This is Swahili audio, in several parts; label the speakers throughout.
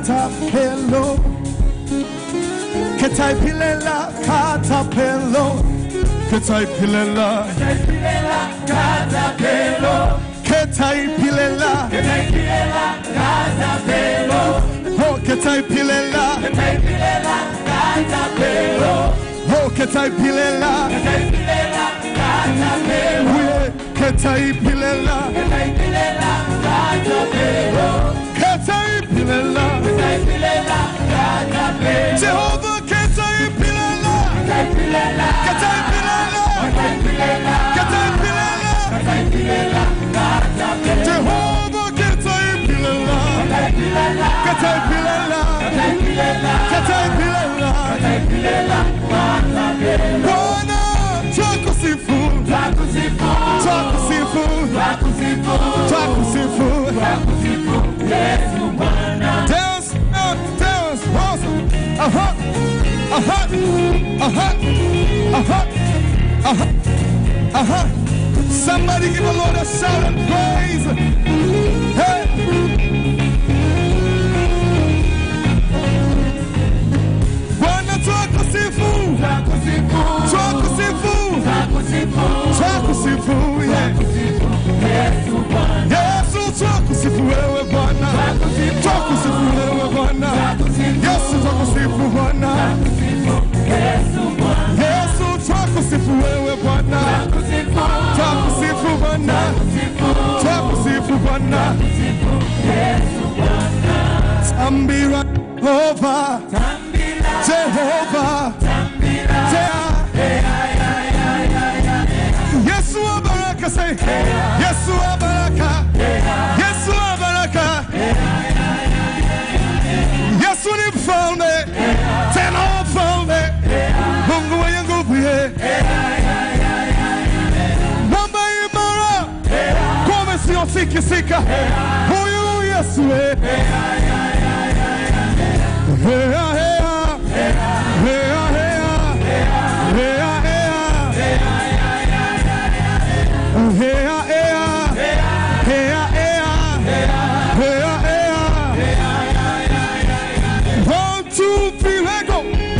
Speaker 1: katapelo ketaipilela katapelo ketaipilela ketaipilela oh ketaipilela oh ketaipilela uye ketaipilela ketaipilela Jehova ketaipilela ketaipilela ketaipilela Jehova ketaipilela ketaipilela ketaipilela Bwana twakusifu twakusifu twakusifu Dance, uh, dance, house. Uh-huh, uh-huh, uh-huh, uh-huh, uh-huh, uh-huh. Somebody give the Lord a shout and praise. Hey. Bwana twakusifu, twakusifu, twakusifu, yeah. Yesu twakusifu wewe Bwana, twakusifu wewe Bwana, Yesu twakusifu Bwana, Yesu twakusifu wewe Bwana, twakusifu Bwana, twakusifu Bwana, tambira Jehova, Jehova, Je- Yesu wa baraka say, Yesu wa baraka, Yesu wa baraka. Yesu ni mfalme, tena mfalme, Mungu mwenye nguvu ye. Mwamba imara, ngome isiyotikisika, huyu Yesu ye. Hea, hea, hea, hea, hea, hea. Hea, hea, hea, hea, hea, hea. One, two, three, let go.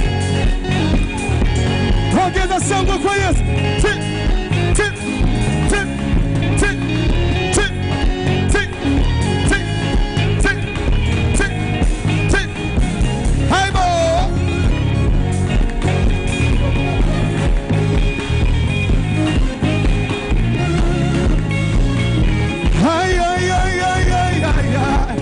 Speaker 1: Ongeza shangwe kwa Yesu. Tick, tick, tick, tick, tick, tick, tick, tick, tick, tick. Hey, boy. Ay, ay, ay, ay, ay, ay, ay.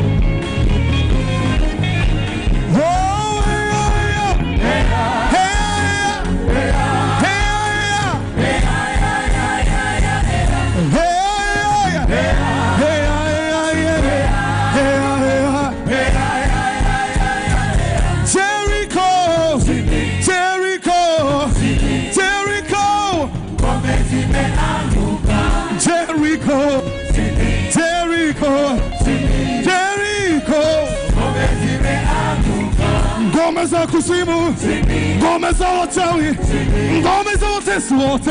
Speaker 1: Oh, ay, ay, ay. Hey, ay, ay. Hey, ay, ay. Hey, ay, ay. Hey, ay, ay, ay. Hey, ay, ay. Jericho, Jericho, Jericho, Jericho, Jericho, Jericho. Ngome za kuzimu, ngome za wachawi, ngome za watesi wote,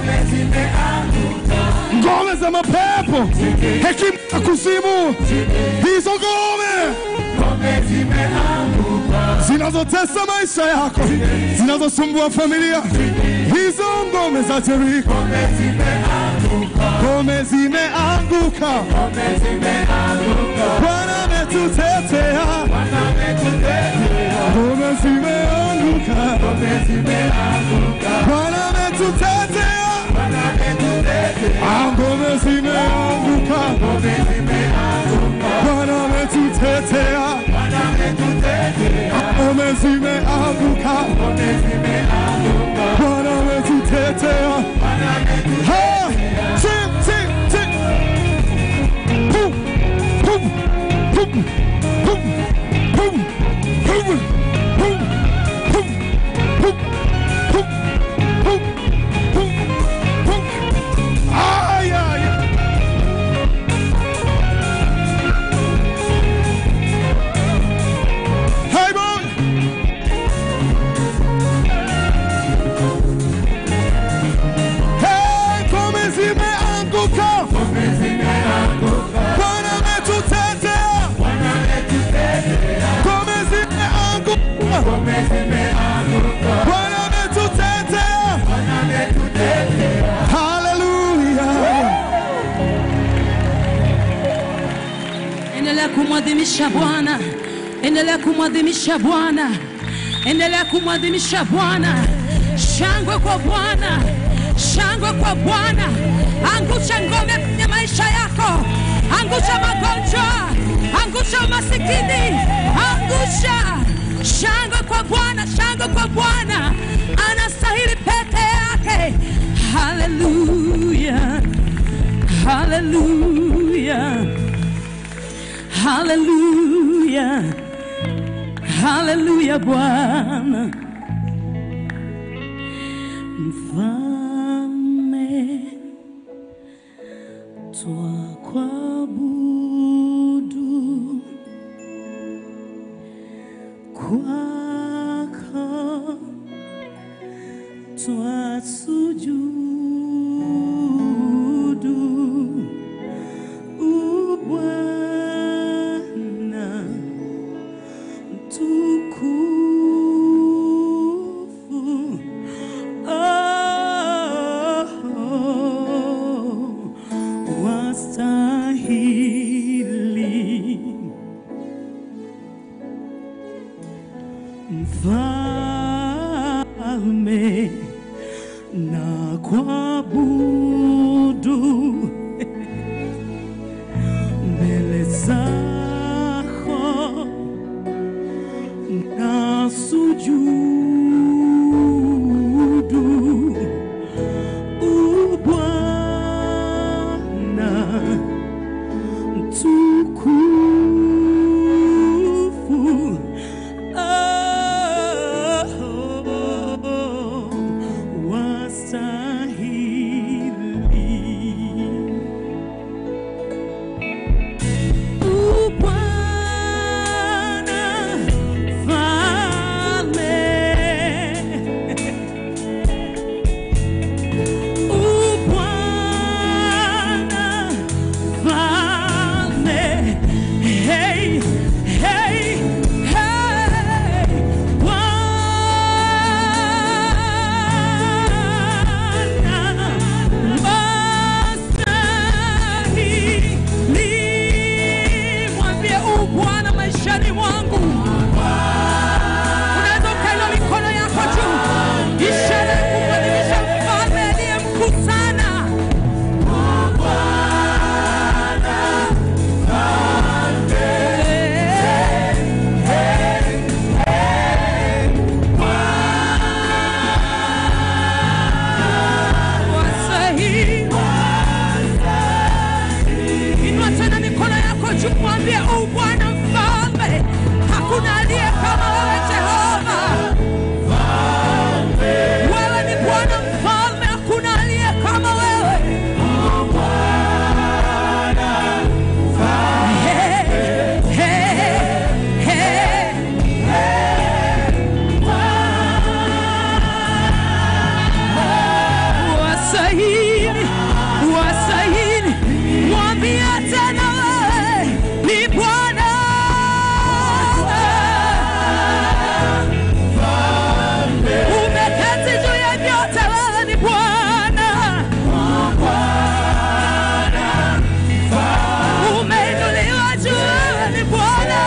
Speaker 1: ngome za mapepo, hekima ya kuzimu, hizo ngome zinazotesa maisha yako, zinazosumbua familia, hizo ngome za Jeriko, ngome zimeanguka. Bwana ametutetea, ngome zimeanguka. Bwana ametutetea, Ah, ngome zimeanguka. Bwana ametutetea, ngome zimeanguka. Bwana ametutetea. Ha! Tip, tip, tip. Boom, boom, boom, boom, boom, boom, boom, boom, boom, boom, boom, boom, boom. Ay, ay, ay. Hey, boy.
Speaker 2: kumwadhimisha Bwana, endelea kumwadhimisha Bwana, endelea kumwadhimisha Bwana. Shangwe kwa Bwana, shangwe kwa Bwana. Angusha ngome kwenye maisha yako, angusha magonjwa, angusha umasikini, angusha. Shangwe kwa Bwana, shangwe kwa Bwana, anastahili peke yake. Haleluya, haleluya. Haleluya, haleluya Bwana mfalme, twakuabudu kwako twasujudu U Bwana mtukufu, oh, wastahili mfalme na kuabudu mbele zako na sujudu U Bwana mtukufu oh, wastahili U Bwana Mfalme, U Bwana Mfalme, hey, hey, hey, Bwana wastahili. Mwambie u Bwana maishani mwangu. Unaweza ukainua mikono yako juu, ishara ya kumwadhimisha mfalme aliye mkuu sana. Wastahili. Inua tena mikono yako juu, mwambie u Bwana mfalme, hakuna aliye kama wewe Jehova. Wewe ni Bwana mfalme, hakuna aliye kama wewe. Hey, hey, hey. Wasahili, wasahili, mwambie tena wewe ni Bwana. Umeketi juu ya vyote, wewe ni Bwana. Umeinuliwa juu, wewe ni Bwana.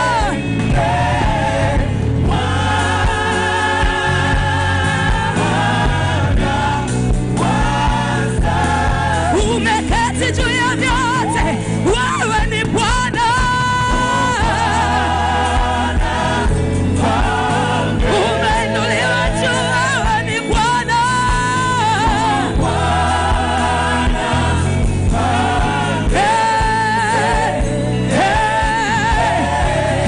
Speaker 2: Umeketi juu ya vyote, wewe ni Bwana. Umeinuliwa juu, wewe ni Bwana. Hey, hey,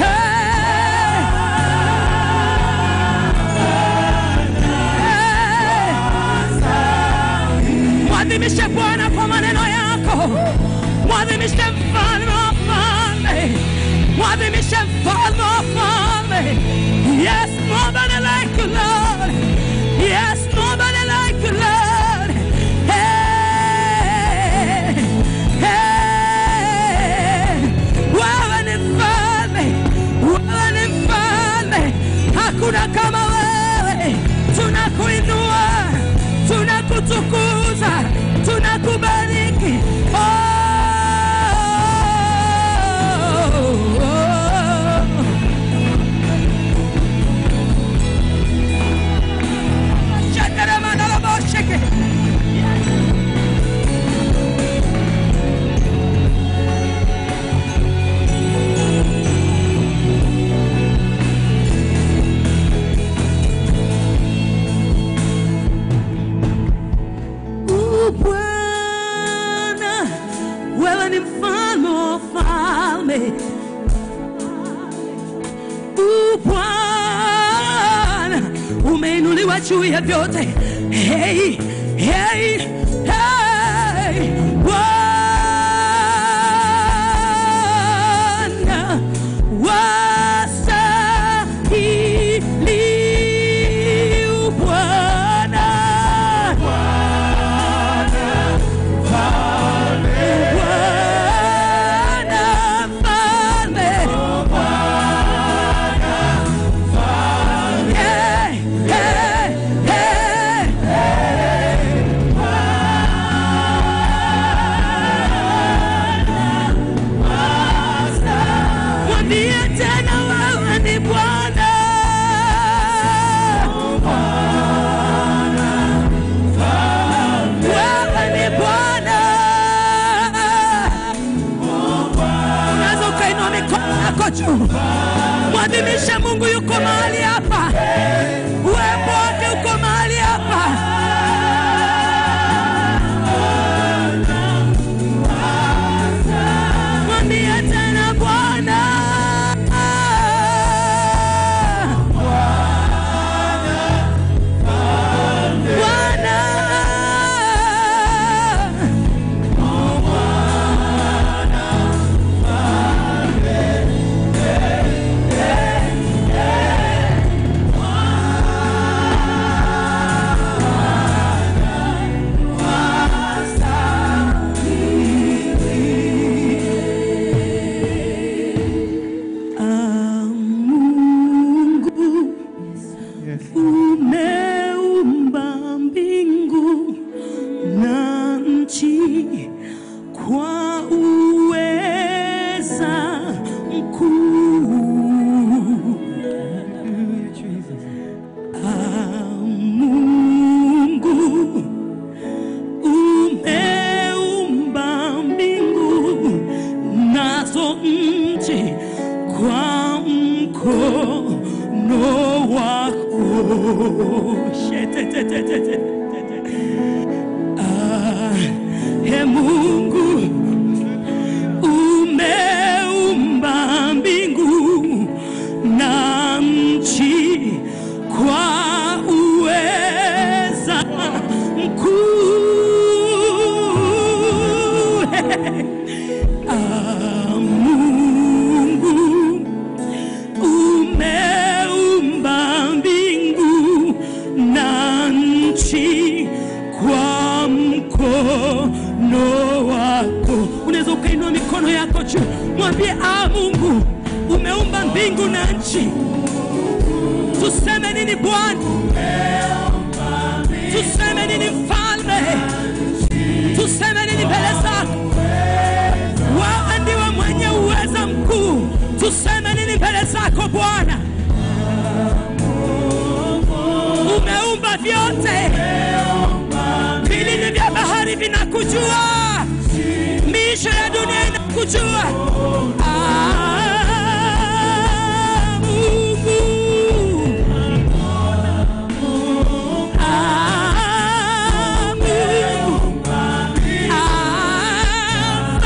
Speaker 2: hey. Mwadhimishe Bwana kwa maneno yako, mwadhimishe mfalme wa falme, mwadhimishe mfalme wa falme. Yes, nobody like you, Lord. Yes, nobody like you, Lord. Hey, hey. Wewe ni mfalme, wewe ni mfalme, hakuna kama wewe. Tunakuinua, tunakutukuza, tunakubariki. Oh, oh, oh. mfalme U Bwana umeinuliwa juu ya vyote. Hey, hey, hey, Bwana wastahili, U Bwana Bwana mfalme Hey, hey, hey. Mwambie tena wewe ni Bwana. Wewe ni Bwana. Unaweza ukainua mikono yako juu, mwadhimishe Mungu yuko mahali hapa, uwepo wake uko mahali hapa. Mwambie tena Bwana. Bwana. Ah, Mungu umeumba mbingu na nchi kwa uweza mkuu. Ah, Mungu umeumba mbingu nazo nchi kwa mkono wako. Shetetetetete. Ah, He Mungu umeumba mbingu na nchi kwa uweza mkuu. Ah, Mungu umeumba mbingu na nchi kwa mkono wako. Unaweza ukainua mikono yako juu, mwambie ah, Mungu umeumba mbingu na nchi. Tuseme nini Bwana? Tuseme nini Mfalme? Tuseme nini mbele zako? Wewe ndiwe mwenye uweza mkuu. Tuseme nini mbele zako Bwana? Umeumba vyote, vilindi vya bahari vinakujua, miisho ya dunia inakujua. Ah, Mungu. Ah, Mungu. Ah,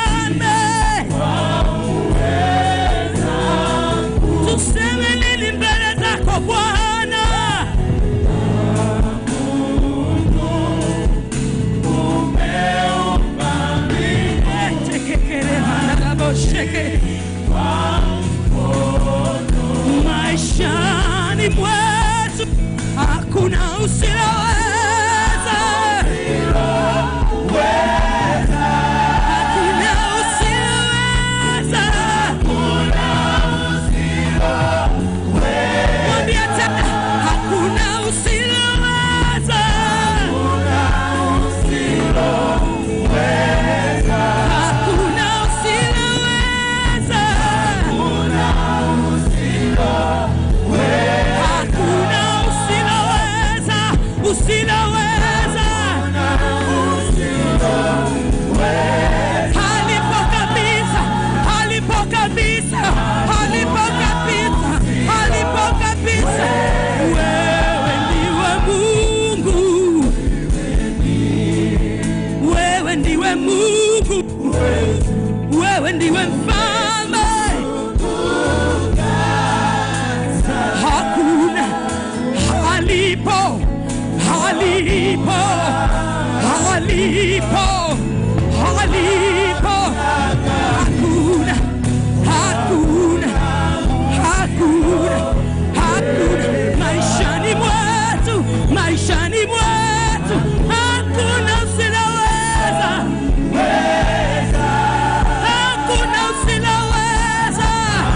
Speaker 2: Mfalme. Tuseme nini mbele zako Bwana? Tekekere manarabosheke. Maishani mwetu hakuna usiloweza, hakuna usiloweza. Mwambie tena, hakuna usiloweza. Hakuna usiloweza. Hakuna usiloweza, usiloweza. Halipo kabisa, halipo kabisa, halipo kabisa, halipo kabisa. Wewe ndiwe Mungu, wewe ndiwe Mungu, wewe ndiwe mfalme. alipo alipo alipo alipo hakuna hakuna hakuna hakuna maishani mwetu maishani mwetu hakuna usiloweza hakuna usiloweza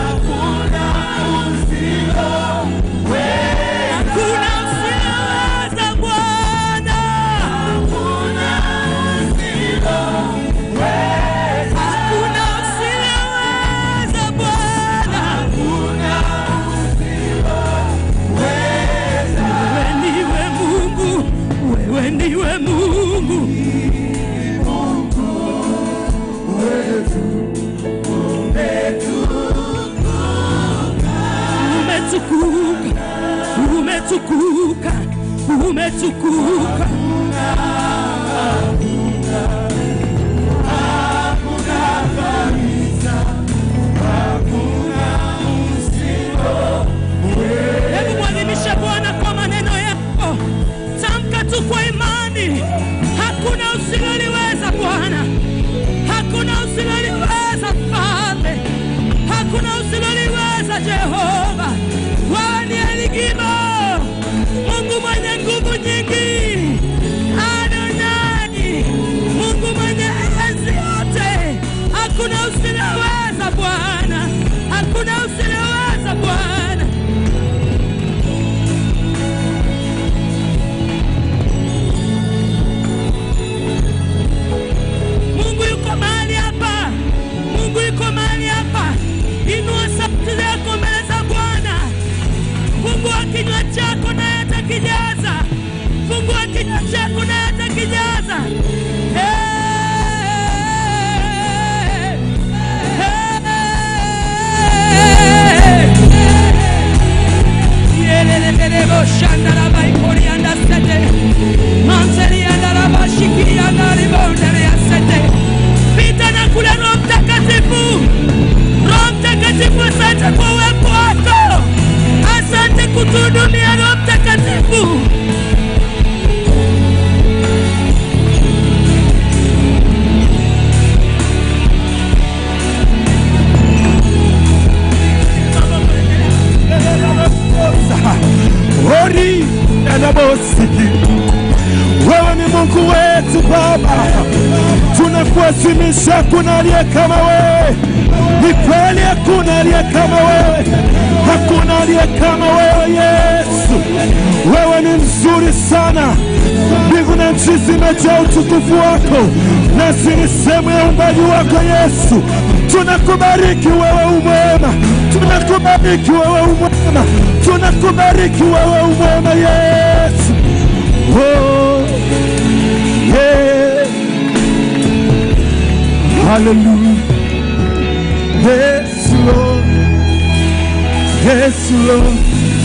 Speaker 2: hakuna usiloweza bwana hakuna usiloweza bwana wewe ndiwe mungu wewe ndiwe mungu umetukuka umetukuka umetukuka hebu mwadhimishe bwana kwa maneno yako tamka tu kwa imani hakuna usiloliweza bwana hakuna usiloliweza mfalme hakuna usiloliweza jehova wewe ni eligimo mungu mwenye nguvu nyingi adonai mungu mwenye enzi yote hakuna usiloweza bwana hakuna usiloweza bwana Mungu yuko mahali hapa, Mungu yuko mahali hapa. Inua sauti zako mbele za Bwana. Fungua kinywa chako naye atakijaza. Fungua kinywa chako naye atakijaza. Hey! Hey! Yelelelelebo shandalaba ikorianda sete. Manselianda laba shikianda libondele ya sete. Pita na kule Roho Mtakatifu. Roho Mtakatifu, asante kwa uwepo wako. Asante kutuhudumia Roho Mtakatifu.
Speaker 1: Ori elebosiki, wewe ni Mungu wetu Baba, tunakuadhimisha. Hakuna aliye kama wewe, ni kweli, hakuna aliye kama wewe, hakuna aliye kama wewe Yesu. Wewe ni mzuri sana, mbingu na nchi zimejaa utukufu wako, nasi ni sehemu ya uumbaji wako Yesu. Tunakubariki wewe umwema, tunakubariki wewe umwema, tunakubariki wewe umwema Yesu. Oh, yeah. Hallelujah. Yes, Lord. Yes, Lord.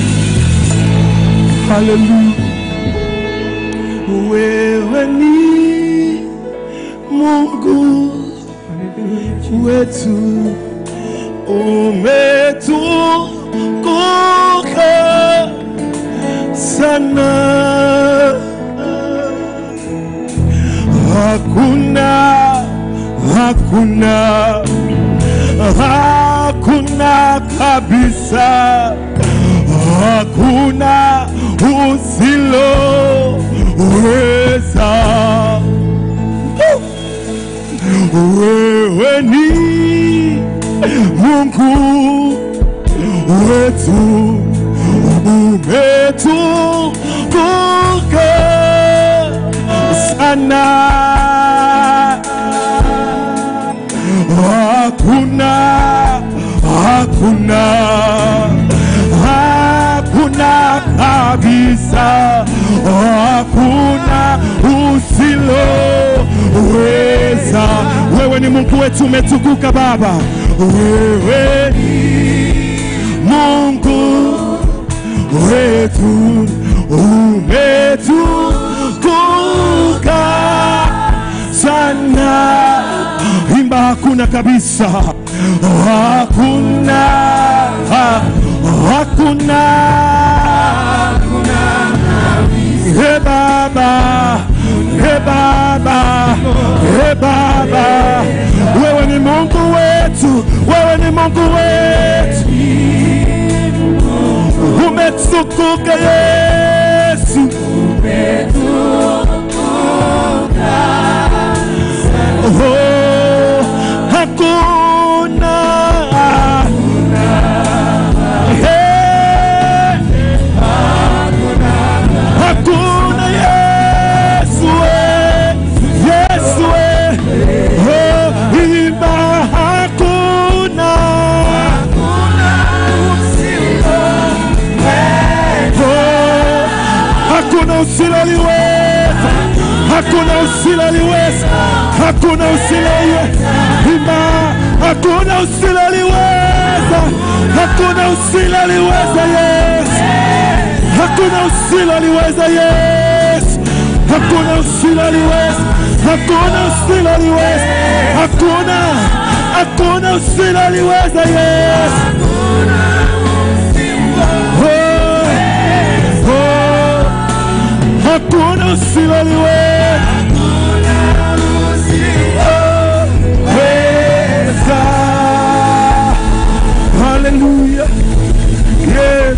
Speaker 1: Hallelujah. Wewe ni Mungu wetu umetukuka sana, hakuna hakuna hakuna kabisa, hakuna usiloweza. Wewe ni Mungu wetu, umetukuka sana, hakuna hakuna hakuna kabisa, hakuna usiloweza. Wewe ni Mungu wetu, umetukuka Baba, wewe ni Mungu wetu, umetukuka sana. Imba, hakuna kabisa, hakuna hakuna He Baba, He Baba, He Baba, wewe ni Mungu wetu, wewe ni Mungu wetu, umetukuka Yesu, oh, hakuna Hey. Hakuna Yesu we, Yesu we, oh, imba hakuna, oh, hakuna usiloliweza, hakuna usiloliweza, hakuna usiloliweza, imba hakuna usiloliweza, hakuna usiloliweza Yesu hakuna usiloliweza Yesu, hakuna usiloliweza, hakuna usiloliweza, hakuna hakuna usiloliweza Yesu. Oh, oh, hakuna usiloliweza weza. Hallelujah. Yes.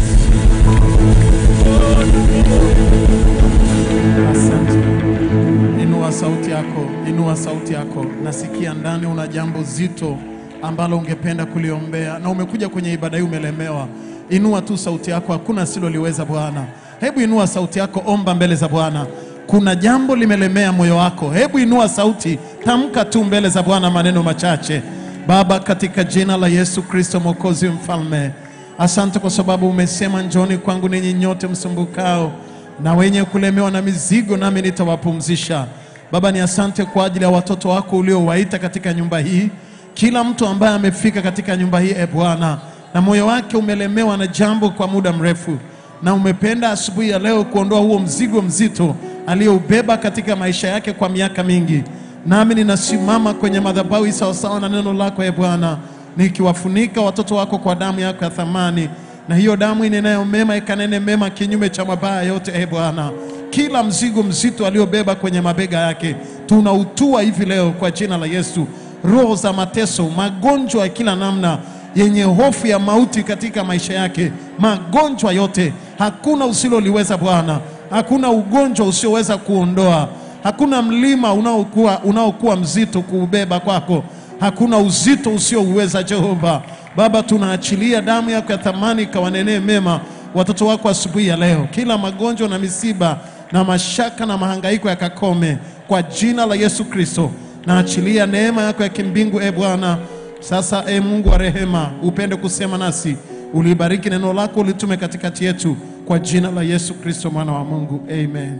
Speaker 3: Asante. Inua sauti yako, inua sauti yako. Nasikia ndani una jambo zito ambalo ungependa kuliombea na umekuja kwenye ibada hii umelemewa. Inua tu sauti yako, hakuna asiloliweza Bwana. Hebu inua sauti yako, omba mbele za Bwana. Kuna jambo limelemea moyo wako, hebu inua sauti, tamka tu mbele za Bwana maneno machache. Baba, katika jina la Yesu Kristo Mwokozi mfalme, asante kwa sababu umesema, njoni kwangu ninyi nyote msumbukao na wenye kulemewa na mizigo, nami nitawapumzisha. Baba, ni asante kwa ajili ya watoto wako uliowaita katika nyumba hii, kila mtu ambaye amefika katika nyumba hii, e Bwana, na moyo wake umelemewa na jambo kwa muda mrefu, na umependa asubuhi ya leo kuondoa huo mzigo mzito aliyoubeba katika maisha yake kwa miaka mingi. Nami ninasimama kwenye madhabahu hii sawasawa na neno lako, e Bwana, nikiwafunika watoto wako kwa damu yako ya thamani na hiyo damu inenayo mema ikanene mema kinyume cha mabaya yote. E Bwana, kila mzigo mzito aliobeba kwenye mabega yake tunautua hivi leo kwa jina la Yesu. Roho za mateso, magonjwa ya kila namna yenye hofu ya mauti katika maisha yake, magonjwa yote, hakuna usiloliweza Bwana, hakuna ugonjwa usioweza kuondoa, hakuna mlima unaokuwa unaokuwa mzito kuubeba kwako, hakuna uzito usiouweza Jehova. Baba, tunaachilia damu yako ya thamani ikawanenee mema watoto wako asubuhi ya leo. Kila magonjwa na misiba na mashaka na mahangaiko yakakome kwa jina la Yesu Kristo. Naachilia neema yako ya kimbingu e Bwana. Sasa e Mungu wa rehema, upende kusema nasi, ulibariki neno lako, ulitume katikati yetu, kwa jina la Yesu Kristo mwana wa Mungu, amen.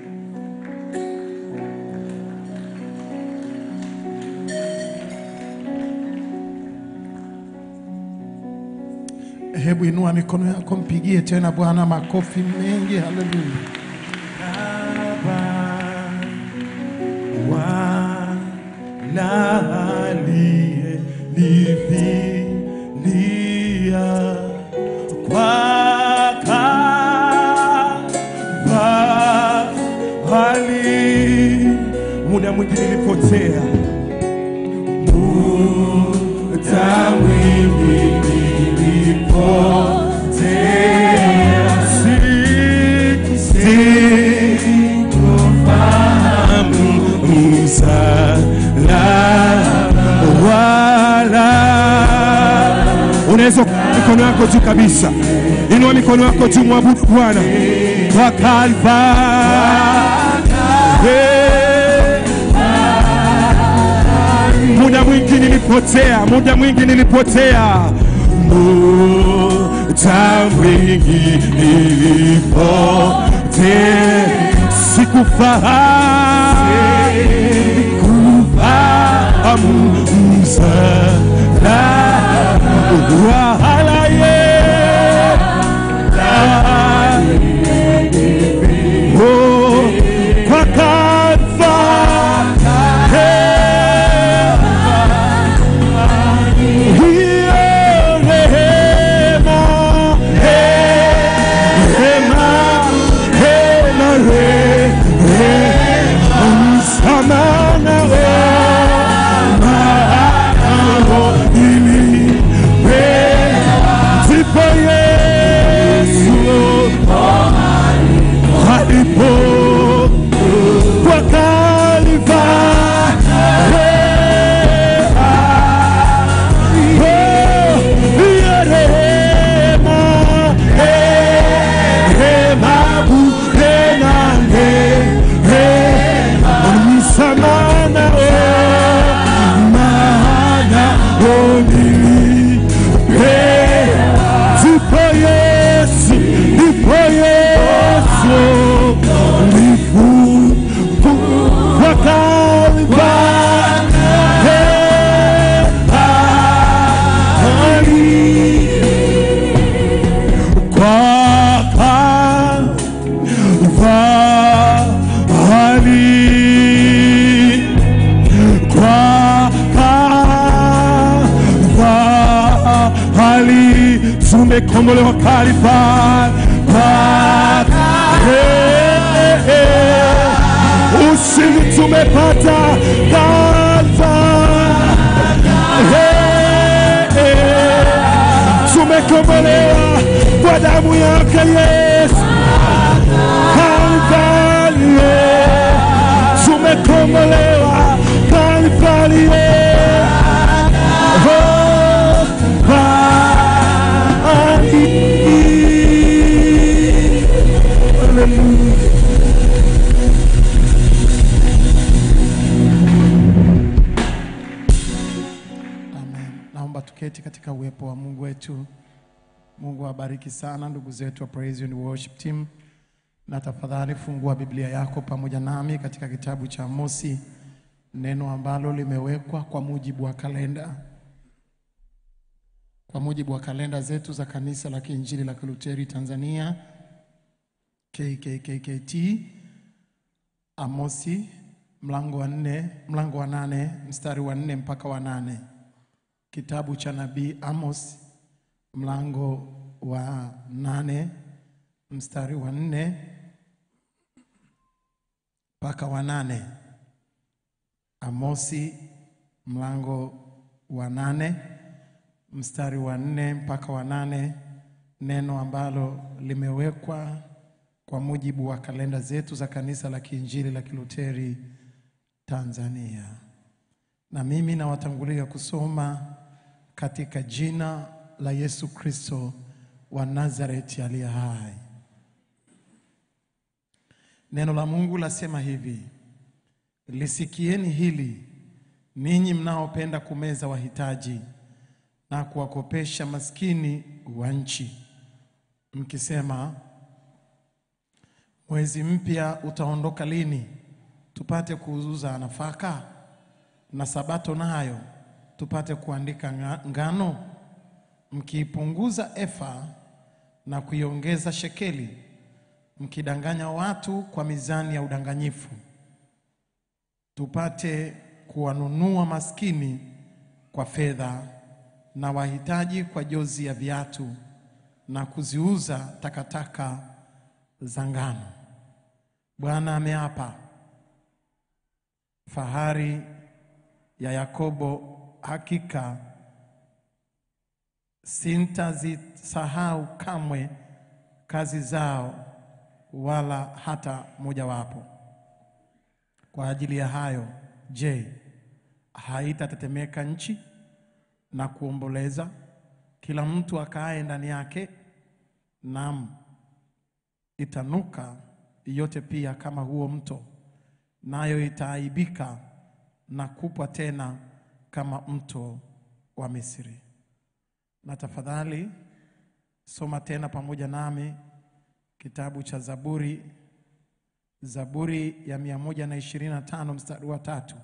Speaker 3: Hebu inua mikono yako, mpigie tena Bwana makofi mengi. Haleluya!
Speaker 1: wala aliyenifilia kwa Kalvari. Muda mwingi nilipotea, muda mwingi nilipotea, si- sikufahamu msalaba wala. Unaweza kuinua mikono yako juu kabisa, inua mikono yako juu, mwabudu Bwana kwa Kalvari. Muda mwingi nilipotea, muda mwingi nilipotea, muda mwingi nilipotea, sikufahamu kufahamu msalaba wala yeye Oh, kwa Kalvari hiyo rehema tumekombolewa Kalvari, pa- eh, eh. ushindi tumepata Kalvari, eh, eh. tumekombolewa kwa damu yake Yesu Kalvari, eh. tumekombolewa Kalvari, eh. Oh, Kalvari. Hallelujah.
Speaker 3: Amen. Naomba tuketi katika uwepo wa Mungu wetu. Mungu awabariki sana ndugu zetu wa Praise and Worship Team, na tafadhali fungua Biblia yako pamoja nami katika kitabu cha Amosi, neno ambalo limewekwa kwa mujibu wa kalenda kwa mujibu wa kalenda zetu za Kanisa la Kiinjili la Kiluteri Tanzania KKKKT. Amosi mlango wa nne, mlango wa nane mstari wa nne mpaka wa nane. Kitabu cha nabii Amos mlango wa nane mstari wa nne mpaka wa nane. Amosi mlango wa nane mstari wa nne mpaka wa nane, neno ambalo limewekwa kwa mujibu wa kalenda zetu za Kanisa la Kiinjili la Kiluteri Tanzania. Na mimi nawatangulia kusoma katika jina la Yesu Kristo wa Nazareti aliye hai. Neno la Mungu lasema hivi: lisikieni hili ninyi mnaopenda kumeza wahitaji na kuwakopesha maskini wa nchi, mkisema, mwezi mpya utaondoka lini, tupate kuuza nafaka, na sabato nayo tupate kuandika nga- ngano, mkiipunguza efa na kuiongeza shekeli, mkidanganya watu kwa mizani ya udanganyifu, tupate kuwanunua maskini kwa fedha na wahitaji kwa jozi ya viatu na kuziuza takataka za ngano. Bwana ameapa, fahari ya Yakobo, hakika sintazisahau kamwe kazi zao, wala hata mojawapo. Kwa ajili ya hayo, je, haitatetemeka nchi na kuomboleza, kila mtu akaaye ndani yake? Naam, itanuka yote pia kama huo mto, nayo itaaibika na kupwa tena kama mto wa Misri. Na tafadhali soma tena pamoja nami kitabu cha Zaburi, Zaburi ya 125 mstari wa tatu.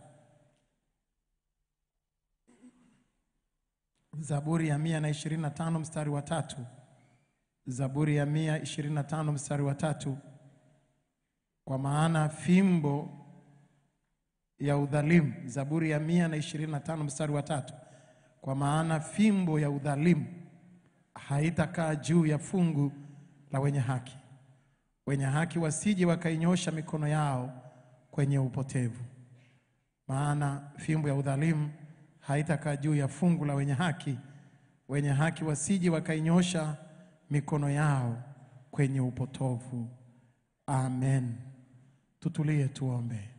Speaker 3: Zaburi ya 125 mstari wa tatu. Zaburi ya 125 mstari wa tatu. Kwa maana fimbo ya udhalimu. Zaburi ya 125 mstari wa tatu. Kwa maana fimbo ya udhalimu haitakaa juu ya fungu la wenye haki, wenye haki wasije wakainyosha mikono yao kwenye upotevu. Maana fimbo ya udhalimu haitakaa juu ya fungu la wenye haki, wenye haki wasije wakainyosha mikono yao kwenye upotovu. Amen. Tutulie tuombe.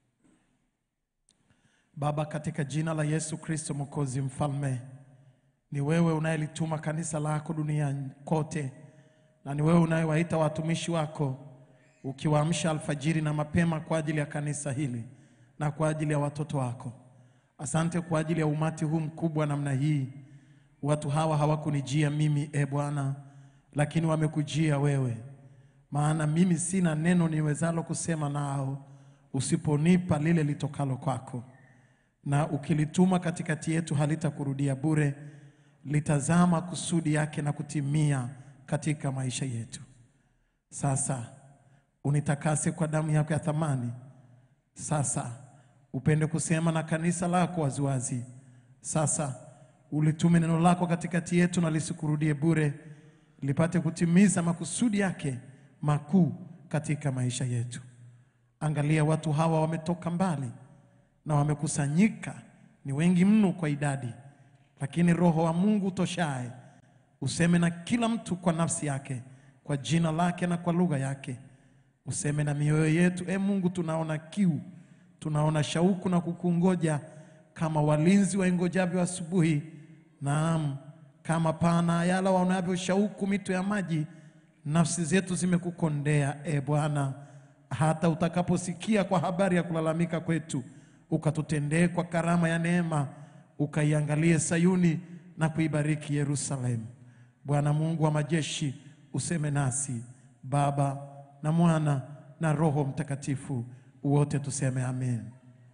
Speaker 3: Baba, katika jina la Yesu Kristo Mwokozi Mfalme, ni wewe unayelituma kanisa lako duniani kote, na ni wewe unayewaita watumishi wako ukiwaamsha alfajiri na mapema kwa ajili ya kanisa hili na kwa ajili ya watoto wako. Asante kwa ajili ya umati huu mkubwa namna hii. Watu hawa hawakunijia mimi, e Bwana, lakini wamekujia wewe, maana mimi sina neno niwezalo kusema nao usiponipa lile litokalo kwako na ukilituma katikati yetu halitakurudia bure, litazama kusudi yake na kutimia katika maisha yetu. Sasa unitakase kwa damu yako ya thamani. Sasa upende kusema na kanisa lako waziwazi. Sasa ulitume neno lako katikati yetu na lisikurudie bure, lipate kutimiza makusudi yake makuu katika maisha yetu. Angalia, watu hawa wametoka mbali na wamekusanyika, ni wengi mno kwa idadi, lakini Roho wa Mungu toshaye useme na kila mtu kwa nafsi yake, kwa jina lake na kwa lugha yake. Useme na mioyo yetu. E Mungu, tunaona kiu, tunaona shauku na kukungoja kama walinzi waingojavyo asubuhi. Naam, kama pana yala waonavyo shauku mito ya maji, nafsi zetu zimekukondea e Bwana, hata utakaposikia kwa habari ya kulalamika kwetu, ukatutendee kwa karama ya neema, ukaiangalie Sayuni na kuibariki Yerusalemu. Bwana Mungu wa majeshi, useme nasi, Baba na Mwana na Roho Mtakatifu, wote tuseme amen.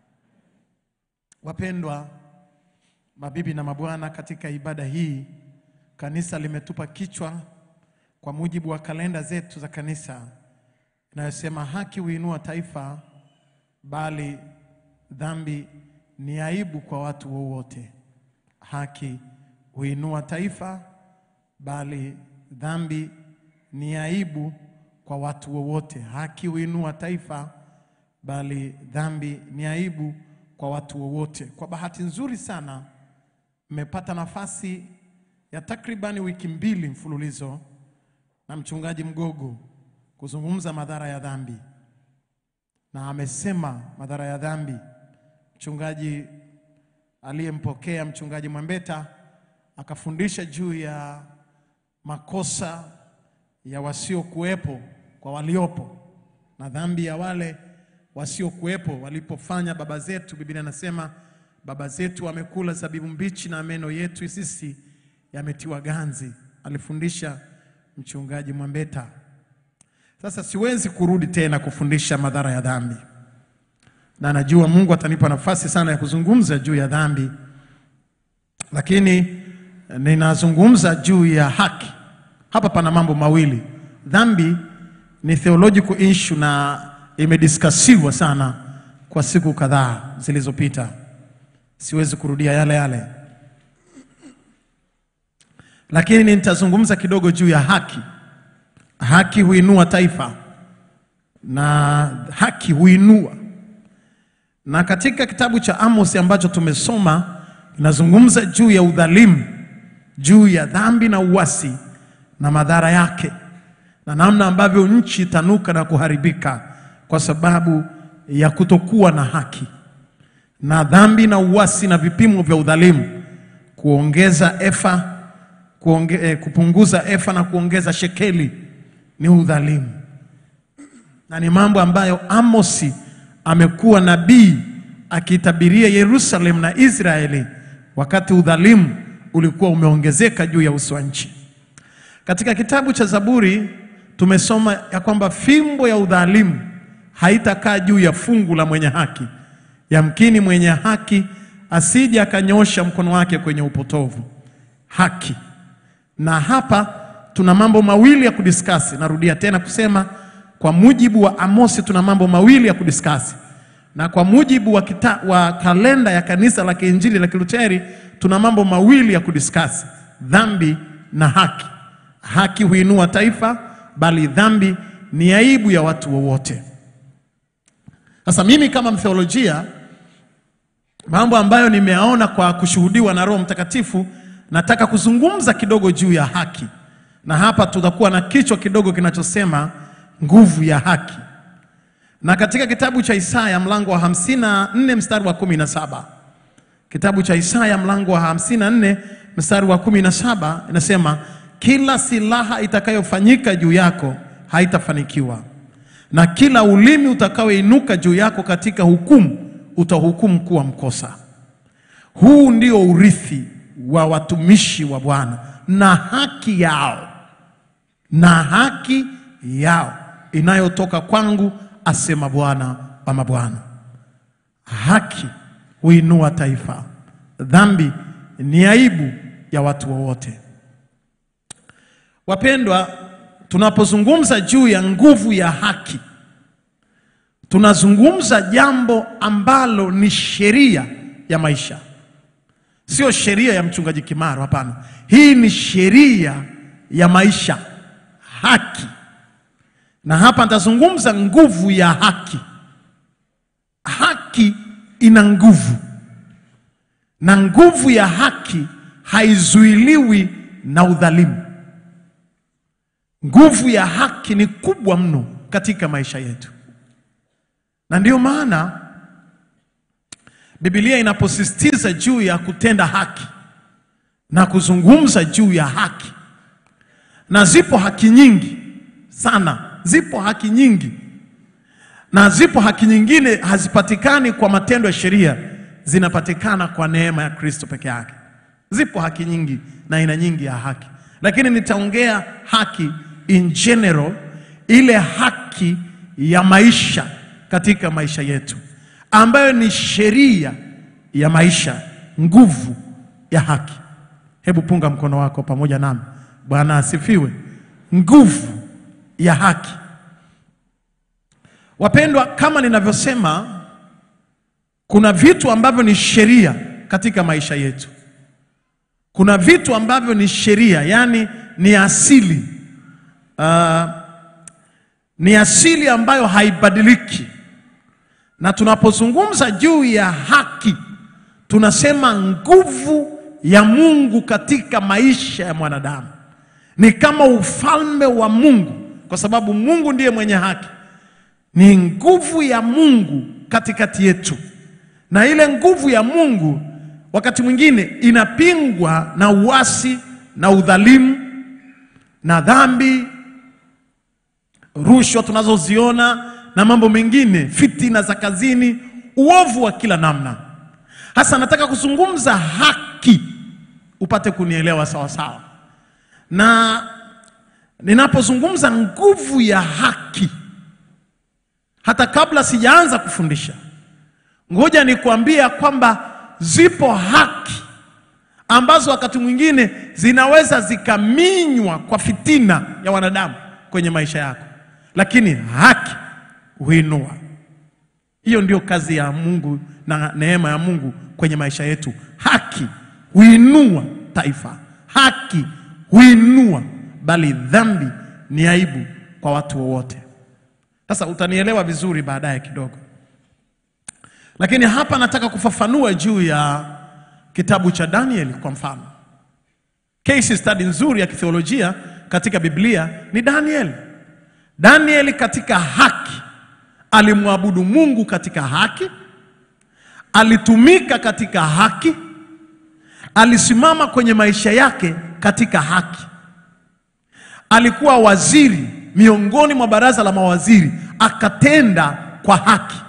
Speaker 3: Wapendwa mabibi na mabwana, katika ibada hii kanisa limetupa kichwa kwa mujibu wa kalenda zetu za kanisa inayosema haki huinua taifa, bali dhambi ni aibu kwa watu wowote. Haki huinua taifa, bali dhambi ni aibu kwa watu wowote. Haki huinua taifa, bali dhambi ni aibu kwa watu wowote. Kwa bahati nzuri sana mmepata nafasi ya takribani wiki mbili mfululizo na mchungaji Mgogo kuzungumza madhara ya dhambi, na amesema madhara ya dhambi. Mchungaji aliyempokea mchungaji Mwambeta akafundisha juu ya makosa ya wasiokuwepo kwa waliopo na dhambi ya wale wasiokuwepo walipofanya baba zetu. Biblia inasema baba zetu wamekula zabibu mbichi na meno yetu sisi yametiwa ganzi. Alifundisha mchungaji Mwambeta. Sasa siwezi kurudi tena kufundisha madhara ya dhambi, na najua Mungu atanipa nafasi sana ya kuzungumza juu ya dhambi, lakini ninazungumza juu ya haki. Hapa pana mambo mawili. Dhambi ni theological issue na imediskasiwa sana kwa siku kadhaa zilizopita. Siwezi kurudia yale yale, lakini nitazungumza kidogo juu ya haki. Haki huinua taifa na haki huinua. Na katika kitabu cha Amos ambacho tumesoma, inazungumza juu ya udhalimu, juu ya dhambi na uasi na madhara yake, na namna ambavyo nchi itanuka na kuharibika kwa sababu ya kutokuwa na haki na dhambi na uasi na vipimo vya udhalimu, kuongeza efa kuonge, eh, kupunguza efa na kuongeza shekeli ni udhalimu, na ni mambo ambayo Amosi amekuwa nabii akitabiria Yerusalemu na Israeli wakati udhalimu ulikuwa umeongezeka juu ya uso wa nchi. Katika kitabu cha Zaburi tumesoma ya kwamba fimbo ya udhalimu haitakaa juu ya fungu la mwenye haki. Yamkini mwenye haki asije akanyosha mkono wake kwenye upotovu. Haki. Na hapa tuna mambo mawili ya kudiskasi. Narudia tena kusema kwa mujibu wa Amosi tuna mambo mawili ya kudiskasi, na kwa mujibu wa, kita, wa kalenda ya kanisa la Kiinjili la Kiluteri tuna mambo mawili ya kudiskasi: dhambi na haki. Haki huinua taifa, bali dhambi ni aibu ya watu wowote. Sasa mimi kama mtheolojia, mambo ambayo nimeyaona kwa kushuhudiwa na Roho Mtakatifu, nataka kuzungumza kidogo juu ya haki, na hapa tutakuwa na kichwa kidogo kinachosema nguvu ya haki. Na katika kitabu cha Isaya mlango wa 54 mstari wa 17, kitabu cha Isaya mlango wa 54 mstari wa 17 inasema, kila silaha itakayofanyika juu yako haitafanikiwa na kila ulimi utakaoinuka juu yako katika hukumu utahukumu kuwa mkosa. Huu ndio urithi wa watumishi wa Bwana na haki yao, na haki yao inayotoka kwangu, asema Bwana wa mabwana. Haki huinua taifa, dhambi ni aibu ya watu wowote. Wapendwa, tunapozungumza juu ya nguvu ya haki, tunazungumza jambo ambalo ni sheria ya maisha, sio sheria ya mchungaji Kimaro. Hapana, hii ni sheria ya maisha, haki. Na hapa nitazungumza nguvu ya haki. Haki ina nguvu, na nguvu ya haki haizuiliwi na udhalimu. Nguvu ya haki ni kubwa mno katika maisha yetu, na ndiyo maana Biblia inaposisitiza juu ya kutenda haki na kuzungumza juu ya haki, na zipo haki nyingi sana, zipo haki nyingi, na zipo haki nyingine hazipatikani kwa matendo ya sheria, zinapatikana kwa neema ya Kristo peke yake. Zipo haki nyingi na aina nyingi ya haki, lakini nitaongea haki in general, ile haki ya maisha katika maisha yetu ambayo ni sheria ya maisha, nguvu ya haki. Hebu punga mkono wako pamoja nami. Bwana asifiwe. Nguvu ya haki. Wapendwa, kama ninavyosema, kuna vitu ambavyo ni sheria katika maisha yetu. Kuna vitu ambavyo ni sheria, yaani ni asili uh, ni asili ambayo haibadiliki na tunapozungumza juu ya haki tunasema nguvu ya Mungu katika maisha ya mwanadamu ni kama ufalme wa Mungu, kwa sababu Mungu ndiye mwenye haki. Ni nguvu ya Mungu katikati yetu, na ile nguvu ya Mungu wakati mwingine inapingwa na uasi na udhalimu na dhambi, rushwa tunazoziona na mambo mengine, fitina za kazini, uovu wa kila namna. Hasa nataka kuzungumza haki, upate kunielewa sawa sawa. Na ninapozungumza nguvu ya haki, hata kabla sijaanza kufundisha, ngoja nikuambia kwamba zipo haki ambazo wakati mwingine zinaweza zikaminywa kwa fitina ya wanadamu kwenye maisha yako, lakini haki huinua. Hiyo ndio kazi ya Mungu na neema ya Mungu kwenye maisha yetu. Haki huinua taifa, haki huinua, bali dhambi ni aibu kwa watu wowote. Sasa utanielewa vizuri baadaye kidogo, lakini hapa nataka kufafanua juu ya kitabu cha Danieli kwa mfano. Case study nzuri ya kitheolojia katika Biblia ni Danieli. Danieli katika haki alimwabudu Mungu katika haki, alitumika katika haki, alisimama kwenye maisha yake katika haki. Alikuwa waziri miongoni mwa baraza la mawaziri, akatenda kwa haki.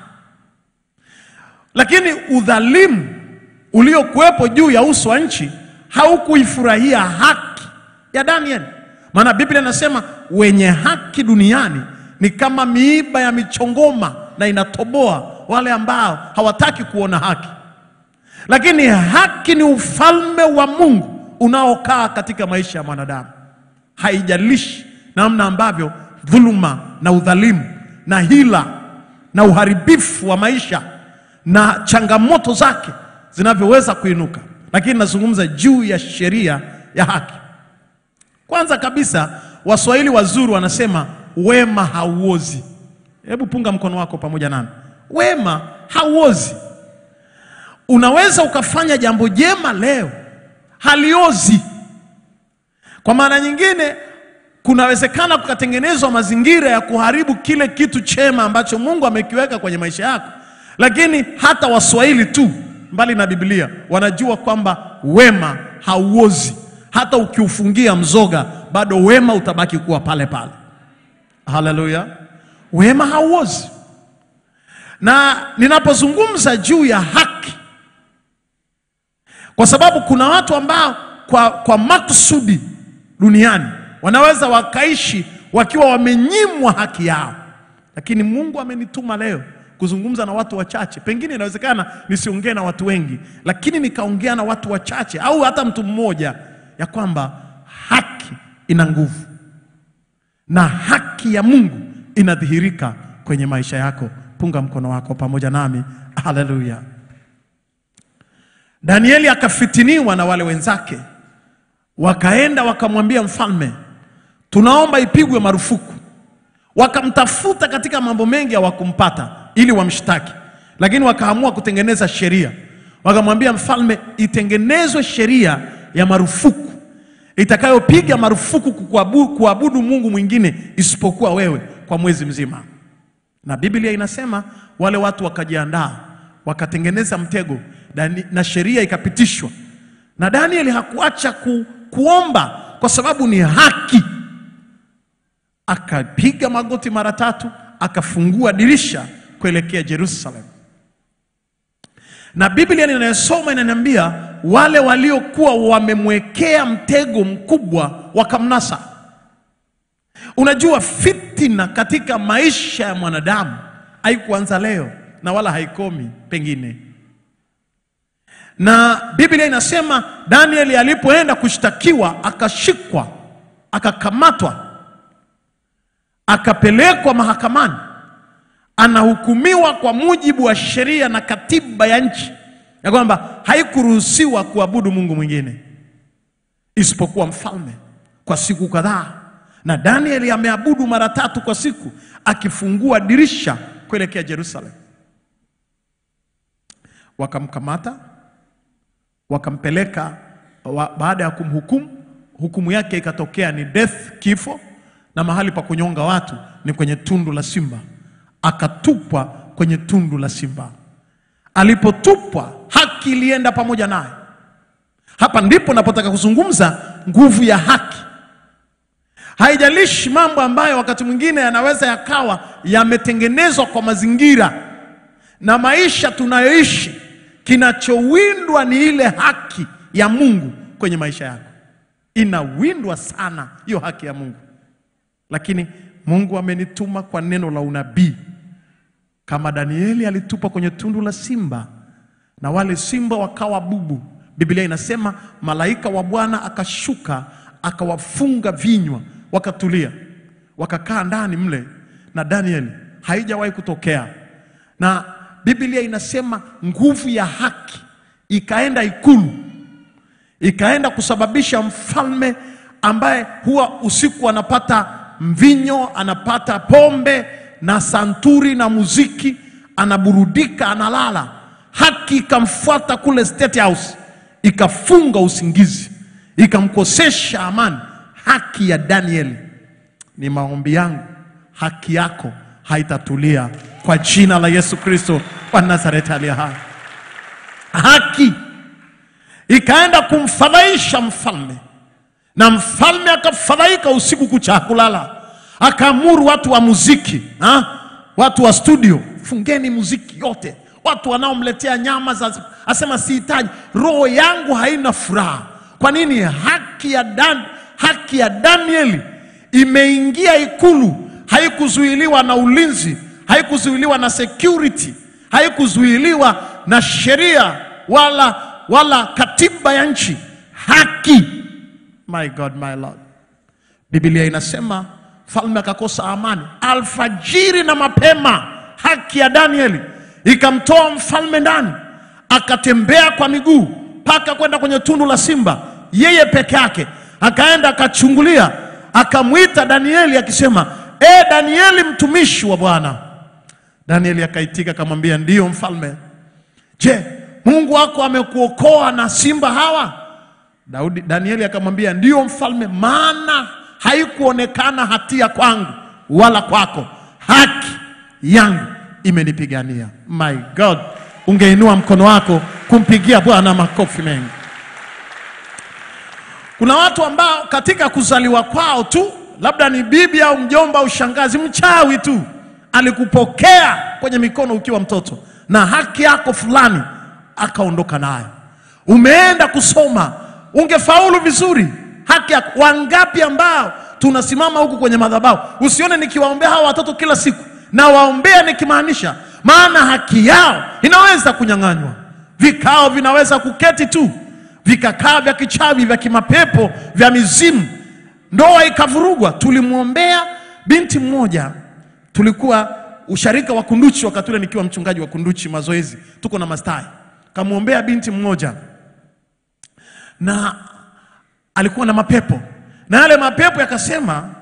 Speaker 3: Lakini udhalimu uliokuwepo juu ya uso wa nchi haukuifurahia haki ya Danieli, maana Biblia inasema wenye haki duniani ni kama miiba ya michongoma na inatoboa wale ambao hawataki kuona haki. Lakini haki ni ufalme wa Mungu unaokaa katika maisha ya mwanadamu. Haijalishi namna ambavyo dhuluma na udhalimu na hila na uharibifu wa maisha na changamoto zake zinavyoweza kuinuka, lakini nazungumza juu ya sheria ya haki. Kwanza kabisa, Waswahili wazuri wanasema wema hauozi. Hebu punga mkono wako pamoja nami. Wema hauozi. Unaweza ukafanya jambo jema leo, haliozi. Kwa maana nyingine, kunawezekana kukatengenezwa mazingira ya kuharibu kile kitu chema ambacho Mungu amekiweka kwenye maisha yako, lakini hata Waswahili tu, mbali na Biblia, wanajua kwamba wema hauozi. Hata ukiufungia mzoga, bado wema utabaki kuwa pale pale. Haleluya, wema hauozi. Na ninapozungumza juu ya haki, kwa sababu kuna watu ambao kwa, kwa makusudi duniani wanaweza wakaishi wakiwa wamenyimwa haki yao, lakini Mungu amenituma leo kuzungumza na watu wachache. Pengine inawezekana nisiongee na watu wengi, lakini nikaongea na watu wachache au hata mtu mmoja, ya kwamba haki ina nguvu na haki ya Mungu inadhihirika kwenye maisha yako. Punga mkono wako pamoja nami. Haleluya! Danieli akafitiniwa na wale wenzake, wakaenda wakamwambia mfalme, tunaomba ipigwe marufuku. Wakamtafuta katika mambo mengi, hawakumpata ili wamshtaki, lakini wakaamua kutengeneza sheria. Wakamwambia mfalme, itengenezwe sheria ya marufuku itakayopiga marufuku kuabudu, kuabudu Mungu mwingine isipokuwa wewe kwa mwezi mzima. Na Biblia inasema wale watu wakajiandaa, wakatengeneza mtego Dani- na sheria ikapitishwa, na Danieli hakuacha ku, kuomba kwa sababu ni haki. Akapiga magoti mara tatu, akafungua dirisha kuelekea Jerusalem, na Biblia ninayosoma inaniambia wale waliokuwa wamemwekea mtego mkubwa wakamnasa. Unajua, fitina katika maisha ya mwanadamu haikuanza leo na wala haikomi pengine. Na Biblia inasema Danieli alipoenda kushtakiwa, akashikwa, akakamatwa, akapelekwa mahakamani, anahukumiwa kwa mujibu wa sheria na katiba ya nchi ya kwamba haikuruhusiwa kuabudu Mungu mwingine isipokuwa mfalme kwa siku kadhaa, na Danieli ameabudu mara tatu kwa siku, akifungua dirisha kuelekea Jerusalem. Wakamkamata, wakampeleka wa, baada ya kumhukumu, hukumu yake ikatokea ni death, kifo, na mahali pa kunyonga watu ni kwenye tundu la simba. Akatupwa kwenye tundu la simba. Alipotupwa, haki ilienda pamoja naye. Hapa ndipo napotaka kuzungumza nguvu ya haki. Haijalishi mambo ambayo wakati mwingine yanaweza yakawa yametengenezwa kwa mazingira na maisha tunayoishi, kinachowindwa ni ile haki ya Mungu kwenye maisha yako. Inawindwa sana hiyo haki ya Mungu, lakini Mungu amenituma kwa neno la unabii kama Danieli alitupa kwenye tundu la simba na wale simba wakawa bubu. Biblia inasema malaika wa Bwana akashuka akawafunga vinywa, wakatulia, wakakaa ndani mle na Danieli. Haijawahi kutokea, na Biblia inasema nguvu ya haki ikaenda ikulu, ikaenda kusababisha mfalme ambaye huwa usiku anapata mvinyo, anapata pombe na santuri na muziki, anaburudika, analala. Haki ikamfuata kule State House, ikafunga usingizi, ikamkosesha amani. Haki ya Danieli, ni maombi yangu, haki yako haitatulia kwa jina la Yesu Kristo wa Nazareti aliye hai. Haki ikaenda kumfadhaisha mfalme, na mfalme akafadhaika usiku kucha, hakulala akaamuru watu wa muziki ha? watu wa studio, fungeni muziki yote. Watu wanaomletea nyama za asema sihitaji, roho yangu haina furaha. Kwa nini? Haki ya, Dan, haki ya Danieli imeingia ikulu, haikuzuiliwa na ulinzi, haikuzuiliwa na security, haikuzuiliwa na sheria wala, wala katiba ya nchi. Haki, my God, my Lord. Biblia inasema mfalme akakosa amani alfajiri na mapema. Haki ya Danieli ikamtoa mfalme ndani, akatembea kwa miguu mpaka kwenda kwenye tundu la simba, yeye peke yake. Akaenda akachungulia, akamwita Danieli akisema, e Danieli, mtumishi wa Bwana. Danieli akaitika akamwambia, ndiyo mfalme. Je, Mungu wako amekuokoa na simba hawa? Daudi, Danieli akamwambia, ndiyo mfalme, maana haikuonekana hatia kwangu wala kwako, haki yangu imenipigania. My God, ungeinua mkono wako kumpigia Bwana makofi mengi. Kuna watu ambao katika kuzaliwa kwao tu, labda ni bibi au mjomba au shangazi, mchawi tu alikupokea kwenye mikono ukiwa mtoto na haki yako fulani akaondoka nayo. Umeenda kusoma, ungefaulu vizuri haki ya wangapi ambao tunasimama huku kwenye madhabahu, usione nikiwaombea hawa watoto kila siku, na waombea nikimaanisha, maana haki yao inaweza kunyang'anywa. Vikao vinaweza kuketi tu, vikakaa vya kichawi, vya kimapepo, vya mizimu, ndoa ikavurugwa. Tulimwombea binti mmoja, tulikuwa usharika wa Kunduchi wakati ule nikiwa mchungaji wa Kunduchi mazoezi, tuko na mastai, kamwombea binti mmoja na alikuwa na mapepo na yale mapepo yakasema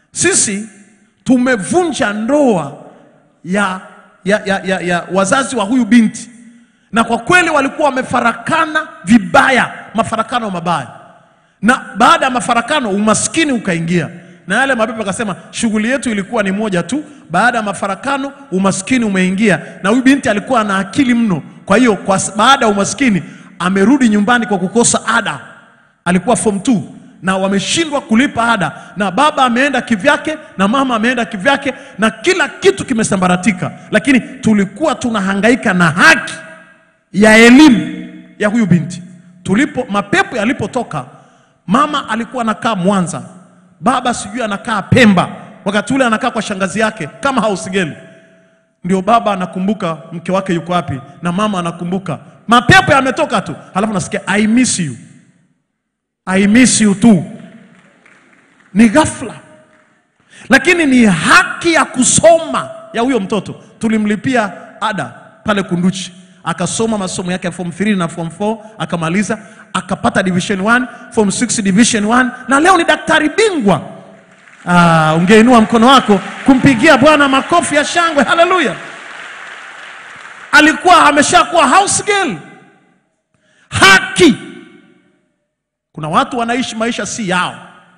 Speaker 3: Sisi tumevunja ndoa ya, ya, ya, ya, ya wazazi wa huyu binti, na kwa kweli walikuwa wamefarakana vibaya, mafarakano mabaya, na baada ya mafarakano umaskini ukaingia, na yale mapepo akasema shughuli yetu ilikuwa ni moja tu. Baada ya mafarakano umaskini umeingia, na huyu binti alikuwa na akili mno. Kwa hiyo kwa s- baada ya umaskini amerudi nyumbani kwa kukosa ada alikuwa form 2 na wameshindwa kulipa ada, na baba ameenda kivyake na mama ameenda kivyake, na kila kitu kimesambaratika, lakini tulikuwa tunahangaika na haki ya elimu ya huyu binti. Tulipo mapepo yalipotoka, mama alikuwa anakaa Mwanza, baba sijui anakaa Pemba, wakati ule anakaa kwa shangazi yake kama house girl ndio baba anakumbuka mke wake yuko wapi, na mama anakumbuka. Mapepo yametoka tu, halafu nasikia I miss you, I miss you tu. Ni ghafla, lakini ni haki ya kusoma ya huyo mtoto. Tulimlipia ada pale Kunduchi, akasoma masomo yake ya form 3 na form 4 akamaliza, akapata division 1, form 6 division 1, na leo ni daktari bingwa. Ah, ungeinua mkono wako kumpigia Bwana makofi ya shangwe. Haleluya! Alikuwa ameshakuwa house girl. Haki. Kuna watu wanaishi maisha si yao.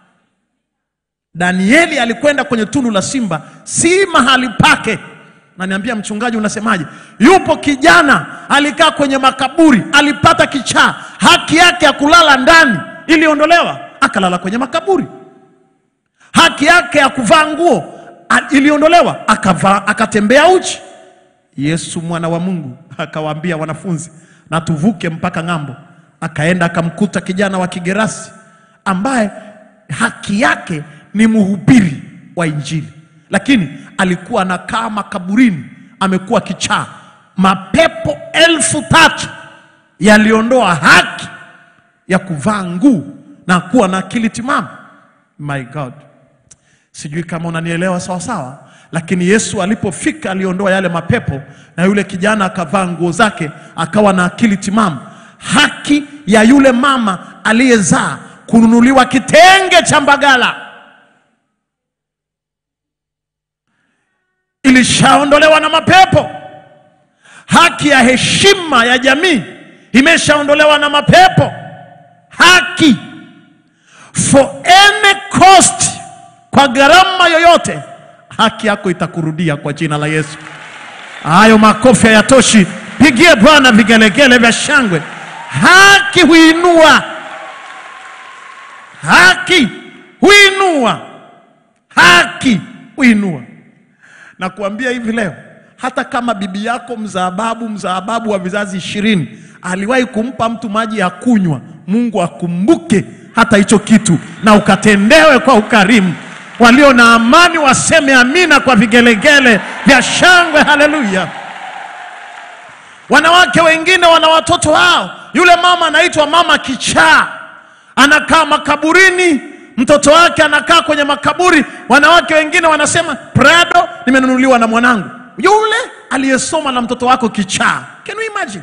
Speaker 3: Danieli alikwenda kwenye tundu la simba, si mahali pake. Na niambia mchungaji, unasemaje? Yupo kijana alikaa kwenye makaburi, alipata kichaa, haki yake ya kulala ndani iliondolewa, akalala kwenye makaburi haki yake ya kuvaa nguo a- iliondolewa, akavaa akatembea uchi. Yesu mwana wa Mungu akawaambia wanafunzi, na tuvuke mpaka ng'ambo. Akaenda akamkuta kijana wa Kigerasi ambaye haki yake ni mhubiri wa Injili, lakini alikuwa anakaa makaburini, amekuwa kichaa. Mapepo elfu tatu yaliondoa haki ya kuvaa nguo na kuwa na akili timamu. My God, sijui kama unanielewa sawa sawa, lakini Yesu alipofika aliondoa yale mapepo, na yule kijana akavaa nguo zake, akawa na akili timamu. Haki ya yule mama aliyezaa kununuliwa kitenge cha Mbagala ilishaondolewa na mapepo. Haki ya heshima ya jamii imeshaondolewa na mapepo. Haki for any cost, kwa gharama yoyote, haki yako itakurudia kwa jina la Yesu. Hayo makofi hayatoshi, pigie Bwana vigelegele vya shangwe. Haki huinua, haki huinua, haki huinua. Na kuambia hivi leo, hata kama bibi yako mzaababu mzaababu wa vizazi ishirini aliwahi kumpa mtu maji ya kunywa, Mungu akumbuke hata hicho kitu na ukatendewe kwa ukarimu. Walio na amani waseme amina kwa vigelegele vya shangwe. Haleluya! Wanawake wengine wana watoto wao, yule mama anaitwa mama kichaa, anakaa makaburini, mtoto wake anakaa kwenye makaburi. Wanawake wengine wanasema Prado nimenunuliwa na mwanangu, yule aliyesoma na mtoto wako kichaa. Can you imagine?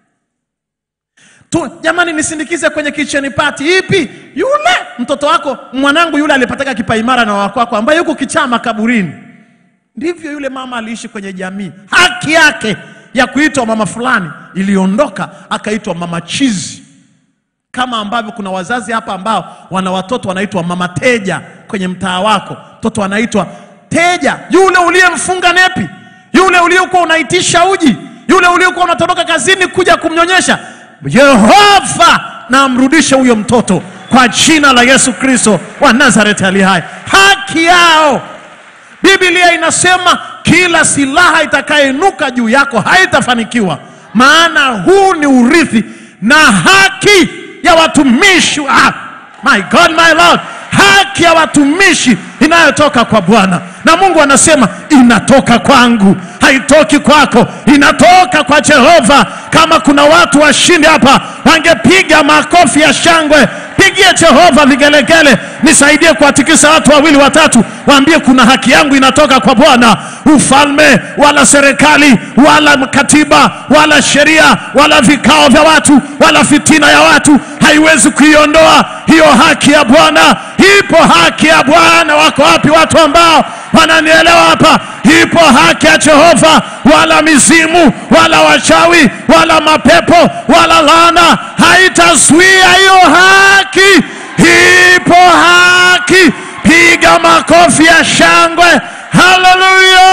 Speaker 3: tu jamani, nisindikize kwenye kitchen party. Ipi? Yule mtoto wako, mwanangu yule alipataka kipaimara na wako wako, ambaye yuko kichaa makaburini. Ndivyo yule mama aliishi kwenye jamii. Haki yake ya kuitwa mama fulani iliondoka, akaitwa mama chizi, kama ambavyo kuna wazazi hapa ambao wana watoto wanaitwa mama teja kwenye mtaa wako. Mtoto anaitwa teja, yule uliyemfunga nepi, yule uliokuwa unaitisha uji, yule uliokuwa unatoroka kazini kuja kumnyonyesha. Yehova na amrudishe huyo mtoto kwa jina la Yesu Kristo wa Nazareti ali hai. Haki yao Biblia inasema kila silaha itakayeinuka juu yako haitafanikiwa, maana huu ni urithi na haki ya watumishi ah, my God, my Lord, haki ya watumishi inayotoka kwa Bwana, na Mungu anasema inatoka kwangu, haitoki kwako, inatoka kwa Jehova. Kama kuna watu washindi hapa, wangepiga makofi ya shangwe. Pigie Jehova vigelegele, nisaidie kuwatikisa watu wawili watatu, waambie kuna haki yangu inatoka kwa Bwana. Ufalme wala serikali wala katiba wala sheria wala vikao vya watu wala fitina ya watu haiwezi kuiondoa hiyo haki ya Bwana. Ipo haki ya Bwana. Wako wapi watu ambao wananielewa hapa? Ipo haki ya Jehova, wala mizimu wala wachawi wala mapepo wala laana haitazuia hiyo haki. Ipo haki. Piga makofi ya shangwe, haleluya!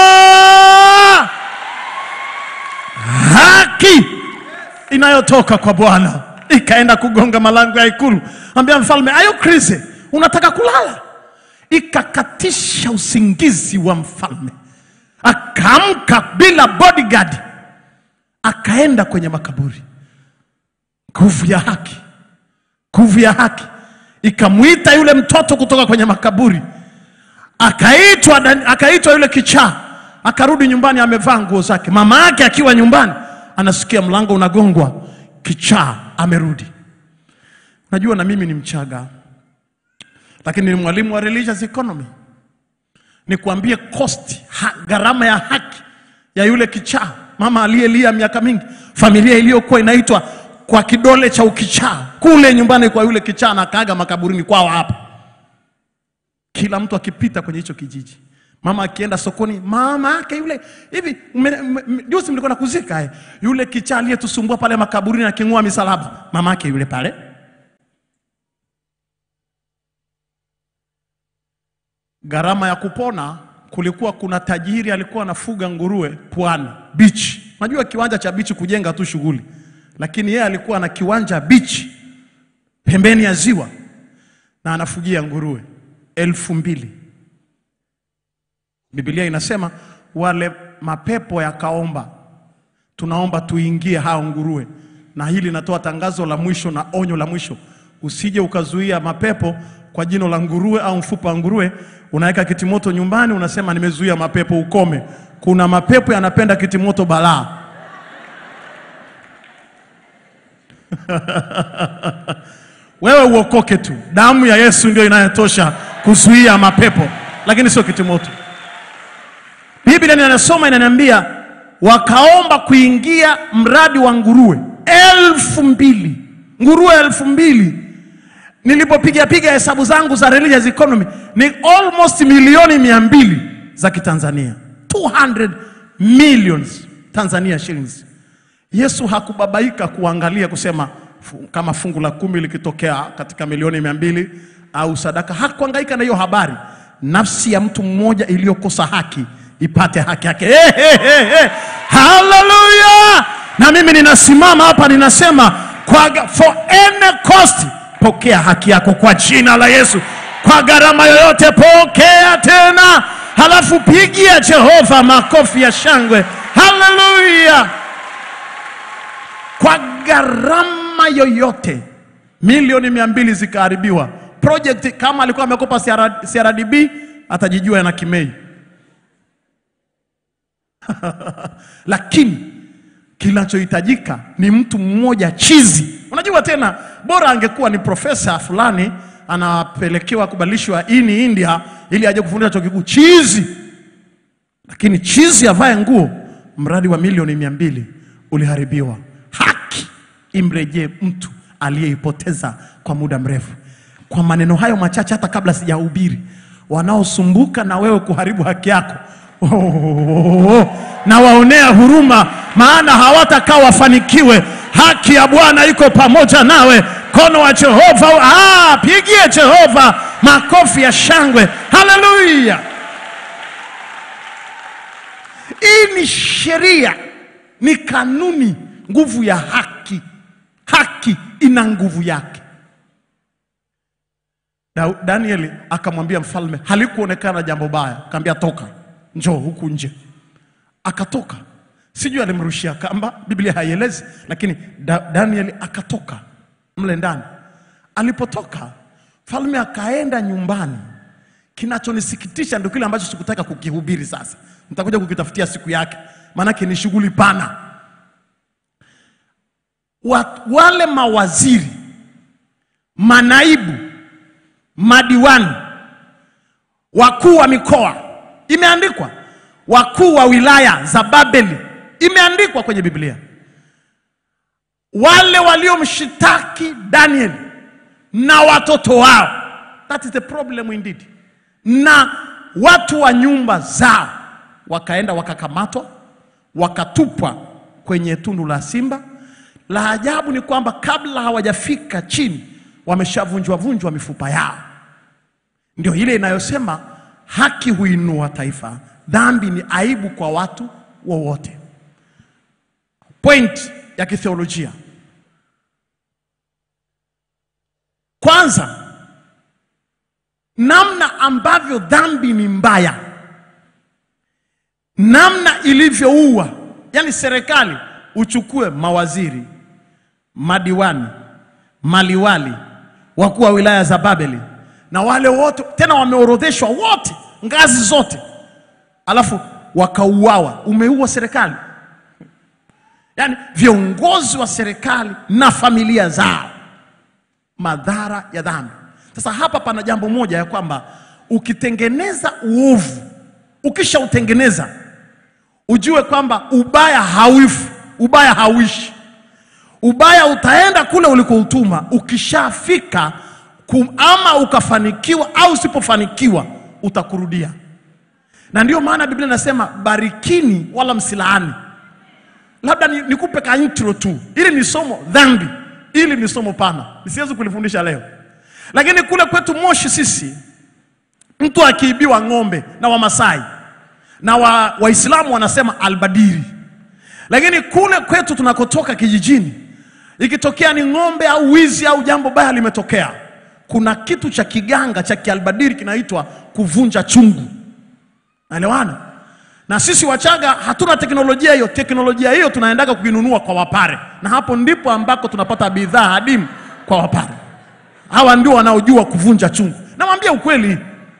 Speaker 3: Haki inayotoka kwa Bwana ikaenda kugonga malango ya ikulu, ambia mfalme, ayo crazy, unataka kulala? Ikakatisha usingizi wa mfalme, akaamka bila bodyguard, akaenda kwenye makaburi. Nguvu ya haki, nguvu ya haki ikamwita yule mtoto kutoka kwenye makaburi, akaitwa Dan- akaitwa yule kichaa, akarudi nyumbani, amevaa nguo zake. Mama yake akiwa nyumbani, anasikia mlango unagongwa, kichaa amerudi. Najua na mimi ni Mchaga, lakini ni mwalimu wa religious economy. Nikwambie cost ha, gharama ya haki ya yule kichaa, mama aliyelia miaka mingi, familia iliyokuwa inaitwa kwa kidole cha ukichaa kule nyumbani kwa yule kichaa, na kaaga makaburini kwao hapa kila mtu akipita kwenye hicho kijiji, mama akienda sokoni, mama yake yule hivi, mme- mme- juzi mlikuwa nakuzika eh, yule kichaa aliyetusumbua pale makaburini aking'oa misalaba, mama yake yule pale. Gharama ya kupona, kulikuwa kuna tajiri alikuwa anafuga nguruwe pwani beach. Unajua kiwanja cha beach kujenga tu shughuli, lakini yeye alikuwa na kiwanja beach pembeni ya ziwa na anafugia nguruwe elfu mbili. Biblia inasema wale mapepo yakaomba, tunaomba tuingie hao nguruwe. Na hili natoa tangazo la mwisho na onyo la mwisho, usije ukazuia mapepo kwa jino la nguruwe au mfupa wa nguruwe. Unaweka kitimoto nyumbani, unasema nimezuia mapepo, ukome. Kuna mapepo yanapenda kitimoto balaa. Wewe uokoke tu, damu ya Yesu ndio inayotosha kuzuia mapepo, lakini sio kitimoto. Biblia inasoma inaniambia, wakaomba kuingia mradi wa nguruwe elfu mbili nguruwe elfu mbili Nilipopiga piga hesabu zangu za religious economy ni almost milioni mia mbili za Kitanzania, 200 millions Tanzania shillings. Yesu hakubabaika kuangalia kusema fu- kama fungu la kumi likitokea katika milioni mia mbili au sadaka. Hakuangaika na hiyo habari. Nafsi ya mtu mmoja iliyokosa haki ipate haki yake. Hey, hey, hey, hey. Haleluya! Na mimi ninasimama hapa ninasema kwa, ga- for any cost, pokea haki yako kwa jina la Yesu, kwa gharama yoyote, pokea tena, halafu pigia Jehova makofi ya shangwe. Haleluya! kwa gharama yoyote milioni mia mbili zikaharibiwa. Project kama alikuwa amekopa CR CRDB atajijua na Kimei, lakini kinachohitajika ni mtu mmoja chizi. Unajua tena, bora angekuwa ni profesa fulani anapelekewa kubadilishwa ini India ili aje kufundisha chuo kikuu, chizi lakini chizi avae nguo, mradi wa milioni mia mbili uliharibiwa. Haki imrejee mtu aliyeipoteza kwa muda mrefu. Kwa maneno hayo machache, hata kabla sijahubiri, wanaosumbuka na wewe kuharibu haki yako oh, na waonea huruma, maana hawatakaa wafanikiwe. Haki ya Bwana iko pamoja nawe. Mkono wa Jehova, ah, pigie Jehova makofi ya shangwe. Haleluya! Hii ni sheria, ni kanuni, nguvu ya haki. Haki ina nguvu yake. Da- Danieli akamwambia mfalme, halikuonekana jambo baya, akamwambia toka, njoo huku nje. Akatoka, sijui alimrushia kamba, Biblia haielezi, lakini da, Danieli akatoka mle ndani. Alipotoka mfalme akaenda nyumbani. Kinachonisikitisha ndio kile ambacho sikutaka kukihubiri sasa, nitakuja kukitafutia siku yake. maanake ni shughuli pana. Wa- Wale mawaziri, manaibu, madiwani, wakuu wa mikoa, imeandikwa wakuu wa wilaya za Babeli, imeandikwa kwenye Biblia. Wale waliomshitaki Daniel na watoto wao, that is the problem indeed, na watu wa nyumba zao wakaenda wakakamatwa, wakatupwa kwenye tundu la simba. La ajabu ni kwamba kabla hawajafika chini, wameshavunjwa vunjwa mifupa yao. Ndio ile inayosema haki huinua taifa, dhambi ni aibu kwa watu wowote. Point ya kitheolojia, kwanza, namna ambavyo dhambi ni mbaya, namna ilivyoua, yaani serikali uchukue mawaziri, madiwani, maliwali, wakuu wa wilaya za Babeli na wale wote tena wameorodheshwa wote ngazi zote, alafu wakauawa. Umeua serikali, yaani viongozi wa serikali na familia zao, madhara ya dhambi. Sasa hapa pana jambo moja ya kwamba ukitengeneza uovu, ukishautengeneza ujue kwamba ubaya hauifu, ubaya hauishi. Ubaya utaenda kule ulikoutuma. Ukishafika kum, ama ukafanikiwa au usipofanikiwa utakurudia, na ndiyo maana Biblia inasema barikini wala msilaani. Labda ni- nikupe ka intro tu, ili ni somo dhambi, ili ni somo pana, nisiwezi kulifundisha leo, lakini kule kwetu Moshi sisi, mtu akiibiwa ng'ombe na Wamasai na wa- Waislamu wanasema albadiri, lakini kule kwetu tunakotoka kijijini, ikitokea ni ng'ombe au wizi au jambo baya limetokea, kuna kitu cha kiganga cha kialbadiri kinaitwa kuvunja chungu. Naelewana? Na sisi Wachaga hatuna teknolojia hiyo. Teknolojia hiyo tunaendaga kuinunua kwa Wapare, na hapo ndipo ambako tunapata bidhaa hadimu kwa Wapare. Hawa ndio wanaojua kuvunja chungu. Namwambia ukweli.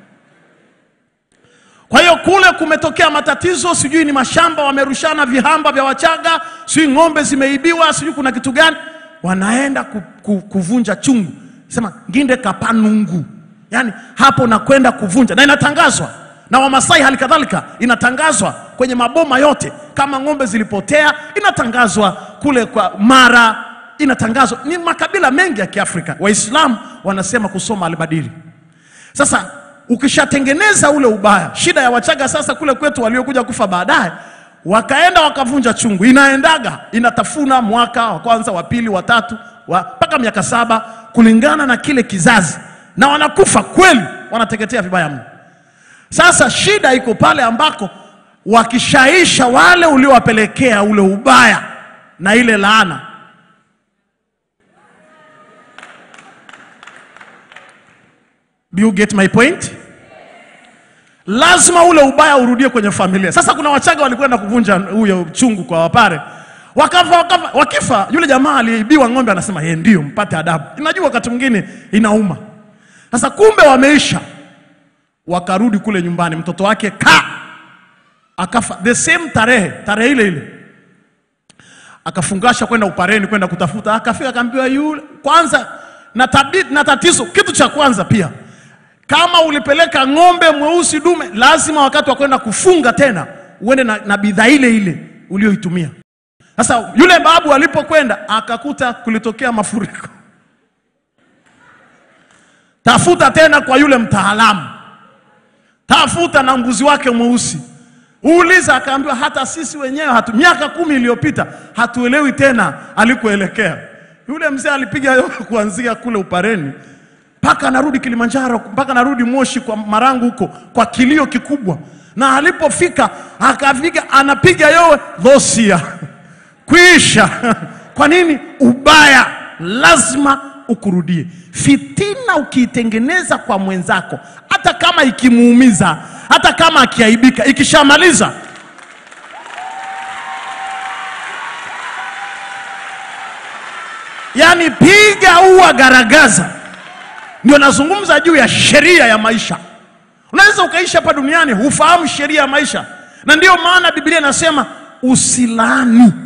Speaker 3: Kwa hiyo kule kumetokea matatizo, sijui ni mashamba wamerushana vihamba vya Wachaga, sijui ng'ombe zimeibiwa, sijui kuna kitu gani, wanaenda ku, ku, kuvunja chungu, sema nginde kapanungu, yaani hapo nakwenda kuvunja, na inatangazwa na Wamasai hali kadhalika, inatangazwa kwenye maboma yote. Kama ng'ombe zilipotea, inatangazwa kule kwa Mara, inatangazwa. Ni makabila mengi ya Kiafrika. Waislamu wanasema kusoma albadiri. Sasa ukishatengeneza ule ubaya, shida ya Wachaga sasa kule kwetu waliokuja kufa baadaye, wakaenda wakavunja chungu, inaendaga inatafuna mwaka wa kwanza, wa pili, wa tatu, wa mpaka miaka saba kulingana na kile kizazi, na wanakufa kweli, wanateketea vibaya mno. Sasa shida iko pale ambako wakishaisha wale uliowapelekea ule ubaya na ile laana, Do you get my point? Lazima ule ubaya urudie kwenye familia. Sasa kuna Wachaga walikwenda kuvunja huyo chungu kwa Wapare, wakafa, wakafa, wakifa yule jamaa aliyeibiwa ng'ombe anasema yeye ndio mpate adabu. Inajua wakati mwingine inauma. Sasa kumbe wameisha, wakarudi kule nyumbani, mtoto wake ka akafa the same tarehe tarehe ile ile, akafungasha kwenda Upareni kwenda kutafuta, akafika akaambiwa yule kwanza na, tabi, na tatizo kitu cha kwanza pia kama ulipeleka ng'ombe mweusi dume, lazima wakati wa kwenda kufunga tena uende na, na bidhaa ile ile ulioitumia. Sasa yule babu alipokwenda akakuta kulitokea mafuriko, tafuta tena kwa yule mtaalamu, tafuta na mbuzi wake mweusi, uuliza. Akaambiwa hata sisi wenyewe hatu, miaka kumi iliyopita hatuelewi tena alikoelekea. Yule mzee alipiga yowe kuanzia kule Upareni mpaka anarudi Kilimanjaro, mpaka anarudi Moshi kwa Marangu huko kwa kilio kikubwa, na alipofika akafika anapiga yowe dhosia kuisha. Kwa nini? Ubaya lazima ukurudie. Fitina ukiitengeneza kwa mwenzako, hata kama ikimuumiza, hata kama akiaibika, ikishamaliza yani piga ua garagaza. Ndio nazungumza juu ya sheria ya maisha. Unaweza ukaishi hapa duniani hufahamu sheria ya maisha, na ndiyo maana Biblia inasema usilaani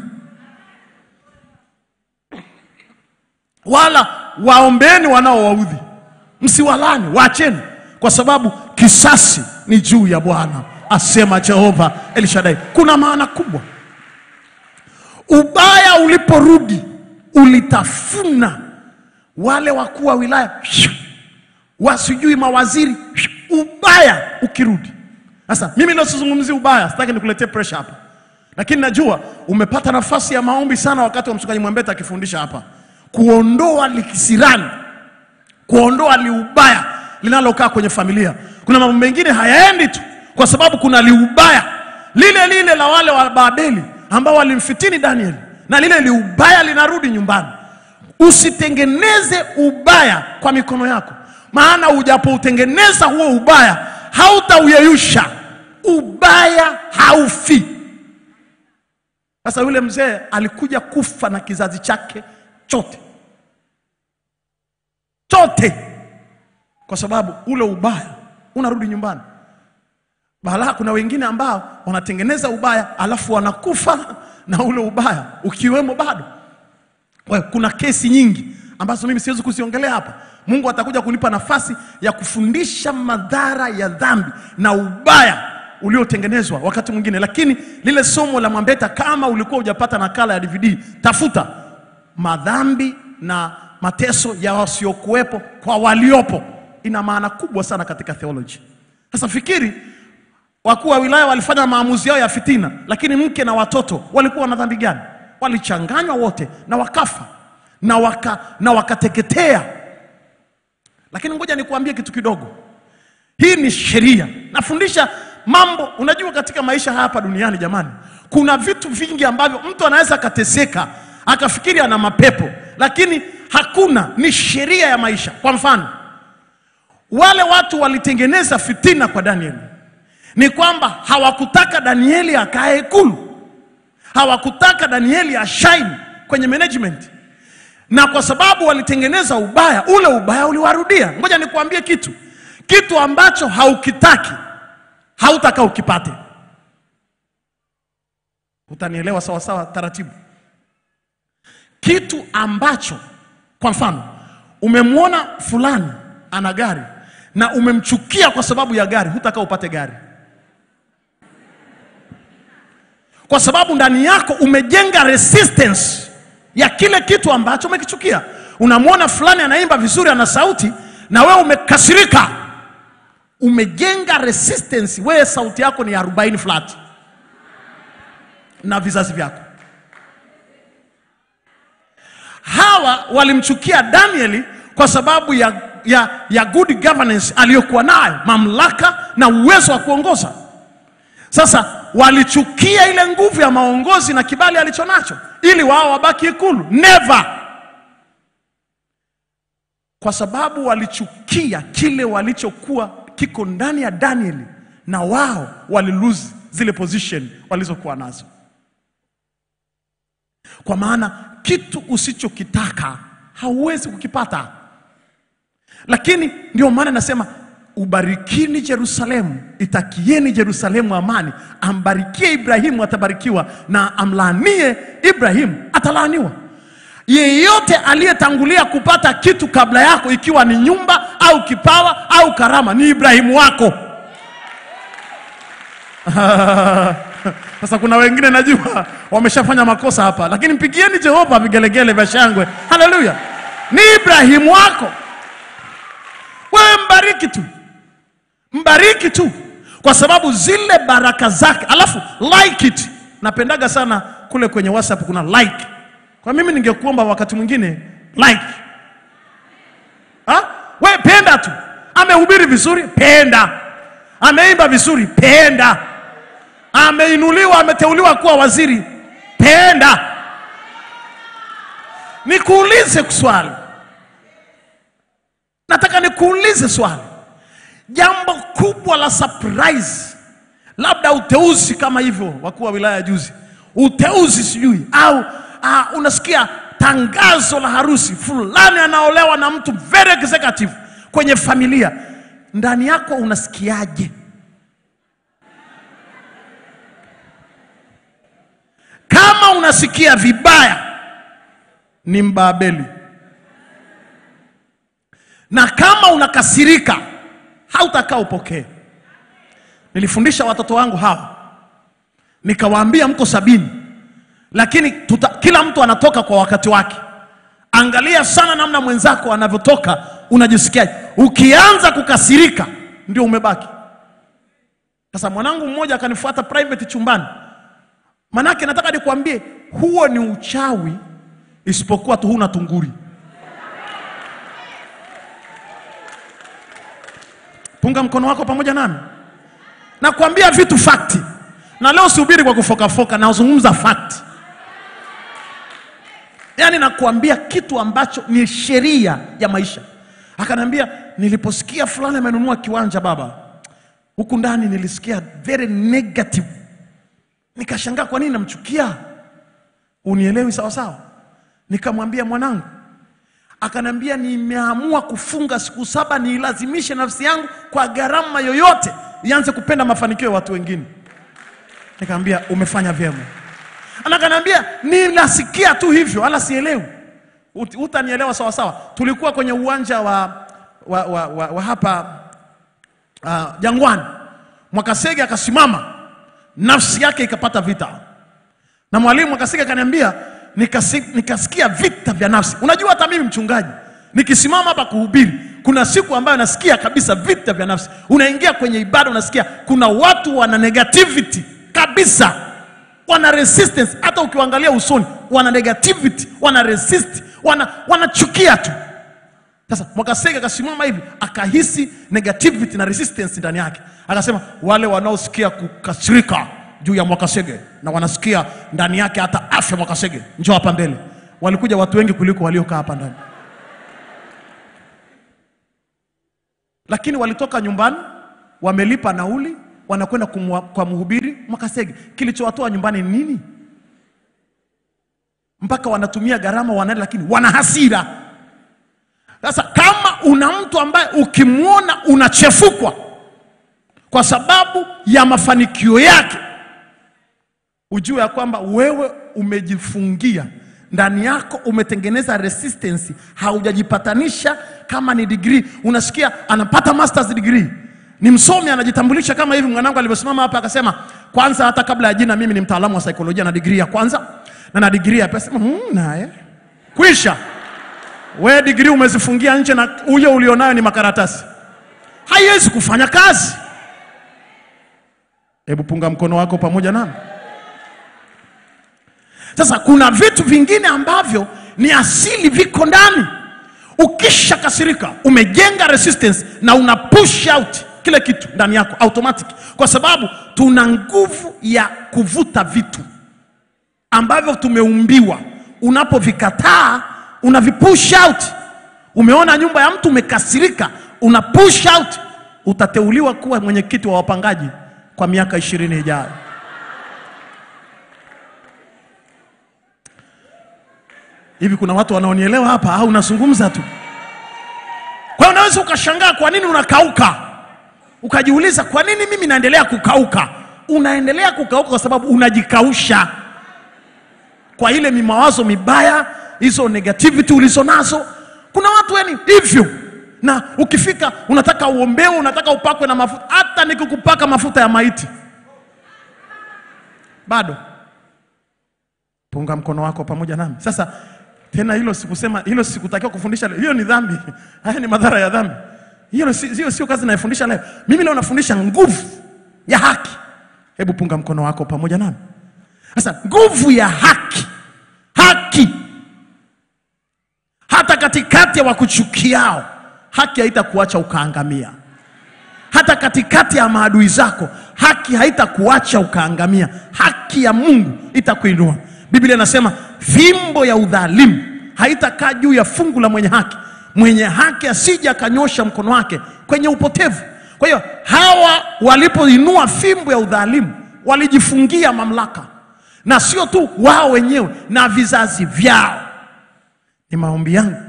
Speaker 3: wala waombeeni wanaowaudhi, msiwalani, waacheni, kwa sababu kisasi ni juu ya Bwana, asema Jehova Elishadai. Kuna maana kubwa. Ubaya uliporudi ulitafuna wale wakuu wa wilaya wasijui mawaziri, ubaya ukirudi. Sasa mimi leo sizungumzi ubaya, sitaki nikuletee pressure hapa, lakini najua umepata nafasi ya maombi sana wakati wa mchungaji Mwambeta akifundisha hapa, kuondoa likisirani, kuondoa liubaya linalokaa kwenye familia. Kuna mambo mengine hayaendi tu kwa sababu kuna liubaya lile lile la wale wa Babeli ambao walimfitini Danieli, na lile liubaya linarudi nyumbani. Usitengeneze ubaya kwa mikono yako, maana ujapoutengeneza huo ubaya hautauyeyusha. Ubaya haufi. Sasa yule mzee alikuja kufa na kizazi chake chote chote, kwa sababu ule ubaya unarudi nyumbani. Bala, kuna wengine ambao wanatengeneza ubaya alafu wanakufa na ule ubaya ukiwemo bado. Wewe, kuna kesi nyingi ambazo mimi siwezi kuziongelea hapa. Mungu atakuja kunipa nafasi ya kufundisha madhara ya dhambi na ubaya uliotengenezwa wakati mwingine, lakini lile somo la Mwambeta, kama ulikuwa hujapata nakala ya DVD, tafuta madhambi na mateso ya wasiokuwepo kwa waliopo. Ina maana kubwa sana katika theology. Sasa fikiri wakuu wa wilaya walifanya maamuzi yao ya fitina, lakini mke na watoto walikuwa na dhambi gani? Walichanganywa wote na wakafa na, waka, na wakateketea. Lakini ngoja nikuambie kitu kidogo, hii ni sheria. Nafundisha mambo, unajua katika maisha hapa duniani jamani, kuna vitu vingi ambavyo mtu anaweza akateseka akafikiri ana mapepo, lakini hakuna, ni sheria ya maisha. Kwa mfano, wale watu walitengeneza fitina kwa Danieli ni kwamba hawakutaka Danieli akae ikulu, hawakutaka Danieli ashaini kwenye management, na kwa sababu walitengeneza ubaya, ule ubaya uliwarudia. Ngoja nikuambie kitu, kitu ambacho haukitaki hautaka ukipate. Utanielewa sawa sawa, taratibu. Kitu ambacho, kwa mfano, umemwona fulani ana gari na umemchukia kwa sababu ya gari, hutaka upate gari kwa sababu ndani yako umejenga resistance ya kile kitu ambacho umekichukia. Unamwona fulani anaimba vizuri, ana sauti, na wewe umekasirika, umejenga resistance. Wewe sauti yako ni 40 flat na vizazi vyako. Hawa walimchukia Danieli kwa sababu ya, ya, ya good governance aliyokuwa nayo, mamlaka na uwezo wa kuongoza. Sasa walichukia ile nguvu ya maongozi na kibali alichonacho ili wao wabaki ikulu. Never, kwa sababu walichukia kile walichokuwa kiko ndani ya Danieli, na wao walilose zile position walizokuwa nazo, kwa maana kitu usichokitaka hauwezi kukipata. Lakini ndio maana nasema ubarikini Yerusalemu, itakieni Yerusalemu amani. Ambarikie Ibrahimu atabarikiwa, na amlaanie Ibrahimu atalaaniwa. Yeyote aliyetangulia kupata kitu kabla yako, ikiwa ni nyumba au kipawa au karama, ni Ibrahimu wako. Sasa kuna wengine najua wameshafanya makosa hapa, lakini mpigieni Jehova vigelegele vya shangwe. Haleluya! Ni Ibrahimu wako. Wewe mbariki tu, mbariki tu, kwa sababu zile baraka zake. Alafu like it. Napendaga sana kule kwenye WhatsApp kuna like. Kwa mimi ningekuomba wakati mwingine like. Ha? We penda tu. Amehubiri vizuri, penda. Ameimba vizuri, penda. Ameinuliwa, ameteuliwa kuwa waziri, penda. Nikuulize swali, nataka nikuulize swali. Jambo kubwa la surprise, labda uteuzi kama hivyo, wakuu wa wilaya juzi, uteuzi sijui au uh, unasikia tangazo la harusi fulani anaolewa na mtu very executive kwenye familia, ndani yako unasikiaje? kama unasikia vibaya ni mbabeli na kama unakasirika hautakaa upokee nilifundisha watoto wangu hawa nikawaambia mko sabini lakini tuta, kila mtu anatoka kwa wakati wake angalia sana namna mwenzako anavyotoka unajisikiaje ukianza kukasirika ndio umebaki sasa mwanangu mmoja akanifuata private chumbani manake nataka nikwambie huo ni uchawi isipokuwa tu huna tunguri punga mkono wako pamoja nami nakwambia vitu fakti na leo sihubiri kwa kufokafoka nazungumza fakti yaani nakuambia kitu ambacho ni sheria ya maisha akaniambia niliposikia fulani amenunua kiwanja baba huku ndani nilisikia very negative nikashangaa kwa nini namchukia unielewi sawasawa nikamwambia mwanangu akaniambia nimeamua kufunga siku saba niilazimishe nafsi yangu kwa gharama yoyote ianze kupenda mafanikio ya watu wengine nikamwambia umefanya vyema anakaniambia ninasikia tu hivyo wala sielewi Ut- utanielewa sawasawa tulikuwa kwenye uwanja wa, wa, wa, wa, wa hapa uh, jangwani mwakasege akasimama nafsi yake ikapata vita na mwalimu akasika akaniambia nikasi, nikasikia vita vya nafsi unajua hata mimi mchungaji nikisimama hapa kuhubiri kuna siku ambayo nasikia kabisa vita vya nafsi unaingia kwenye ibada unasikia kuna watu wana negativity kabisa wana resistance hata ukiwaangalia usoni wana negativity wana resist wana wanachukia tu sasa mwakasege akasimama hivi akahisi negativity na resistance ndani yake akasema wale wanaosikia kukasirika juu ya mwakasege na wanasikia ndani yake hata afya mwakasege njoo hapa mbele walikuja watu wengi kuliko waliokaa hapa ndani lakini walitoka nyumbani wamelipa nauli wanakwenda kumwa- kwa mhubiri mwakasege kilichowatoa nyumbani ni nini mpaka wanatumia gharama wanaenda lakini wana hasira sasa kama una mtu ambaye ukimwona unachefukwa kwa sababu ya mafanikio yake, ujue ya kwamba wewe umejifungia ndani yako, umetengeneza resistance, haujajipatanisha. Kama ni degree, unasikia anapata masters degree, ni msomi, anajitambulisha kama hivi. Mwanangu alivyosimama hapa akasema, kwanza hata kabla ya jina, mimi ni mtaalamu wa saikolojia na degree ya kwanza na na degree ya pesa. Sema, "Hmm, naye kwisha we digrii umezifungia nje na huyo ulionayo ni makaratasi, haiwezi kufanya kazi. Hebu punga mkono wako pamoja nami. Sasa kuna vitu vingine ambavyo ni asili, viko ndani. Ukisha kasirika, umejenga resistance na una push out kile kitu ndani yako automatic, kwa sababu tuna nguvu ya kuvuta vitu ambavyo tumeumbiwa. Unapovikataa unavipush out. Umeona nyumba ya mtu umekasirika, una push out, utateuliwa kuwa mwenyekiti wa wapangaji kwa miaka ishirini ijayo. Hivi kuna watu wanaonielewa hapa au unazungumza tu? Kwa hiyo unaweza ukashangaa kwa nini unakauka, ukajiuliza kwa nini mimi naendelea kukauka. Unaendelea kukauka kwa sababu unajikausha kwa ile mimawazo mibaya, hizo negativity ulizo nazo. Kuna watu yani hivyo, na ukifika unataka uombewe, unataka upakwe na mafuta. Hata nikikupaka mafuta ya maiti bado. Punga mkono wako pamoja nami sasa. Tena hilo sikusema, hilo sikutakiwa kufundisha leo. Hiyo ni dhambi, haya ni madhara ya dhambi. Hiyo si- hiyo sio kazi naifundisha leo. Mimi leo nafundisha nguvu ya haki. Hebu punga mkono wako pamoja nami. Sasa nguvu ya haki, haki hata katikati ya wakuchukiao, haki haitakuacha ukaangamia. Hata katikati ya maadui zako, haki haitakuacha ukaangamia. Haki ya Mungu itakuinua. Biblia inasema fimbo ya udhalimu haitakaa juu ya fungu la mwenye haki, mwenye haki asije akanyosha mkono wake kwenye upotevu. Kwa hiyo hawa walipoinua fimbo ya udhalimu walijifungia mamlaka, na sio tu wao wenyewe, na vizazi vyao. Ni maombi yangu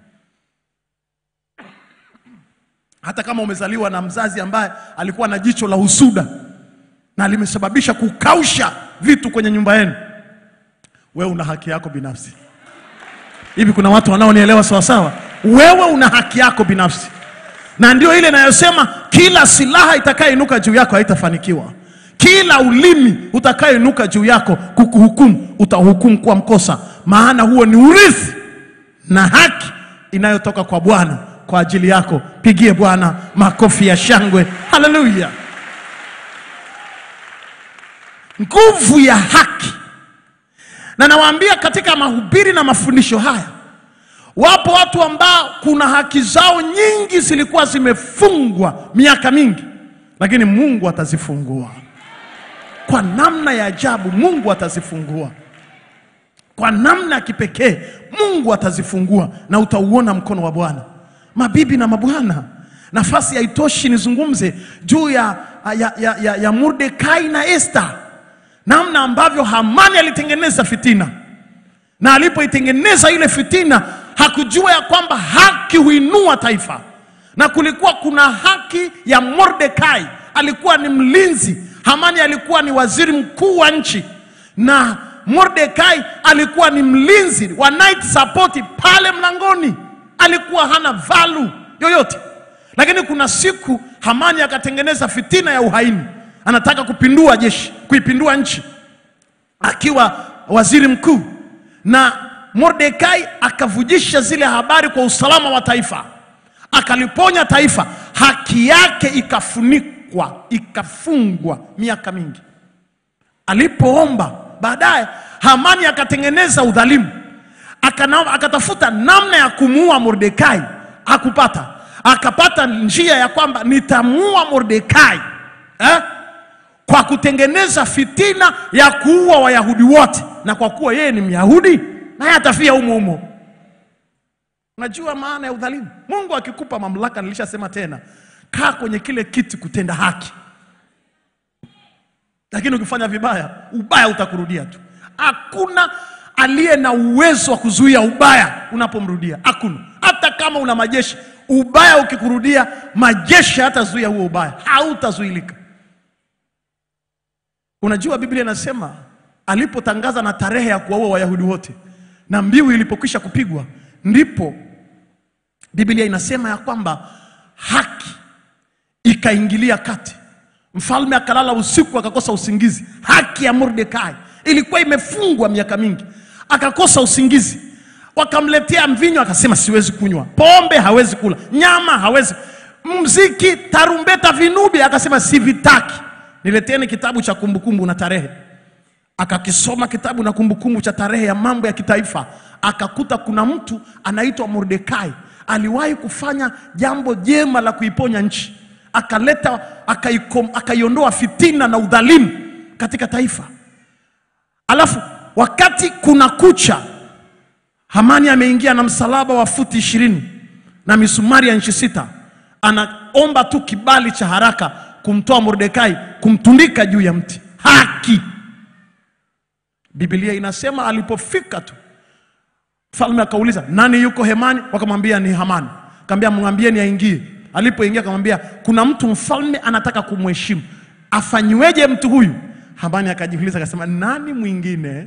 Speaker 3: hata kama umezaliwa na mzazi ambaye alikuwa na jicho la husuda na limesababisha kukausha vitu kwenye nyumba yenu, wewe una haki yako binafsi. Hivi kuna watu wanaonielewa sawa sawa? Wewe una haki yako binafsi, na ndio ile inayosema kila silaha itakayeinuka juu yako haitafanikiwa. Kila ulimi utakayeinuka juu yako kukuhukumu, utahukumu kwa mkosa, maana huo ni urithi na haki inayotoka kwa Bwana kwa ajili yako. Pigie Bwana makofi ya shangwe, haleluya! Nguvu ya haki na nawaambia katika mahubiri na mafundisho haya, wapo watu ambao kuna haki zao nyingi zilikuwa zimefungwa miaka mingi, lakini Mungu atazifungua kwa namna ya ajabu. Mungu atazifungua kwa namna ya kipekee. Mungu atazifungua na utauona mkono wa Bwana. Mabibi na mabwana, nafasi haitoshi nizungumze juu ya, ya, ya, ya, ya Mordekai na Esther namna ambavyo Hamani alitengeneza fitina, na alipoitengeneza ile fitina hakujua ya kwamba haki huinua taifa, na kulikuwa kuna haki ya Mordekai, alikuwa ni mlinzi. Hamani alikuwa ni waziri mkuu wa nchi, na Mordekai alikuwa ni mlinzi wa night support pale mlangoni, alikuwa hana valu yoyote. Lakini kuna siku Hamani akatengeneza fitina ya uhaini anataka kupindua jeshi, kuipindua nchi akiwa waziri mkuu, na Mordekai akavujisha zile habari kwa usalama wa taifa, akaliponya taifa, haki yake ikafunikwa, ikafungwa miaka mingi. Alipoomba baadaye, Hamani akatengeneza udhalimu, akana, akatafuta namna ya kumuua Mordekai, hakupata. Akapata njia ya kwamba nitamuua Mordekai eh? kwa kutengeneza fitina ya kuua Wayahudi wote, na kwa kuwa yeye ni Myahudi naye atafia humo humo. Unajua maana ya udhalimu? Mungu akikupa mamlaka, nilishasema tena, kaa kwenye kile kiti kutenda haki, lakini ukifanya vibaya, ubaya utakurudia tu. Hakuna aliye na uwezo wa kuzuia ubaya unapomrudia, hakuna. Hata kama una majeshi, ubaya ukikurudia, majeshi hatazuia huo ubaya, hautazuilika. Unajua Biblia inasema alipotangaza na tarehe ya kuwaua Wayahudi wote na mbiu ilipokwisha kupigwa, ndipo Biblia inasema ya kwamba haki ikaingilia kati. Mfalme akalala usiku akakosa usingizi. Haki ya Mordekai ilikuwa imefungwa miaka mingi, akakosa usingizi. Wakamletea mvinyo, akasema siwezi kunywa. Pombe hawezi kula, nyama hawezi, mziki, tarumbeta, vinubi, akasema sivitaki nileteni kitabu cha kumbukumbu na tarehe. Akakisoma kitabu na kumbukumbu cha tarehe ya mambo ya kitaifa, akakuta kuna mtu anaitwa Mordekai aliwahi kufanya jambo jema la kuiponya nchi, akaleta akaikom- akaiondoa fitina na udhalimu katika taifa. Alafu wakati kuna kucha, Hamani ameingia na msalaba wa futi ishirini na misumari ya inchi sita, anaomba tu kibali cha haraka kumtoa Mordekai, kumtundika juu ya mti. Haki. Biblia inasema alipofika tu mfalme akauliza nani yuko hemani, wakamwambia ni Hamani. Akamwambia mwambieni aingie. Alipoingia akamwambia kuna mtu mfalme anataka kumheshimu, afanyiweje mtu huyu? Hamani akajiuliza akasema, nani mwingine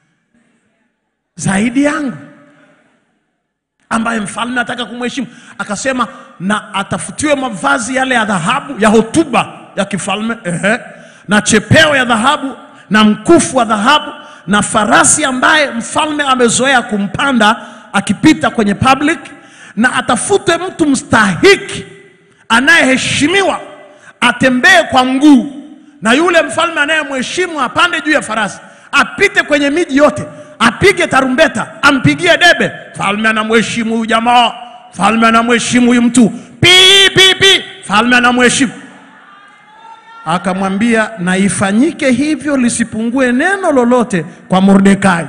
Speaker 3: zaidi yangu ambaye mfalme anataka kumheshimu? Akasema na atafutiwe mavazi yale ya dhahabu ya hotuba ya kifalme, ehe, na chepeo ya dhahabu na mkufu wa dhahabu na farasi ambaye mfalme amezoea kumpanda akipita kwenye public, na atafute mtu mstahiki anayeheshimiwa atembee kwa mguu, na yule mfalme anayemheshimu apande juu ya farasi, apite kwenye miji yote, apige tarumbeta, ampigie debe. Mfalme anamheshimu huyu jamaa, mfalme anamheshimu huyu mtu, pi pi pi, mfalme anamheshimu akamwambia na ifanyike hivyo lisipungue neno lolote kwa Mordekai.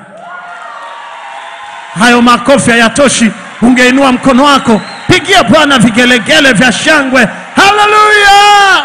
Speaker 3: Hayo makofi hayatoshi, ungeinua mkono wako, pigia Bwana vigelegele vya shangwe, haleluya!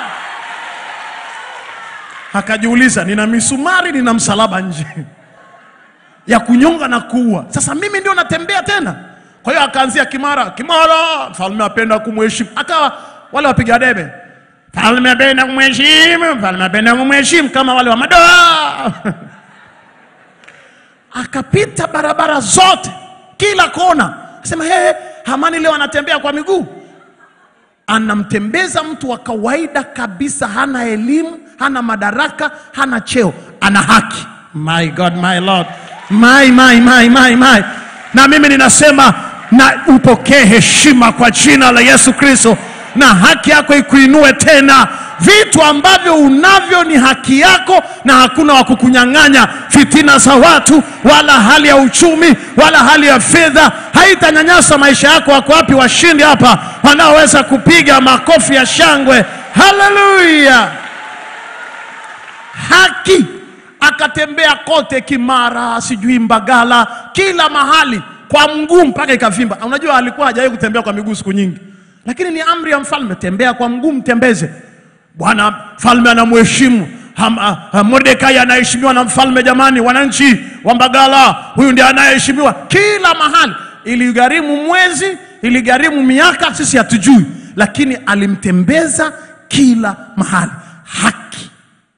Speaker 3: Akajiuliza, nina misumari, nina msalaba nje ya kunyonga na kuua, sasa mimi ndio natembea tena? Kwa hiyo akaanzia Kimara, Kimara, mfalme apenda kumheshimu, akawa wale wapiga debe Mfalme apenda kumheshimu, mfalme apenda kumheshimu, kama wale wa madoa akapita barabara zote, kila kona, asema hey, Hamani leo anatembea kwa miguu anamtembeza mtu wa kawaida kabisa, hana elimu, hana madaraka, hana cheo, ana haki. My God, my Lord, my, my, my, my, my. Na mimi ninasema na upokee heshima kwa jina la Yesu Kristo, na haki yako ikuinue tena. Vitu ambavyo unavyo ni haki yako, na hakuna wa kukunyang'anya. Fitina za watu, wala hali ya uchumi, wala hali ya fedha haitanyanyasa maisha yako. Wako wapi washindi hapa wanaoweza kupiga makofi ya shangwe? Haleluya! Haki akatembea kote, Kimara, sijui Mbagala, kila mahali kwa mguu mpaka ikavimba. Unajua alikuwa hajawahi kutembea kwa miguu siku nyingi, lakini ni amri ya mfalme, tembea kwa mguu, mtembeze. Bwana mfalme anamheshimu. Ham- ah, ah, Mordekai anaheshimiwa na mfalme. Jamani, wananchi wa Mbagala, huyu ndiye anayeheshimiwa kila mahali. Iligharimu mwezi, iligharimu miaka, sisi hatujui, lakini alimtembeza kila mahali. Haki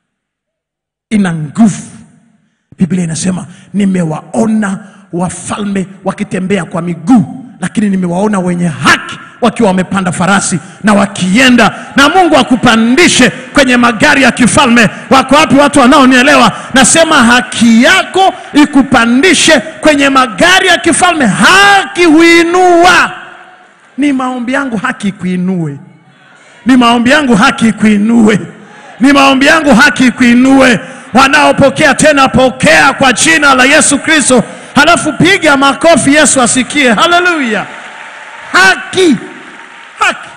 Speaker 3: ina nguvu. Biblia inasema nimewaona wafalme wakitembea kwa miguu, lakini nimewaona wenye haki wakiwa wamepanda farasi na wakienda. Na Mungu akupandishe kwenye magari ya kifalme. Wako wapi watu wanaonielewa? Nasema haki yako ikupandishe kwenye magari ya kifalme. Haki huinua. Ni maombi yangu haki ikuinue ni maombi yangu haki ikuinue, ni maombi yangu haki ikuinue. Wanaopokea tena, pokea kwa jina la Yesu Kristo, halafu piga makofi, Yesu asikie. Haleluya! Haki, haki,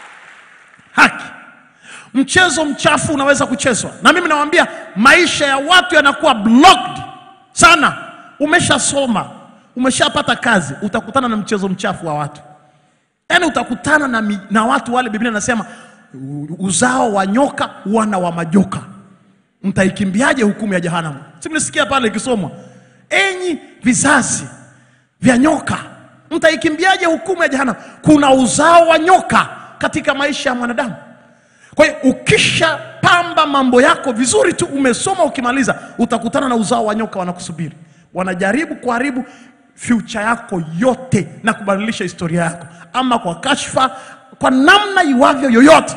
Speaker 3: haki. Mchezo mchafu unaweza kuchezwa, na mimi nawaambia, maisha ya watu yanakuwa blocked sana. Umeshasoma, umeshapata kazi, utakutana na mchezo mchafu wa watu yaani utakutana na, mi- na watu wale biblia inasema u- uzao wa nyoka wana wa majoka mtaikimbiaje hukumu ya jehanamu simlisikia pale ikisomwa enyi vizazi vya nyoka mtaikimbiaje hukumu ya jehanamu kuna uzao wa nyoka katika maisha ya mwanadamu kwa hiyo ukishapamba mambo yako vizuri tu umesoma ukimaliza utakutana na uzao wa nyoka wanakusubiri wanajaribu kuharibu future yako yote na kubadilisha historia yako ama kwa kashfa kwa namna iwavyo yoyote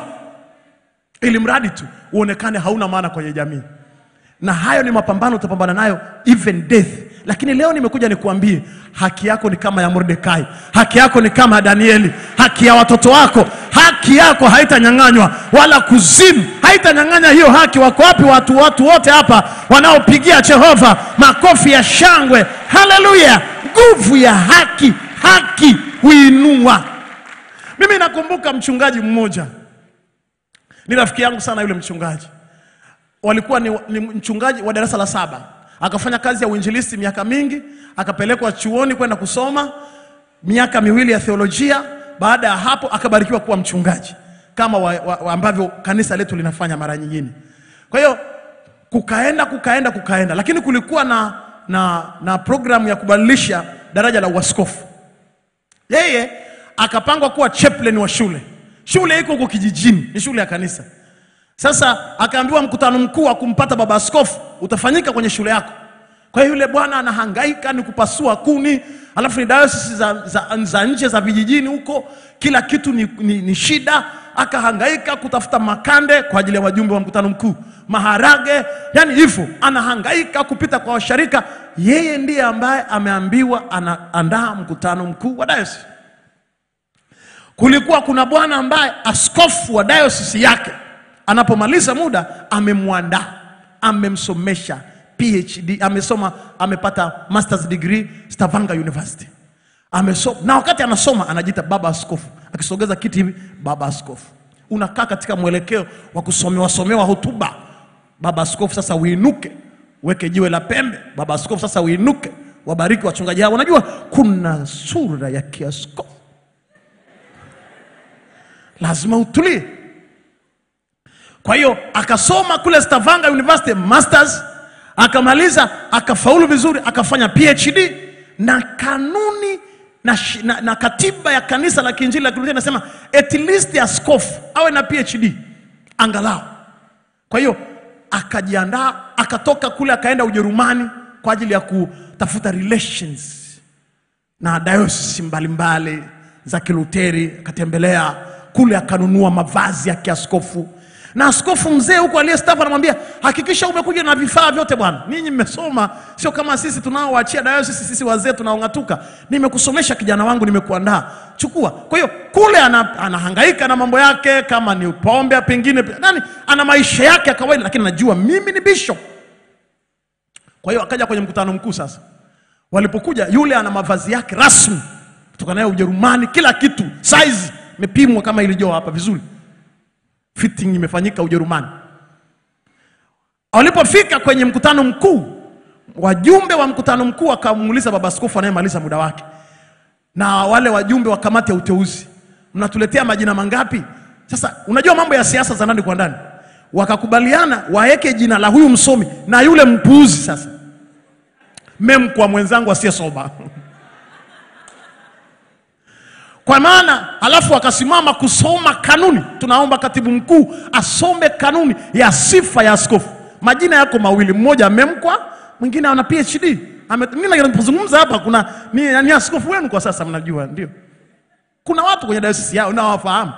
Speaker 3: ili mradi tu uonekane hauna maana kwenye jamii na hayo ni mapambano utapambana nayo even death lakini leo nimekuja nikuambie haki yako ni kama ya mordekai haki yako ni kama ya danieli haki ya watoto wako haki yako haitanyang'anywa wala kuzimu haitanyang'anya hiyo haki wako wapi watu watu wote hapa wanaopigia jehova makofi ya shangwe haleluya nguvu ya haki haki huinua mimi nakumbuka mchungaji mmoja ni rafiki yangu sana yule mchungaji walikuwa ni, ni mchungaji wa darasa la saba akafanya kazi ya uinjilisti miaka mingi akapelekwa chuoni kwenda kusoma miaka miwili ya theolojia baada ya hapo akabarikiwa kuwa mchungaji kama wa, wa, wa ambavyo kanisa letu linafanya mara nyingine kwa hiyo kukaenda kukaenda kukaenda lakini kulikuwa na, na, na programu ya kubadilisha daraja la uaskofu yeye akapangwa kuwa chaplain wa shule shule iko huko kijijini ni shule ya kanisa sasa akaambiwa mkutano mkuu wa kumpata baba askofu utafanyika kwenye shule yako kwa hiyo yule bwana anahangaika ni kupasua kuni alafu ni dayosisi za, za, za nje za vijijini huko kila kitu ni, ni, ni shida akahangaika kutafuta makande kwa ajili ya wajumbe wa mkutano mkuu maharage yani hivyo anahangaika kupita kwa washarika yeye ndiye ambaye ameambiwa anaandaa mkutano mkuu wa dayosisi kulikuwa kuna bwana ambaye askofu wa dayosisi yake anapomaliza muda amemwandaa amemsomesha phd amesoma amepata masters degree stavanger university amesoma na wakati anasoma anajiita baba askofu akisogeza kiti hivi baba askofu unakaa katika mwelekeo wa kusomewa somewa hotuba baba askofu sasa uinuke weke jiwe la pembe baba askofu sasa uinuke wabariki wachungaji hao unajua kuna sura ya kiaskofu lazima utulie kwa hiyo akasoma kule Stavanger University masters, akamaliza akafaulu vizuri, akafanya PhD na kanuni na, shi- na, na katiba ya kanisa la Kiinjili la Kilutheri inasema at least askofu awe na PhD angalau. Kwa hiyo akajiandaa, akatoka kule akaenda Ujerumani kwa ajili ya kutafuta relations na dayosisi mbalimbali za Kiluteri, akatembelea kule, akanunua mavazi ya kiaskofu na askofu mzee huko aliyestaafu anamwambia hakikisha umekuja na vifaa vyote bwana, ninyi mmesoma, sio kama sisi tunaowaachia dayosisi, sisi wazee tunaong'atuka. Nimekusomesha kijana wangu, nimekuandaa, chukua. Kwa hiyo kule ana, anahangaika na mambo yake, kama ni pombe pengine nani, ana maisha yake ya kawaida, lakini anajua mimi ni bishop. Kwa hiyo akaja kwenye mkutano mkuu sasa Walipokuja yule ana mavazi yake rasmi kutoka nayo Ujerumani, kila kitu size imepimwa kama ilivyo hapa vizuri, fitting imefanyika Ujerumani. Walipofika kwenye mkutano mkuu, wajumbe wa mkutano mkuu wakamuuliza baba askofu anayemaliza muda wake na wale wajumbe wa kamati ya uteuzi, mnatuletea majina mangapi? Sasa unajua mambo ya siasa za ndani kwa ndani, wakakubaliana waweke jina la huyu msomi na yule mpuuzi sasa memkwa mwenzangu asiyesoma kwa maana alafu akasimama kusoma kanuni. Tunaomba katibu mkuu asome kanuni ya sifa ya askofu. Majina yako mawili, mmoja memkwa, mwingine ana PhD. Ame- Mimi ninapozungumza hapa kuna ni, ni askofu wenu kwa sasa, mnajua ndio. Kuna watu kwenye dayosisi yao nawafahamu.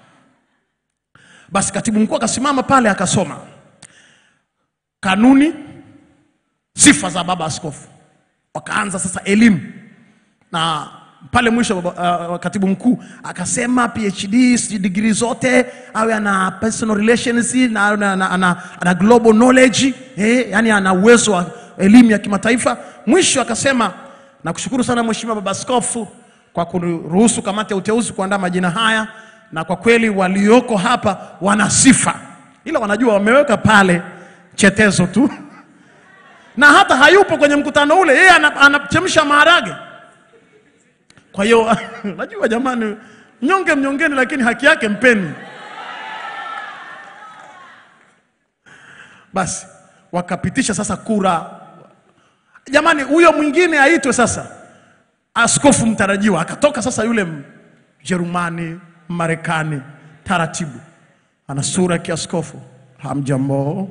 Speaker 3: Basi katibu mkuu akasimama pale akasoma kanuni sifa za baba askofu. Wakaanza sasa elimu, na pale mwisho baba, uh, katibu mkuu akasema PhD sijui degree zote awe ana personal relations na ana, ana, ana, ana global knowledge eh, yani ana uwezo wa elimu ya kimataifa. Mwisho akasema nakushukuru sana mheshimiwa baba askofu kwa kuruhusu kamati ya uteuzi kuandaa majina haya, na kwa kweli walioko hapa wana sifa, ila wanajua wameweka pale chetezo tu na hata hayupo kwenye mkutano ule, yeye ana- anachemsha maharage. Kwa hiyo najua jamani, mnyonge mnyongeni, lakini haki yake mpeni. Basi wakapitisha sasa kura. Jamani, huyo mwingine aitwe sasa askofu mtarajiwa. Akatoka sasa yule Mjerumani, Marekani, taratibu, ana sura ya kiaskofu. Hamjambo.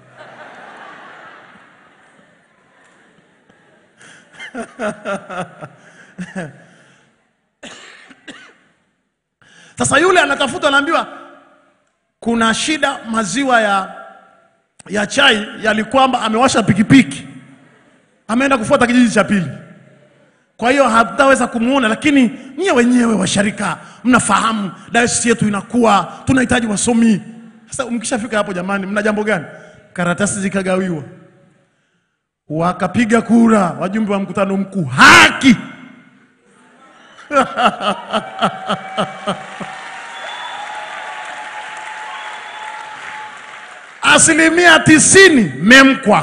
Speaker 3: Sasa yule anatafuta, anaambiwa kuna shida, maziwa ya, ya chai yalikwamba, amewasha pikipiki, ameenda kufuata kijiji cha pili. Kwa hiyo hatutaweza kumuona, lakini nyie wenyewe washarika mnafahamu dayosisi yetu inakuwa, tunahitaji wasomi. Sasa mkishafika hapo, jamani, mna jambo gani? Karatasi zikagawiwa, wakapiga kura, wajumbe wa mkutano mkuu, haki asilimia tisini memkwa.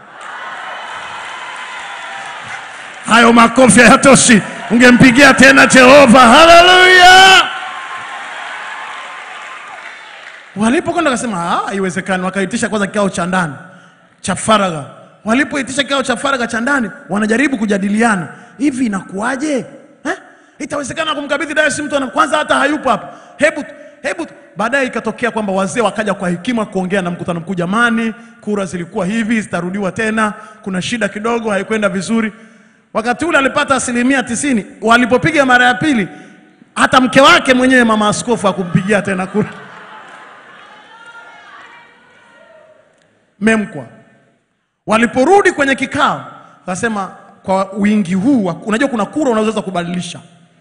Speaker 3: Hayo makofi hayatoshi, ungempigia tena Jehova. Haleluya! Walipokwenda wakasema, "Ah, haiwezekani. Wakaitisha kwanza kikao cha ndani cha faragha. Walipoitisha kikao cha faragha cha ndani, wanajaribu kujadiliana, hivi inakuwaje eh? Itawezekana kumkabidhi dayosisi mtu ana kwanza hata hayupo hapa, hebu hebu. Baadaye ikatokea kwamba wazee wakaja kwa hekima kuongea na mkutano mkuu, jamani, kura zilikuwa hivi, zitarudiwa tena, kuna shida kidogo, haikwenda vizuri. Wakati ule alipata asilimia tisini. Walipopiga mara ya pili, hata mke wake mwenyewe mama askofu hakumpigia tena kura. Memkwa waliporudi kwenye kikao, akasema kwa wingi huu, wa- unajua kuna kura unaweza kubadilisha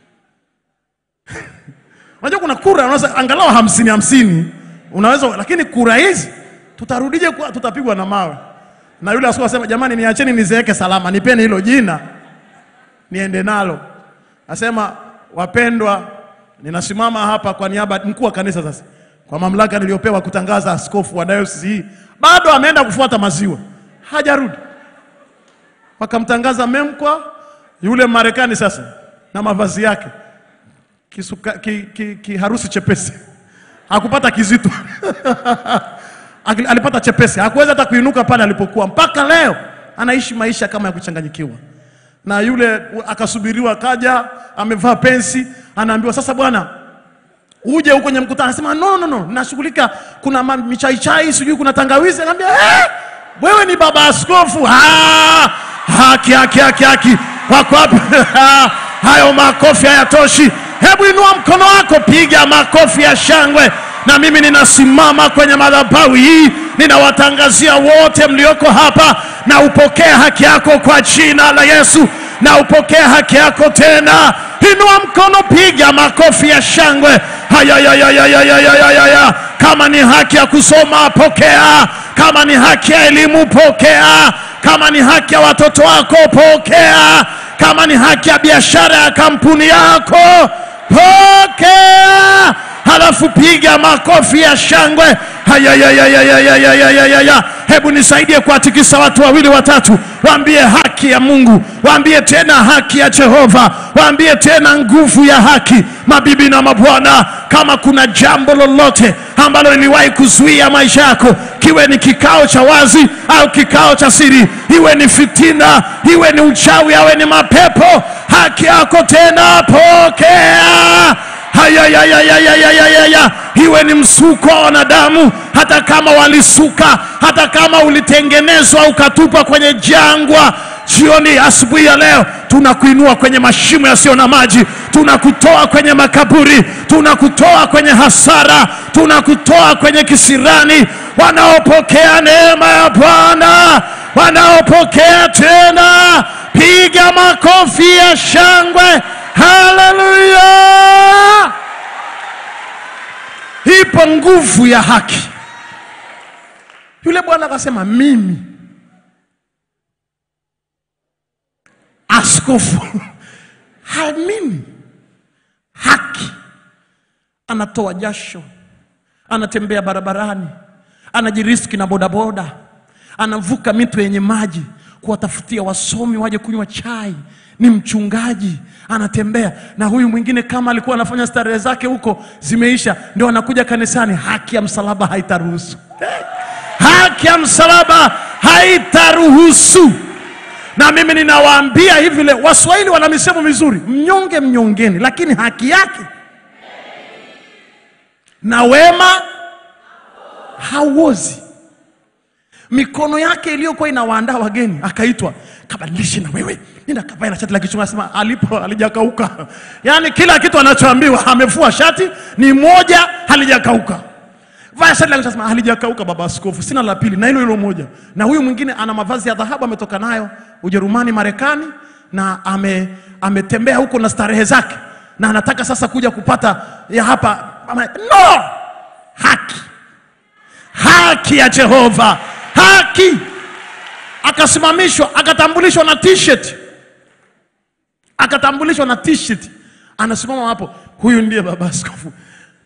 Speaker 3: unajua kuna kura unaweza angalau hamsini hamsini unaweza, lakini kura hizi tutarudije? Kwa tutapigwa na mawe. Na yule askofu asema, jamani, niacheni nizeeke salama, nipeni hilo jina niende nalo. Asema, wapendwa, ninasimama hapa kwa niaba mkuu wa kanisa sasa, kwa mamlaka niliyopewa kutangaza askofu wa dayosisi hii, bado ameenda kufuata maziwa, hajarudi. Wakamtangaza memkwa yule Marekani sasa na mavazi yake kisuka, ki, ki, ki harusi chepesi, hakupata kizito Akili- alipata chepesi, hakuweza hata kuinuka pale alipokuwa. Mpaka leo anaishi maisha kama ya kuchanganyikiwa. Na yule akasubiriwa, akaja amevaa pensi, anaambiwa sasa, bwana uje huko kwenye mkutano. Anasema no, no, no, nashughulika, kuna ma- michaichai, sijui kuna tangawizi. Anaambia eh, wewe ni baba askofu. Ah,
Speaker 1: haki, haki, haki, haki. Wako wapi? Hayo makofi hayatoshi. Hebu inua mkono wako, piga makofi ya shangwe. Na mimi ninasimama kwenye madhabahu hii, ninawatangazia wote mlioko hapa, na upokee haki yako kwa jina la Yesu, na upokee haki yako tena. Inua mkono, piga makofi ya shangwe. Haya, ya, ya, ya, ya, ya, ya, ya, ya, ya. Kama ni haki ya kusoma, pokea. Kama ni haki ya elimu, pokea. Kama ni haki ya watoto wako, pokea. Kama ni haki ya biashara ya kampuni yako, pokea. Halafu piga makofi ya shangwe. Haya, ya, ya, ya, ya, ya, ya, ya, ya, ya, ya. Hebu nisaidie kuwatikisa watu wawili watatu, waambie haki ya Mungu, waambie tena haki ya Jehova, waambie tena nguvu ya haki. Mabibi na mabwana, kama kuna jambo lolote ambalo liliwahi kuzuia maisha yako, kiwe ni kikao cha wazi au kikao cha siri, iwe ni fitina, iwe ni uchawi, awe ni mapepo, haki yako tena pokea. Haya, ya, ya, ya, ya, ya, ya, ya, ya. Iwe ni msuko wa wanadamu, hata kama walisuka, hata kama ulitengenezwa ukatupwa kwenye jangwa. Jioni, asubuhi ya leo, tunakuinua kwenye mashimo yasiyo na maji, tunakutoa kwenye makaburi, tunakutoa kwenye hasara, tunakutoa kwenye kisirani. Wanaopokea neema ya Bwana, wanaopokea tena, piga makofi ya shangwe. Haleluya! Ipo nguvu ya haki. Yule bwana akasema, mimi askofu hamini haki. Anatoa jasho, anatembea barabarani, anajiriski na bodaboda, anavuka mito yenye maji kuwatafutia wasomi waje kunywa chai. Ni mchungaji anatembea na huyu mwingine, kama alikuwa anafanya starehe zake huko zimeisha, ndio anakuja kanisani. Haki ya msalaba haitaruhusu, haki ya msalaba haitaruhusu. Na mimi ninawaambia hivi leo, Waswahili wana misemo mizuri, mnyonge mnyongeni, lakini haki yake na wema hauozi. Mikono yake iliyokuwa inawaandaa wageni, akaitwa kabadilishe na wewe, nenda kavae na shati la kichunga. Asema alipo halijakauka. Yaani kila kitu anachoambiwa amefua shati ni moja, halijakauka. Vaa shati la kichunga, asema halijakauka, baba askofu, sina la pili na hilo hilo moja. Na huyu mwingine ana mavazi ya dhahabu ametoka nayo Ujerumani, Marekani, na ame ametembea huko na starehe zake, na anataka sasa kuja kupata ya hapa. Ama- No, haki haki ya Jehova, haki. Akasimamishwa, akatambulishwa na t-shirt, akatambulishwa na t-shirt, anasimama hapo, huyu ndiye baba askofu.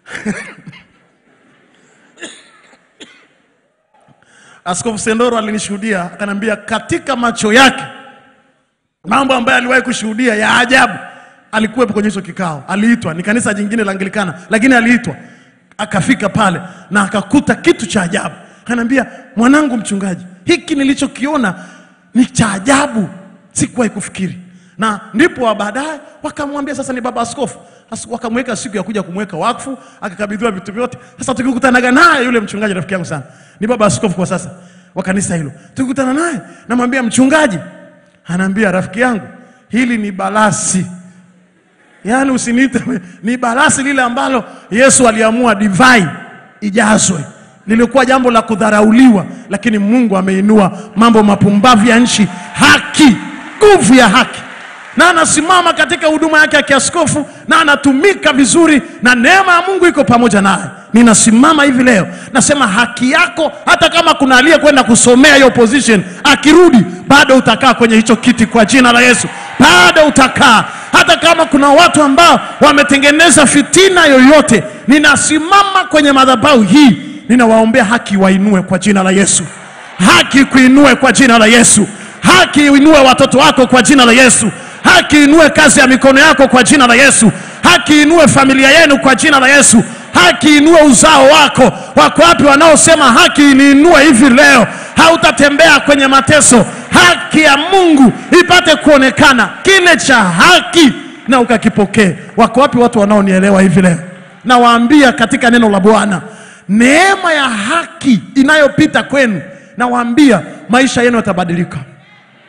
Speaker 1: Askofu Sendoro alinishuhudia, akaniambia katika macho yake mambo ambayo aliwahi kushuhudia ya ajabu. Alikuwepo kwenye hicho kikao, aliitwa, ni kanisa jingine la Anglikana, lakini aliitwa akafika pale na akakuta kitu cha ajabu. Akaniambia, mwanangu mchungaji, hiki nilichokiona ni cha ajabu, sikuwahi kufikiri. Na ndipo wa baadaye wakamwambia sasa ni baba askofu, As- wakamweka siku ya kuja kumweka wakfu, akakabidhiwa vitu vyote. Sasa tukikutanaga naye yule mchungaji, rafiki yangu sana, ni baba askofu kwa sasa wa kanisa hilo, tukikutana naye namwambia mchungaji, anaambia rafiki yangu, hili ni balasi yaani usiniite ni balasi lile ambalo Yesu aliamua divai ijazwe. Lilikuwa jambo la kudharauliwa, lakini Mungu ameinua mambo mapumbavu ya nchi, haki, nguvu ya haki, na anasimama katika huduma yake ya kiaskofu na anatumika vizuri, na neema ya Mungu iko pamoja naye. Ninasimama hivi leo nasema haki yako, hata kama kuna aliyekwenda kusomea hiyo position, akirudi bado utakaa kwenye hicho kiti kwa jina la Yesu, bado utakaa hata kama kuna watu ambao wametengeneza fitina yoyote, ninasimama kwenye madhabahu hii, ninawaombea haki wainue kwa jina la Yesu, haki kuinue kwa jina la Yesu, haki inue watoto wako kwa jina la Yesu, haki inue kazi ya mikono yako kwa jina la Yesu, haki inue familia yenu kwa jina la Yesu, haki inue uzao wako. Wako wapi wanaosema haki niinue hivi leo? Hautatembea kwenye mateso, haki ya Mungu ipate kuonekana, kile cha haki na ukakipokee. Wako wapi watu wanaonielewa hivi leo? Nawaambia katika neno la Bwana, neema ya haki inayopita kwenu, nawaambia maisha yenu yatabadilika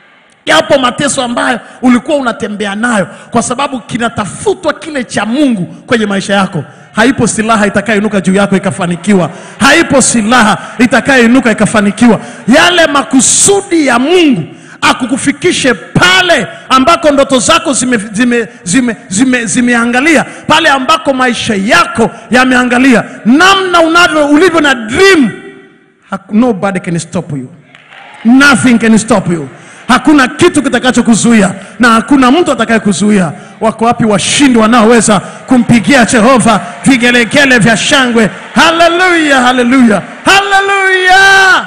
Speaker 3: yapo mateso ambayo ulikuwa unatembea nayo kwa sababu kinatafutwa kile cha mungu kwenye maisha yako haipo silaha itakayoinuka juu yako ikafanikiwa haipo silaha itakayoinuka ikafanikiwa yale makusudi ya mungu akukufikishe pale ambako ndoto zako zimeangalia zime, zime, zime, zimeangalia, pale ambako maisha yako yameangalia namna unavyo ulivyo na dream Hak- nobody can stop you nothing can stop you hakuna kitu kitakachokuzuia na hakuna mtu atakayekuzuia wako wapi washindi wanaoweza kumpigia jehova vigelegele vya shangwe haleluya haleluya haleluya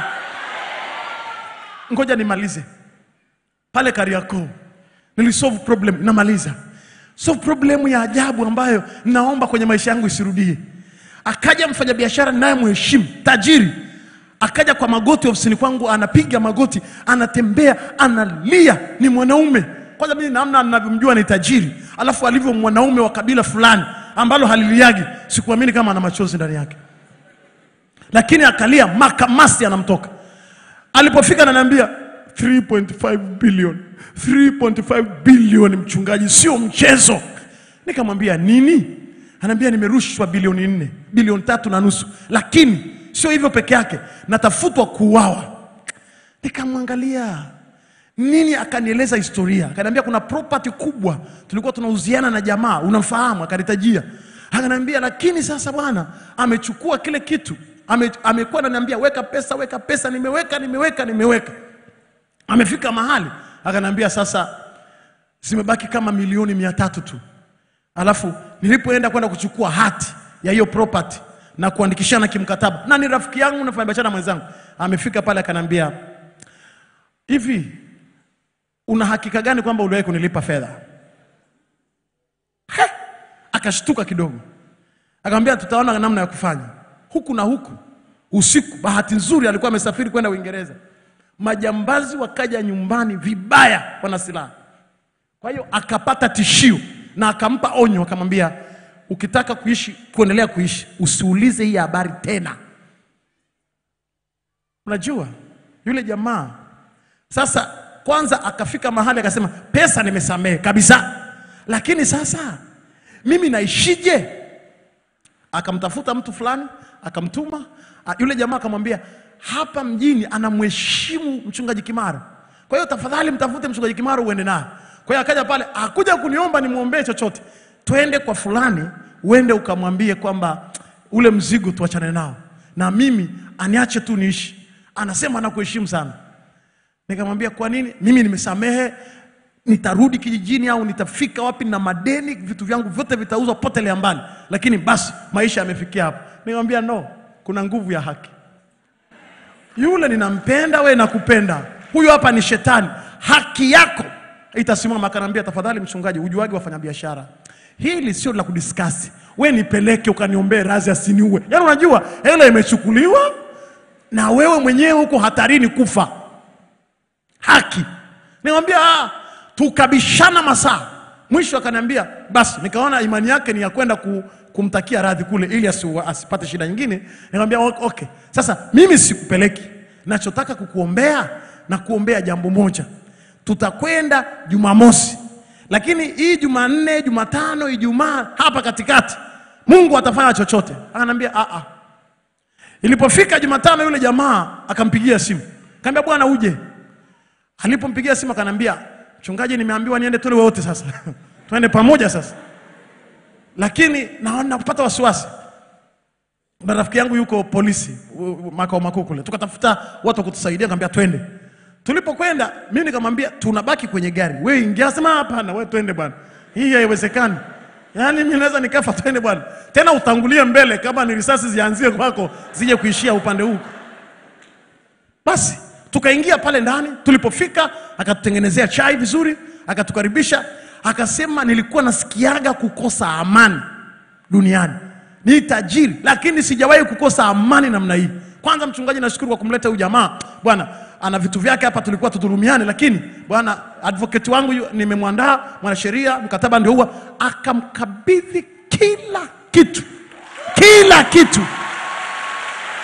Speaker 3: ngoja nimalize pale kariakoo nilisolve problem namaliza solve problem ya ajabu ambayo naomba kwenye maisha yangu isirudie akaja mfanyabiashara naye mheshimu tajiri akaja kwa magoti ofisini kwangu anapiga magoti anatembea analia ni mwanaume kwanza mimi namna ninavyomjua ni tajiri alafu alivyo mwanaume wa kabila fulani ambalo haliliagi sikuamini kama ana machozi ndani yake lakini akalia makamasi anamtoka alipofika ananiambia 3.5 billion 3.5 billion mchungaji sio mchezo nikamwambia nini anaambia nimerushwa bilioni nne bilioni tatu na nusu lakini sio hivyo peke yake natafutwa kuuawa nikamwangalia nini akanieleza historia akaniambia kuna property kubwa tulikuwa tunauziana na jamaa unamfahamu akanitajia akaniambia lakini sasa bwana amechukua kile kitu ame, amekuwa ananiambia weka pesa weka pesa nimeweka nimeweka nimeweka amefika mahali akaniambia sasa zimebaki kama milioni mia tatu tu alafu nilipoenda kwenda kuchukua hati ya hiyo property na kuandikishana kimkataba na ni rafiki yangu nafanya biashara mwenzangu amefika pale akaniambia hivi una hakika gani kwamba uliwahi kunilipa fedha He! akashtuka kidogo akamwambia tutaona namna ya kufanya huku na huku usiku bahati nzuri alikuwa amesafiri kwenda uingereza majambazi wakaja nyumbani vibaya wana silaha kwa hiyo akapata tishio na akampa onyo akamwambia ukitaka kuishi kuendelea kuishi usiulize hii habari tena unajua yule jamaa sasa kwanza akafika mahali akasema pesa nimesamehe kabisa lakini sasa mimi naishije akamtafuta mtu fulani akamtuma a- yule jamaa akamwambia hapa mjini anamheshimu mchungaji kimara kwa hiyo tafadhali mtafute mchungaji kimara uende naye kwa hiyo akaja pale akuja kuniomba nimwombee chochote twende kwa fulani uende ukamwambie kwamba ule mzigo tuachane nao na mimi aniache tu niishi anasema anakuheshimu sana nikamwambia kwa nini mimi nimesamehe nitarudi kijijini au nitafika wapi na madeni vitu vyangu vyote vitauzwa potelea mbali lakini basi maisha yamefikia hapo nikamwambia no kuna nguvu ya haki yule ninampenda we nakupenda huyu hapa ni shetani haki yako itasimama akanaambia tafadhali mchungaji ujuagi wafanyabiashara hili sio la kudiskasi we nipeleke ukaniombee razi asiniue yaani unajua hela imechukuliwa na wewe mwenyewe huko hatarini kufa haki nikamwambia ah, tukabishana masaa mwisho akaniambia basi nikaona imani yake ni ya kwenda ku, kumtakia radhi kule ili asi, asipate shida nyingine nikamwambia "Ok- okay sasa mimi sikupeleki nachotaka kukuombea na kuombea jambo moja tutakwenda jumamosi lakini hii jumanne jumatano ijumaa hapa katikati mungu atafanya chochote akaniambia "Ah, ah." ilipofika jumatano yule jamaa akampigia simu kaambia bwana uje alipompigia simu akanambia mchungaji nimeambiwa niende tule wote sasa twende pamoja sasa lakini naona napata wasiwasi na rafiki yangu yuko polisi u- u- makao makuu kule tukatafuta watu wa kutusaidia kaambia twende tulipokwenda mimi nikamwambia tunabaki kwenye gari wewe ingia sema hapana wewe twende bwana hii haiwezekani yaani mimi naweza nikafa twende bwana tena utangulie mbele kama ni risasi zianzie kwako zije kuishia upande huu basi tukaingia pale ndani tulipofika akatutengenezea chai vizuri akatukaribisha akasema nilikuwa nasikiaga kukosa amani duniani ni tajiri lakini sijawahi kukosa amani namna hii kwanza mchungaji nashukuru kwa kumleta huyu jamaa bwana ana vitu vyake hapa tulikuwa tudhulumiane lakini bwana advocate wangu yu- nimemwandaa mwanasheria mkataba ndio huwa akamkabidhi kila kitu kila kitu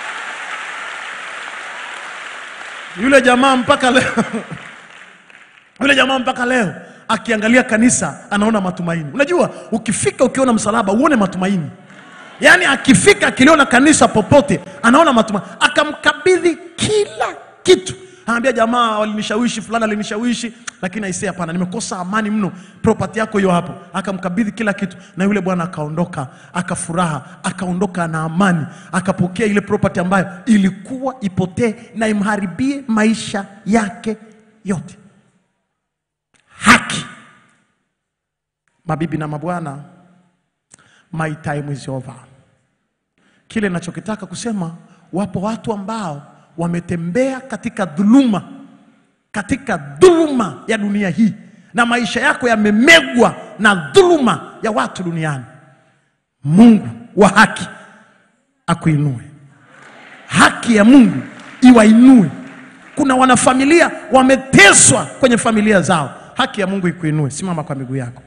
Speaker 3: yule jamaa mpaka leo Yule jamaa mpaka leo akiangalia kanisa anaona matumaini. Unajua, ukifika ukiona msalaba uone matumaini. Yaani akifika akiliona kanisa popote anaona matumaini, akamkabidhi kila kitu. Anaambia jamaa, walinishawishi fulani, alinishawishi lakini aisee, hapana, nimekosa amani mno, property yako hiyo hapo. Akamkabidhi kila kitu, na yule bwana akaondoka, akafuraha, akaondoka na amani, akapokea ile property ambayo ilikuwa ipotee na imharibie maisha yake yote. Haki. Mabibi na mabwana, my time is over. Kile nachokitaka kusema, wapo watu ambao wametembea katika dhuluma, katika dhuluma ya dunia hii, na maisha yako yamemegwa na dhuluma ya watu duniani. Mungu wa haki akuinue, haki ya Mungu iwainue. Kuna wanafamilia wameteswa kwenye familia zao, haki ya Mungu ikuinue. Simama kwa miguu yako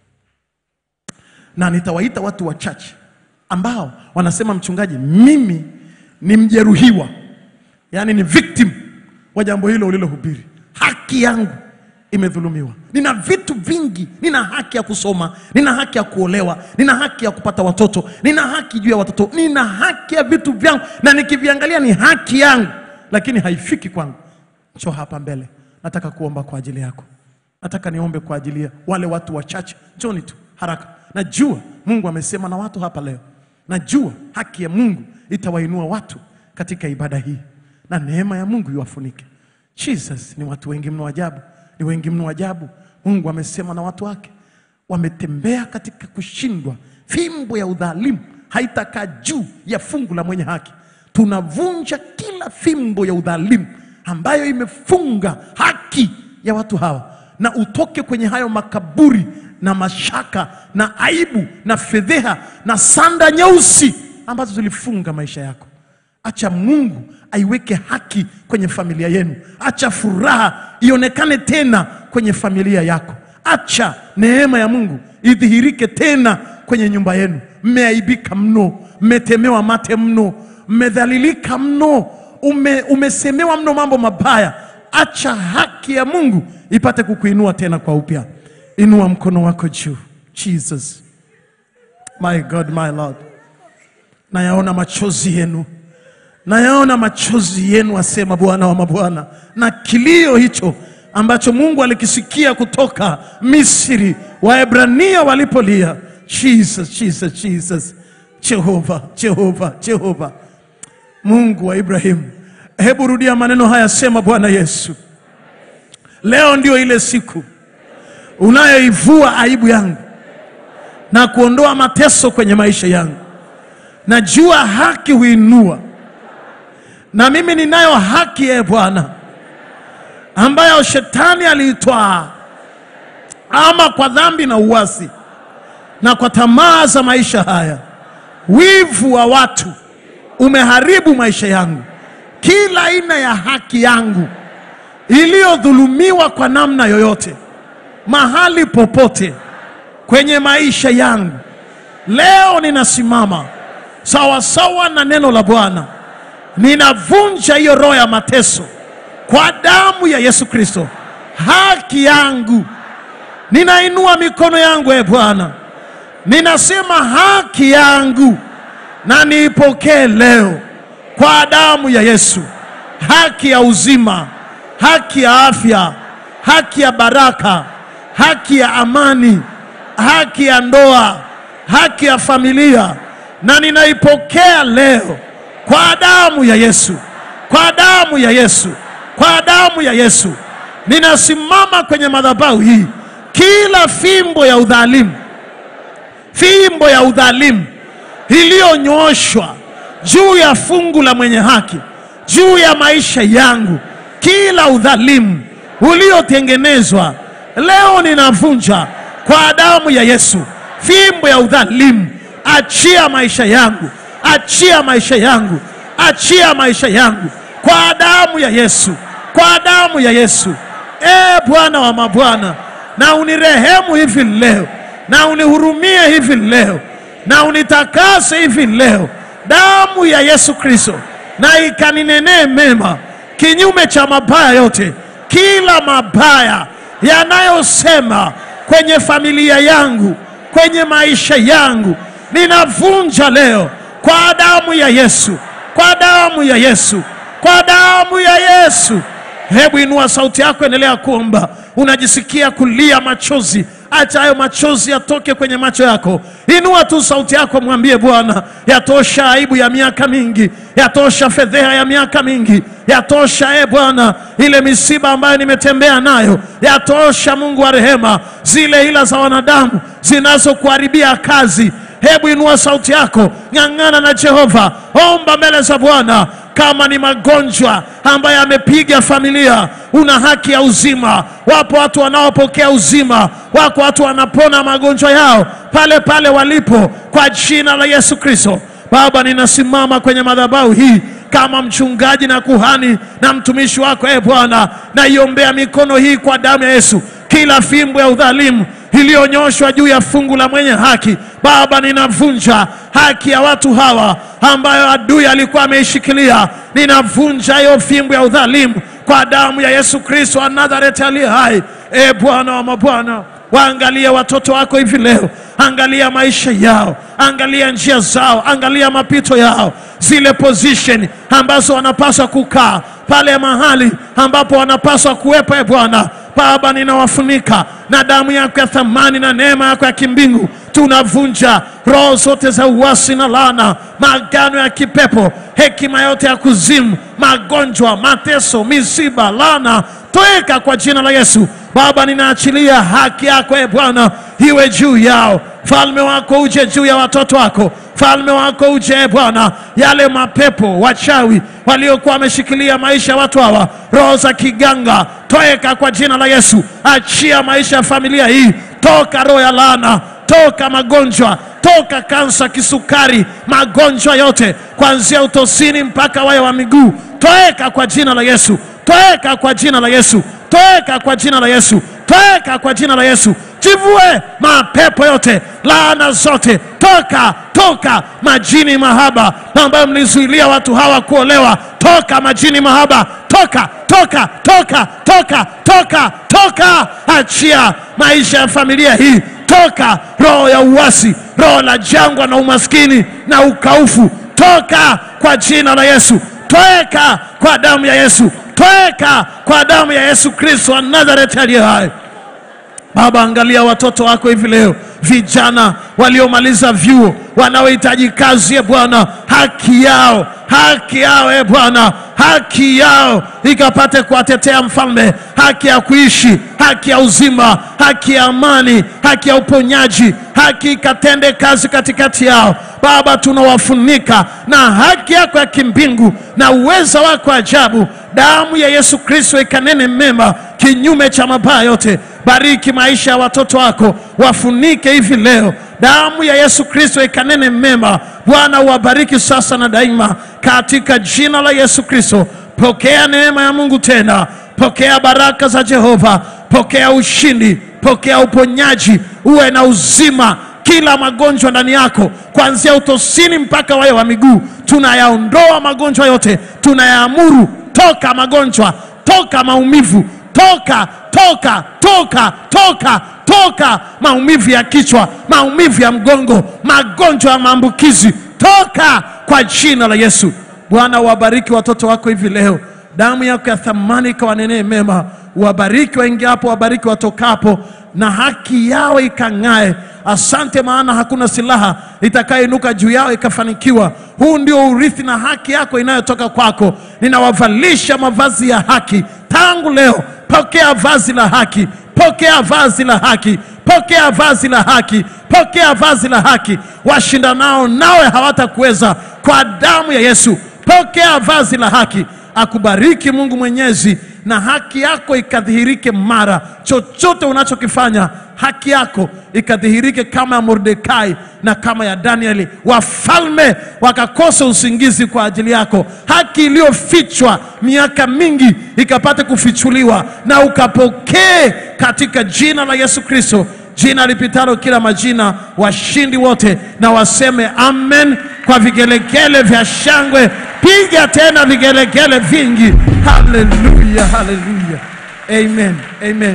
Speaker 3: na nitawaita watu wachache ambao wanasema mchungaji, mimi ni mjeruhiwa, yaani ni victim wa jambo hilo ulilohubiri. Haki yangu imedhulumiwa. Nina vitu vingi, nina haki ya kusoma, nina haki ya kuolewa, nina haki ya kupata watoto, nina haki juu ya watoto, nina haki ya vitu vyangu, na nikiviangalia ni haki yangu, lakini haifiki kwangu. Njoo hapa mbele, nataka kuomba kwa ajili yako. Nataka niombe kwa ajili ya wale watu wachache. Njoni tu haraka. Najua Mungu amesema na watu hapa leo. Najua haki ya Mungu itawainua watu katika ibada hii, na neema ya Mungu iwafunike. Jesus, ni watu wengi mno ajabu, ni wengi mno ajabu. Mungu amesema na watu wake, wametembea katika kushindwa. Fimbo ya udhalimu haitakaa juu ya fungu la mwenye haki. Tunavunja kila fimbo ya udhalimu ambayo imefunga haki ya watu hawa, na utoke kwenye hayo makaburi na mashaka na aibu na fedheha na sanda nyeusi ambazo zilifunga maisha yako. Acha Mungu aiweke haki kwenye familia yenu. Acha furaha ionekane tena kwenye familia yako. Acha neema ya Mungu idhihirike tena kwenye nyumba yenu. Mmeaibika mno, mmetemewa mate mno, mmedhalilika mno, ume, umesemewa mno mambo mabaya. Acha haki ya Mungu ipate kukuinua tena kwa upya. Inua mkono wako juu. Jesus, my God, my Lord, nayaona machozi yenu, nayaona machozi yenu, asema Bwana wa mabwana, na kilio hicho ambacho Mungu alikisikia kutoka Misri, Waebrania walipolia. Jesus, Jesus, Jesus, Jehova, Jehova, Jehova, Mungu wa Ibrahimu. Hebu rudia maneno haya, sema Bwana Yesu, leo ndio ile siku unayoivua aibu yangu na kuondoa mateso kwenye maisha yangu. Najua haki huinua, na mimi ninayo haki ye Bwana ambayo shetani aliitwaa, ama kwa dhambi na uasi na kwa tamaa za maisha haya. Wivu wa watu umeharibu maisha yangu, kila aina ya haki yangu iliyodhulumiwa kwa namna yoyote mahali popote kwenye maisha yangu. Leo ninasimama sawasawa na neno la Bwana, ninavunja hiyo roho ya mateso kwa damu ya Yesu Kristo. Haki yangu, ninainua mikono yangu, e Bwana, ninasema haki yangu na niipokee leo kwa damu ya Yesu, haki ya uzima, haki ya afya, haki ya baraka haki ya amani, haki ya ndoa, haki ya familia, na ninaipokea leo kwa damu ya Yesu, kwa damu ya Yesu, kwa damu ya Yesu. Ninasimama kwenye madhabahu hii, kila fimbo ya udhalimu, fimbo ya udhalimu iliyonyooshwa juu ya fungu la mwenye haki, juu ya maisha yangu, kila udhalimu uliotengenezwa leo ninavunja kwa damu ya Yesu fimbo ya udhalimu. Achia maisha yangu, achia maisha yangu, achia maisha yangu kwa damu ya Yesu, kwa damu ya Yesu. E Bwana wa mabwana, na unirehemu hivi leo, na unihurumie hivi leo, na unitakase hivi leo. Damu ya Yesu Kristo na ikaninenee mema kinyume cha mabaya yote, kila mabaya yanayosema kwenye familia yangu, kwenye maisha yangu, ninavunja leo kwa damu ya Yesu, kwa damu ya Yesu, kwa damu ya Yesu. Hebu inua sauti yako, endelea kuomba. Unajisikia kulia machozi, acha hayo machozi yatoke kwenye macho yako. Inua tu sauti yako, mwambie Bwana, yatosha aibu ya miaka mingi, yatosha fedheha ya miaka mingi, yatosha e Bwana, ile misiba ambayo nimetembea nayo, yatosha Mungu wa rehema, zile hila za wanadamu zinazokuharibia kazi. Hebu inua sauti yako, ng'ang'ana na Jehova, omba mbele za Bwana. Kama ni magonjwa ambayo yamepiga familia, una haki ya uzima. Wapo watu wanaopokea uzima, wako watu wanapona magonjwa yao pale pale walipo, kwa jina la Yesu Kristo. Baba, ninasimama kwenye madhabahu hii kama mchungaji na kuhani na mtumishi wako, e Bwana, naiombea mikono hii kwa damu ya Yesu, kila fimbo ya udhalimu iliyonyoshwa juu ya fungu la mwenye haki. Baba, ninavunja haki ya watu hawa ambayo adui alikuwa ameishikilia. Ninavunja hiyo fimbo ya udhalimu kwa damu ya Yesu Kristo wa Nazareti aliye hai. E Bwana wa mabwana, waangalie watoto wako hivi leo, angalia maisha yao, angalia njia zao, angalia mapito yao, zile position ambazo wanapaswa kukaa pale mahali ambapo wanapaswa kuwepo. E Bwana Baba, ninawafunika na damu yako ya thamani na neema yako ya kimbingu. Tunavunja roho zote za uasi na laana, maagano ya kipepo, hekima yote ya kuzimu, magonjwa, mateso, misiba, laana, toeka kwa jina la Yesu. Baba, ninaachilia haki yako e Bwana iwe juu yao, falme wako uje juu ya watoto wako, falme wako uje e Bwana. Yale mapepo wachawi waliokuwa wameshikilia maisha ya watu hawa, roho za kiganga, toeka kwa jina la Yesu. Achia maisha ya familia hii, toka roho ya laana, toka magonjwa, toka kansa, kisukari, magonjwa yote kuanzia utosini mpaka wayo wa miguu, toeka kwa jina la Yesu, toeka kwa jina la Yesu, toeka kwa jina la Yesu, toeka kwa jina la Yesu. Jivue mapepo yote, laana zote, toka toka majini mahaba ambayo mlizuilia watu hawa kuolewa, toka majini mahaba, toka toka toka toka toka toka, achia maisha ya familia hii, toka roho ya uasi, roho la jangwa na umaskini na ukaufu, toka kwa jina la Yesu, toeka kwa damu ya Yesu, toeka kwa damu ya Yesu Kristo wa Nazareti aliye hai. Baba, angalia watoto wako hivi leo, vijana waliomaliza vyuo wanaohitaji kazi, e Bwana, haki yao, haki yao, e Bwana, haki yao ikapate kuwatetea mfalme, haki ya kuishi, haki ya uzima, haki ya amani, haki ya uponyaji, haki ikatende kazi katikati yao. Baba, tunawafunika na haki yako ya kimbingu na uweza wako ajabu. Damu ya Yesu Kristo ikanene mema kinyume cha mabaya yote. Bariki maisha ya watoto wako, wafunike hivi leo. Damu ya Yesu Kristo ikanene mema. Bwana, uwabariki sasa na daima, katika jina la Yesu Kristo. Pokea neema ya Mungu tena, pokea baraka za Jehova, pokea ushindi, pokea uponyaji, uwe na uzima kila magonjwa ndani yako kuanzia utosini mpaka wayo wa miguu, tunayaondoa magonjwa yote, tunayaamuru toka magonjwa, toka maumivu, toka toka toka toka toka maumivu ya kichwa, maumivu ya mgongo, magonjwa ya maambukizi, toka kwa jina la Yesu. Bwana, wabariki watoto wako hivi leo, damu yako ya thamani ikawanenee mema, wabariki waingiapo, wabariki watokapo, na haki yao ikang'ae. Asante, maana hakuna silaha itakayoinuka juu yao ikafanikiwa. Huu ndio urithi na haki yako inayotoka kwako. Ninawavalisha mavazi ya haki tangu leo. Pokea vazi la haki, pokea vazi la haki, pokea vazi la haki, pokea vazi la haki. Washindanao nawe hawatakuweza kwa damu ya Yesu. Pokea vazi la haki. Akubariki Mungu Mwenyezi, na haki yako ikadhihirike mara. Chochote unachokifanya haki yako ikadhihirike kama ya Mordekai na kama ya Danieli. Wafalme wakakosa usingizi kwa ajili yako. Haki iliyofichwa miaka mingi ikapate kufichuliwa na ukapokee katika jina la Yesu Kristo, jina lipitalo kila majina. Washindi wote na waseme amen kwa vigelegele vya shangwe. Piga tena vigelegele vingi. Haleluya, haleluya, amen, amen.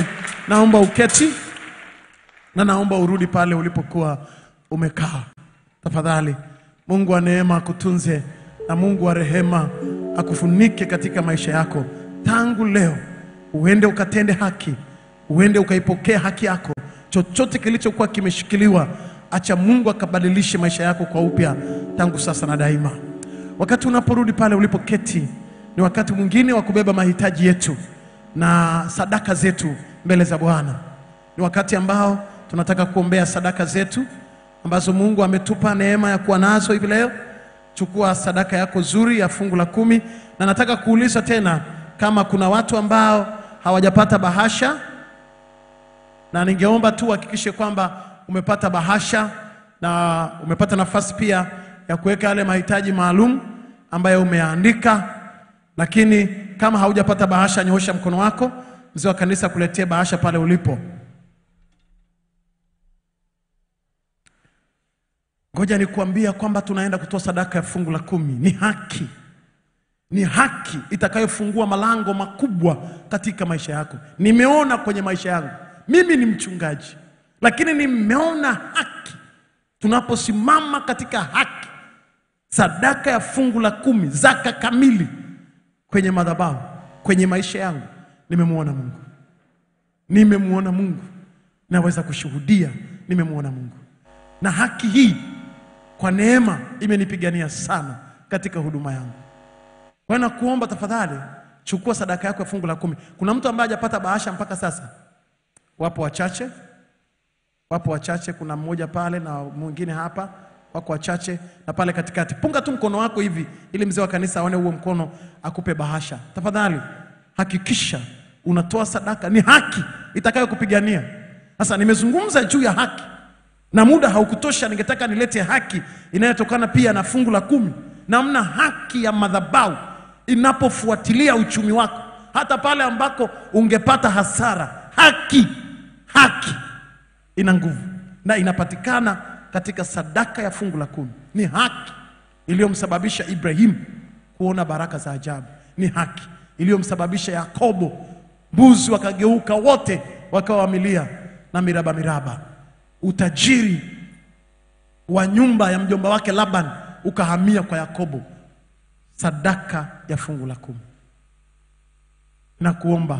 Speaker 3: naomba uketi na naomba urudi pale ulipokuwa umekaa tafadhali. Mungu wa neema akutunze na Mungu wa rehema akufunike katika maisha yako tangu leo, uende ukatende haki, uende ukaipokea haki yako. Chochote kilichokuwa kimeshikiliwa, acha Mungu akabadilishe maisha yako kwa upya tangu sasa na daima. Wakati unaporudi pale ulipoketi, ni wakati mwingine wa kubeba mahitaji yetu na sadaka zetu mbele za Bwana. Ni wakati ambao tunataka kuombea sadaka zetu ambazo Mungu ametupa neema ya kuwa nazo hivi leo. Chukua sadaka yako zuri ya fungu la kumi, na nataka kuuliza tena kama kuna watu ambao hawajapata bahasha, na ningeomba tu uhakikishe kwamba umepata bahasha na umepata nafasi pia ya kuweka yale mahitaji maalum ambayo umeandika. Lakini kama haujapata bahasha, nyoosha mkono wako, mzee wa kanisa kuletea bahasha pale ulipo. Ngoja nikuambia kwamba tunaenda kutoa sadaka ya fungu la kumi. Ni haki, ni haki itakayofungua malango makubwa katika maisha yako. Nimeona kwenye maisha yangu, mimi ni mchungaji, lakini nimeona haki. Tunaposimama katika haki, sadaka ya fungu la kumi, zaka kamili kwenye madhabahu, kwenye maisha yangu, nimemwona Mungu, nimemwona Mungu, naweza kushuhudia nimemwona Mungu, na haki hii kwa neema imenipigania sana katika huduma yangu. Kwa hiyo nakuomba tafadhali, chukua sadaka yako ya fungu la kumi. Kuna mtu ambaye hajapata bahasha mpaka sasa? Wapo wachache, wapo wachache. Kuna mmoja pale na mwingine hapa, wako wachache na pale katikati. Punga tu mkono wako hivi, ili mzee wa kanisa aone huo mkono, akupe bahasha. Tafadhali hakikisha unatoa sadaka, ni haki itakayokupigania. Sasa nimezungumza juu ya haki na muda haukutosha, ningetaka nilete haki inayotokana pia na fungu la kumi, namna haki ya madhabahu inapofuatilia uchumi wako, hata pale ambako ungepata hasara. Haki, haki ina nguvu na inapatikana katika sadaka ya fungu la kumi. Ni haki iliyomsababisha Ibrahimu kuona baraka za ajabu. Ni haki iliyomsababisha Yakobo, mbuzi wakageuka wote wakawa wamilia na miraba miraba utajiri wa nyumba ya mjomba wake Laban ukahamia kwa Yakobo, sadaka ya fungu la kumi. Na kuomba,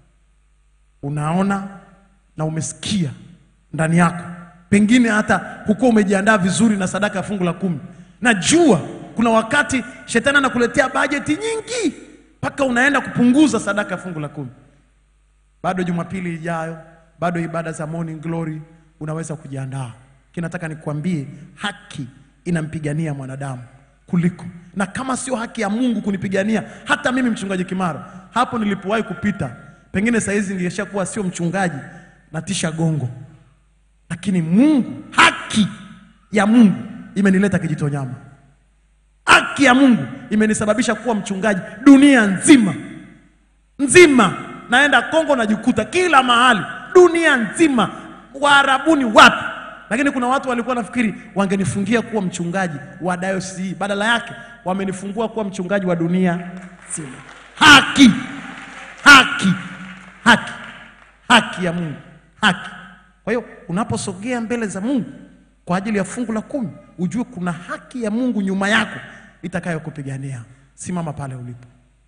Speaker 3: unaona na umesikia ndani yako, pengine hata hukuwa umejiandaa vizuri na sadaka ya fungu la kumi. Najua kuna wakati shetani anakuletea bajeti nyingi mpaka unaenda kupunguza sadaka ya fungu la kumi. Bado Jumapili ijayo, bado ibada za morning glory unaweza kujiandaa. Kinataka nikuambie haki inampigania mwanadamu kuliko, na kama sio haki ya Mungu kunipigania, hata mimi mchungaji Kimaro hapo nilipowahi kupita, pengine saizi ningeshakuwa sio mchungaji natisha gongo, lakini Mungu, haki ya Mungu imenileta Kijitonyama. Haki ya Mungu imenisababisha kuwa mchungaji dunia nzima nzima, naenda Kongo najikuta kila mahali dunia nzima Waarabuni wapi? Lakini kuna watu walikuwa nafikiri wangenifungia kuwa mchungaji wa dayosisi hii, badala yake wamenifungua kuwa mchungaji wa dunia nzima. Haki, haki, haki, haki ya Mungu, haki. Kwa hiyo unaposogea mbele za Mungu kwa ajili ya fungu la kumi, ujue kuna haki ya Mungu nyuma yako itakayokupigania. Simama pale ulipo.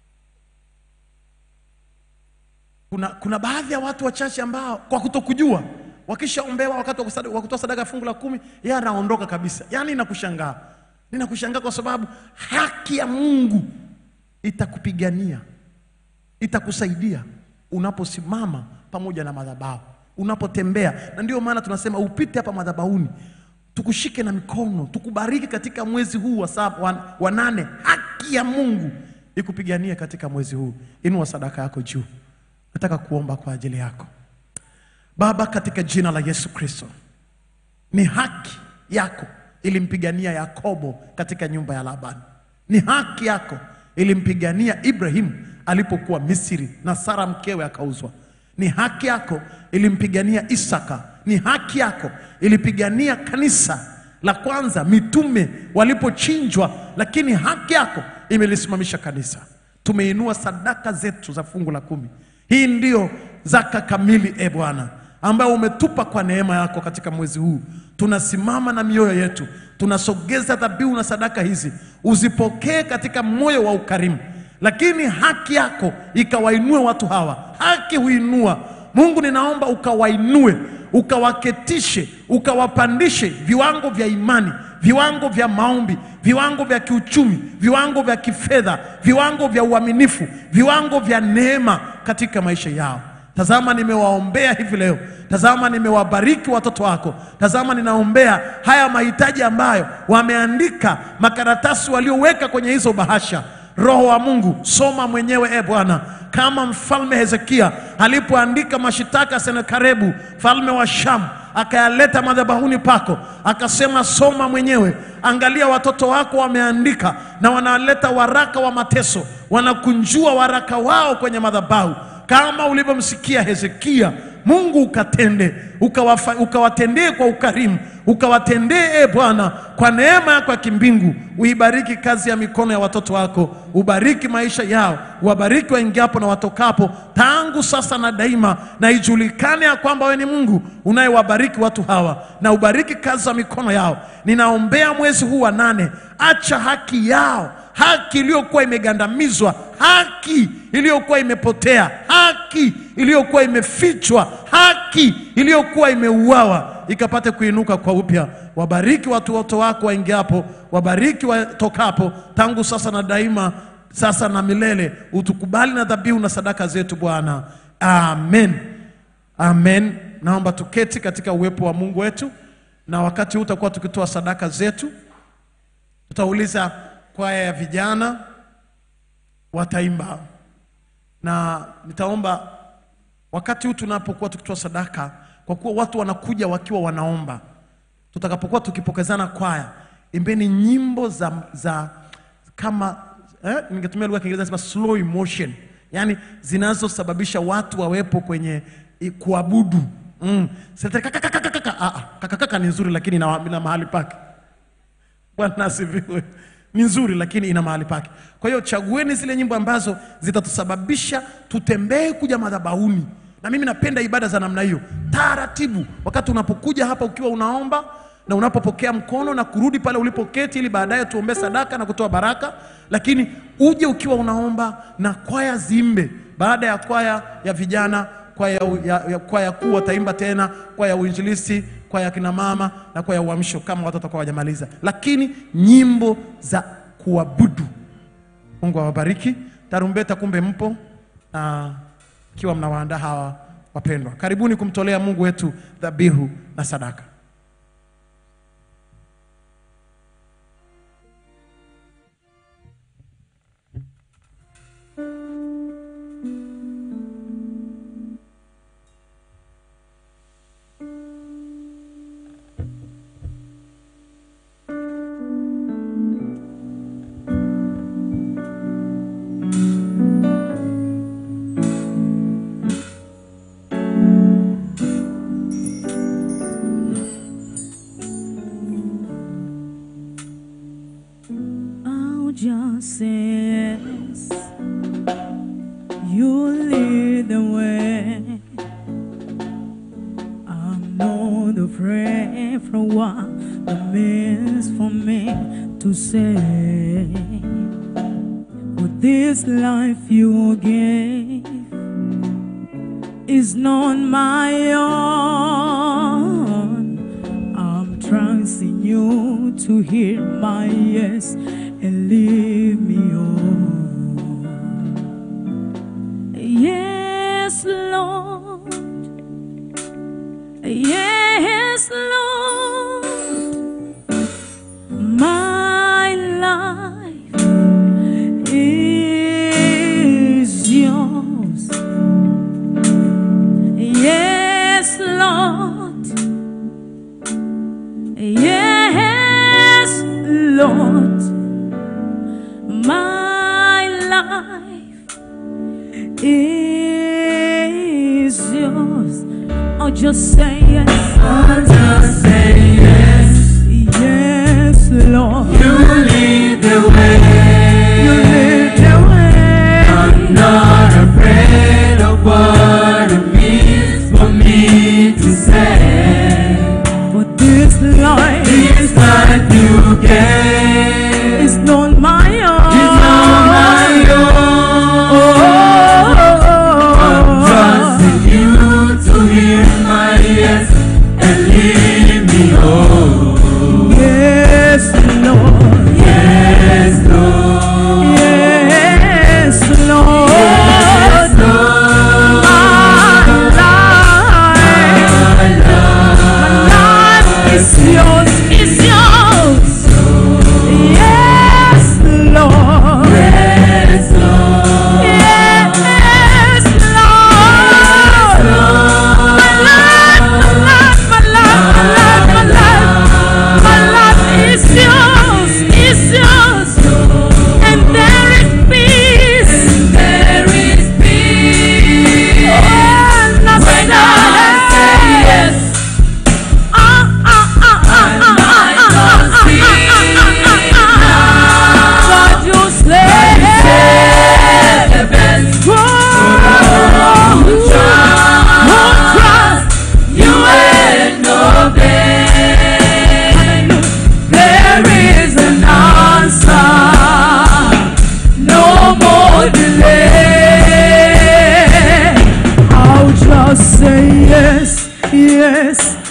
Speaker 3: Kuna, kuna baadhi ya watu wachache ambao kwa kutokujua wakishaombewa wakati wa kusada- wa kutoa sadaka ya fungu la kumi, yeye anaondoka kabisa. Yaani inakushangaa, ninakushangaa kwa sababu haki ya Mungu itakupigania, itakusaidia unaposimama pamoja na madhabahu, unapotembea. Na ndio maana tunasema upite hapa madhabahuni, tukushike na mikono, tukubariki katika mwezi huu wa, saba, wa, wa nane. Haki ya Mungu ikupiganie katika mwezi huu. Inua sadaka yako juu, nataka kuomba kwa ajili yako. Baba, katika jina la Yesu Kristo, ni haki yako ilimpigania Yakobo katika nyumba ya Labani. Ni haki yako ilimpigania Ibrahimu alipokuwa Misri na Sara mkewe akauzwa. Ni haki yako ilimpigania Isaka. Ni haki yako ilipigania kanisa la kwanza mitume walipochinjwa, lakini haki yako imelisimamisha kanisa. Tumeinua sadaka zetu za fungu la kumi Hii ndiyo zaka kamili, e Bwana, ambayo umetupa kwa neema yako katika mwezi huu. Tunasimama na mioyo yetu, tunasogeza dhabihu na sadaka hizi, uzipokee katika moyo wa ukarimu, lakini haki yako ikawainue watu hawa. Haki huinua. Mungu, ninaomba ukawainue, ukawaketishe, ukawapandishe viwango vya imani, viwango vya maombi, viwango vya kiuchumi, viwango vya kifedha, viwango vya uaminifu, viwango vya neema katika maisha yao. Tazama, nimewaombea hivi leo. Tazama, nimewabariki watoto wako. Tazama, ninaombea haya mahitaji ambayo wameandika makaratasi walioweka kwenye hizo bahasha. Roho wa Mungu, soma mwenyewe e Bwana, kama mfalme Hezekia alipoandika mashitaka Senakeribu mfalme wa Shamu akayaleta madhabahuni pako, akasema soma mwenyewe. Angalia watoto wako wameandika na wanaleta waraka wa mateso, wanakunjua waraka wao kwenye madhabahu kama ulivyomsikia Hezekia. Mungu ukatende, ukawafa- ukawatendee kwa ukarimu, ukawatendee e Bwana kwa neema yako ya kimbingu. Uibariki kazi ya mikono ya watoto wako, ubariki maisha yao, uwabariki waingiapo na watokapo, tangu sasa na daima, na ijulikane ya kwamba wewe ni Mungu unayewabariki watu hawa, na ubariki kazi za mikono yao. Ninaombea mwezi huu wa nane, acha haki yao haki iliyokuwa imegandamizwa, haki iliyokuwa imepotea, haki iliyokuwa imefichwa, haki iliyokuwa imeuawa ikapate kuinuka kwa upya. Wabariki watu wote wako waingiapo, wabariki watokapo, tangu sasa na daima, sasa na milele. Utukubali na dhabihu na sadaka zetu Bwana, amen. Amen. Naomba tuketi katika uwepo wa Mungu wetu, na wakati huu tutakuwa tukitoa sadaka zetu. Tutauliza kwaya ya vijana wataimba, na nitaomba wakati huu tunapokuwa tukitoa sadaka, kwa kuwa watu wanakuja wakiwa wanaomba, tutakapokuwa tukipokezana kwaya, imbeni nyimbo za, za kama eh, ningetumia lugha ya Kiingereza nasema slow emotion, yani zinazosababisha watu wawepo kwenye i- kuabudu mm. Sete kakakakakaka. Ah, ah, kakakaka ni nzuri lakini ina, ina mahali pake. Bwana asifiwe. Ni nzuri lakini ina mahali pake. Kwa hiyo chagueni zile nyimbo ambazo zitatusababisha tutembee kuja madhabahuni, na mimi napenda ibada za namna hiyo, taratibu. Wakati unapokuja hapa ukiwa unaomba na unapopokea mkono na kurudi pale ulipoketi, ili baadaye tuombee sadaka na kutoa baraka, lakini uje ukiwa unaomba na kwaya ziimbe. Baada ya kwaya ya vijana kwaya ya, ya, kwaya kuu wataimba tena, kwaya ya uinjilisti, kwaya ya kina mama na kwaya ya uamsho, kama watu watakuwa wajamaliza, lakini nyimbo za kuabudu. Mungu awabariki. Tarumbeta, kumbe mpo na ikiwa mnawaandaa hawa wapendwa, karibuni kumtolea Mungu wetu dhabihu na sadaka.
Speaker 2: I'll just say yes. You lead the way. I'm not afraid for what it means for me to say. With this life you gave is not my own. I'm trusting you to hear my yes and leave me on. Yes, Lord. Yes, Lord. My life is yours. Yes, Lord. Yes, Lord. My life is yours. I'll just say yes.
Speaker 4: I'll just say yes.
Speaker 2: Yes, Lord.
Speaker 4: You lead the way.
Speaker 2: You lead the way.
Speaker 4: I'm not afraid of what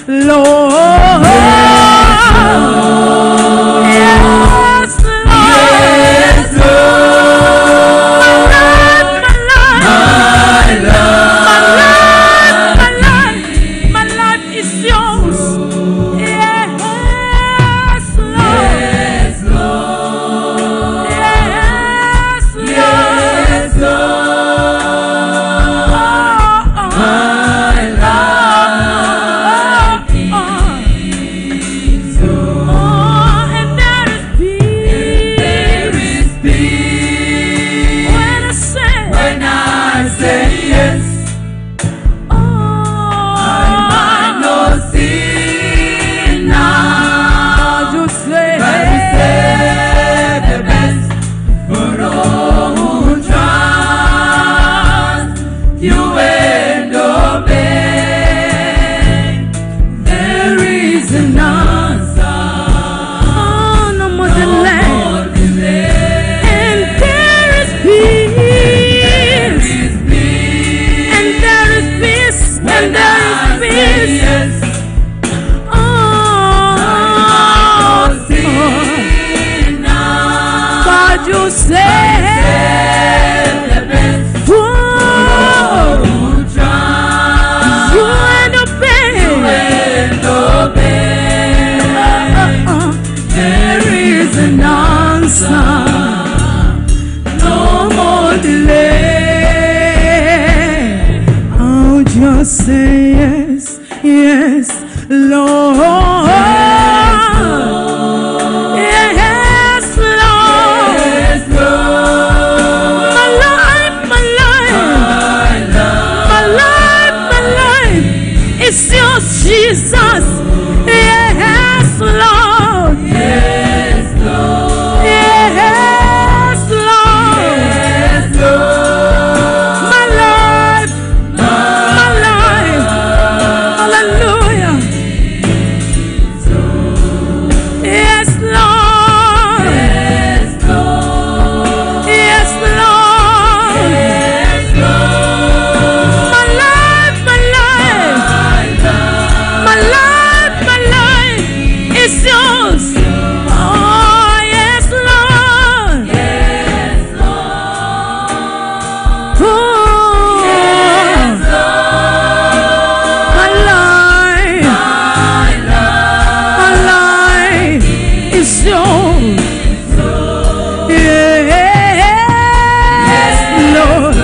Speaker 2: Lord. Yes, Lord. My life, my life. My life, my life is yours. Yes, Lord. Yes, Lord. Yes, Oh, and there is peace. When I say,
Speaker 4: When I say yes,
Speaker 2: oh,
Speaker 4: I know sin now.
Speaker 2: you say,
Speaker 4: But we save the best for all who trust you and obey. There is an answer.
Speaker 2: oh, no more delay.
Speaker 4: No delay.
Speaker 2: And there is peace.
Speaker 4: Is peace.
Speaker 2: And there is peace. And
Speaker 4: When
Speaker 2: there
Speaker 4: I
Speaker 2: is
Speaker 4: say
Speaker 2: peace.
Speaker 4: yes,
Speaker 2: Oh,
Speaker 4: sin now.
Speaker 2: God, you say,
Speaker 4: The best
Speaker 2: whoa,
Speaker 4: who trust
Speaker 2: you and obey.
Speaker 4: and obey.
Speaker 2: Uh,
Speaker 4: There is an answer. No more delay.
Speaker 2: I'll just say yes, yes, Lord. Yes, Lord.
Speaker 4: Yes, Lord.
Speaker 2: My life, my life, my life, my life is yours, Jesus. Yes, Lord.
Speaker 4: Yes, Lord.
Speaker 2: Yes, Lord.
Speaker 4: Yes, Lord.
Speaker 2: My life, my life. Hallelujah. Yes, Lord.
Speaker 4: Yes, Lord.
Speaker 2: Yes, Lord.
Speaker 4: Yes, Lord.
Speaker 2: My life, my life. My life, my life is yours. Oh, yes, Lord.
Speaker 4: Yes, Lord.
Speaker 2: Oh,
Speaker 4: Yes, Lord.
Speaker 2: my life, my life is yours. Yes, Lord.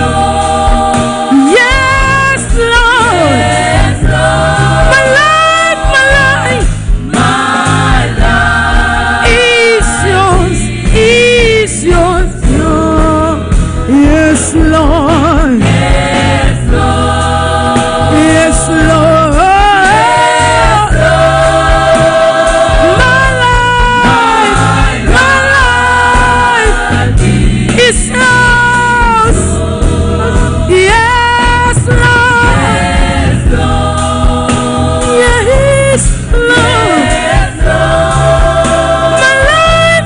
Speaker 2: Yes, Lord.
Speaker 4: Yes, Lord.
Speaker 2: My life, my life
Speaker 4: My life.
Speaker 2: is yours, is yours, yours. Yes, Lord.
Speaker 4: Yes, Lord.
Speaker 2: Yes, Lord. My life, my life is yours. Yes, Lord.
Speaker 4: Yes, Lord.
Speaker 2: Yes, Lord.
Speaker 4: Yes, Lord.
Speaker 2: My life.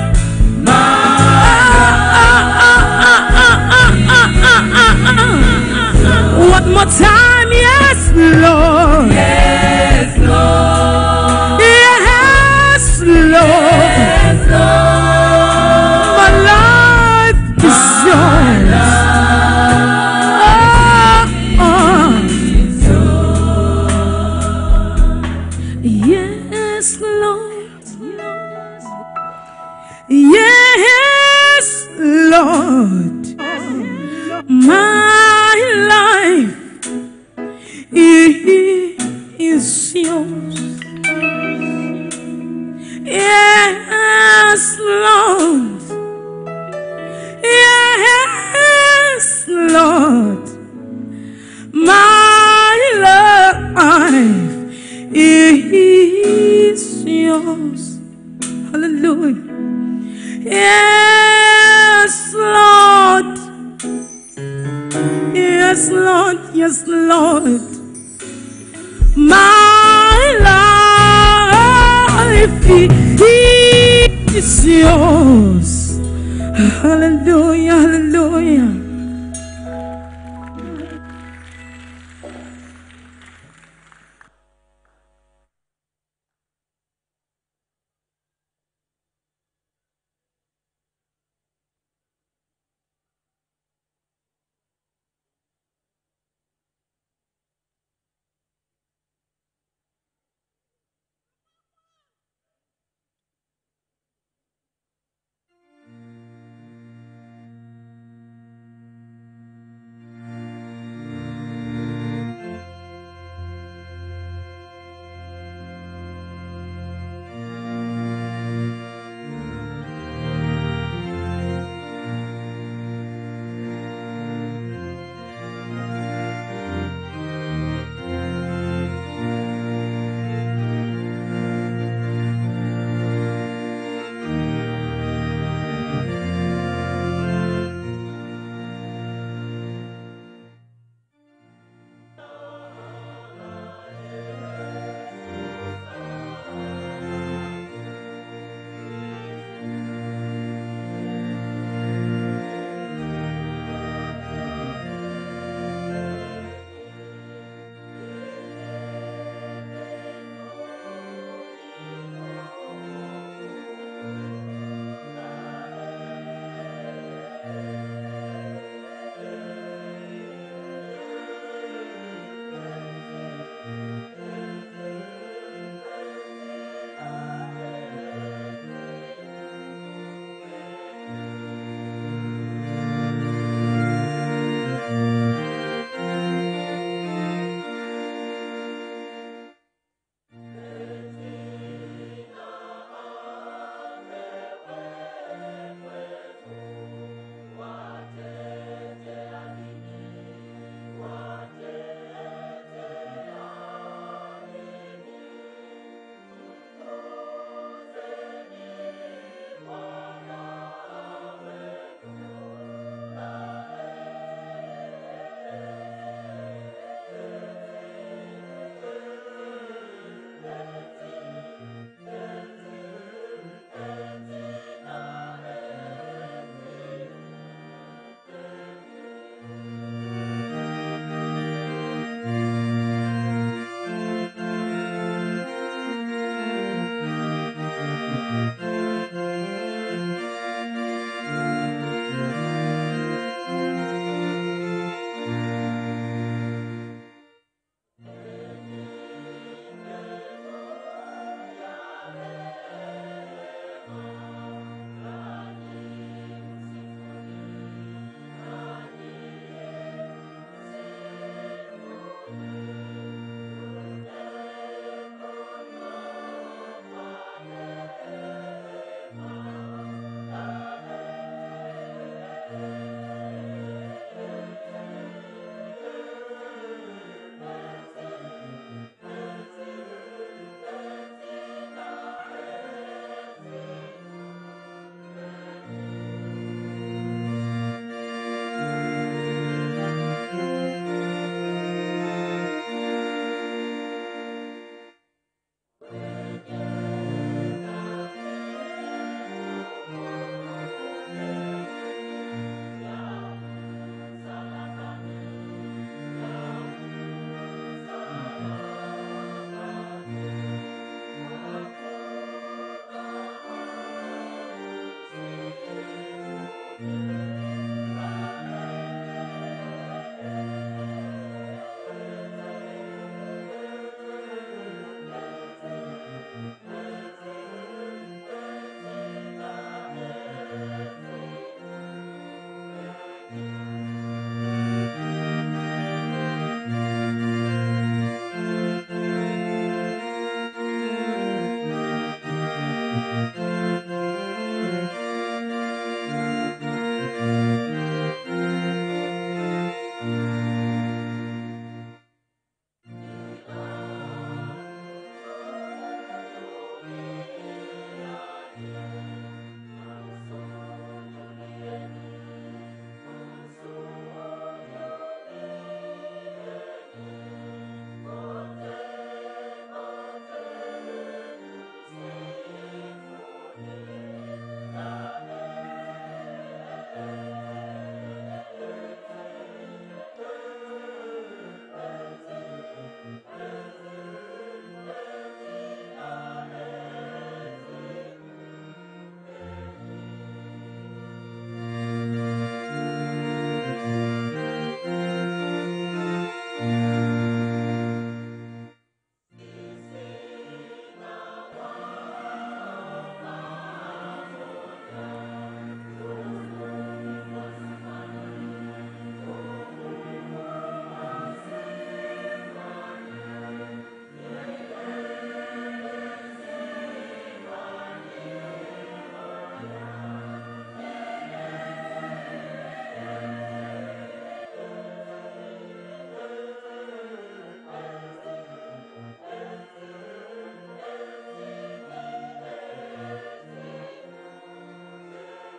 Speaker 2: One more time, yes, Lord.
Speaker 4: Yes, Lord.
Speaker 2: Yes, Lord.
Speaker 4: Yes, Lord.
Speaker 2: My life is yours. Ah, ah. Yes, Lord. Yes, Lord. My life is yours. Yes, Lord. Yes, Lord. My life is yours. Hallelujah. Yes, Lord. Yes, Lord. Yes, Lord. My life is yours. Hallelujah. Hallelujah.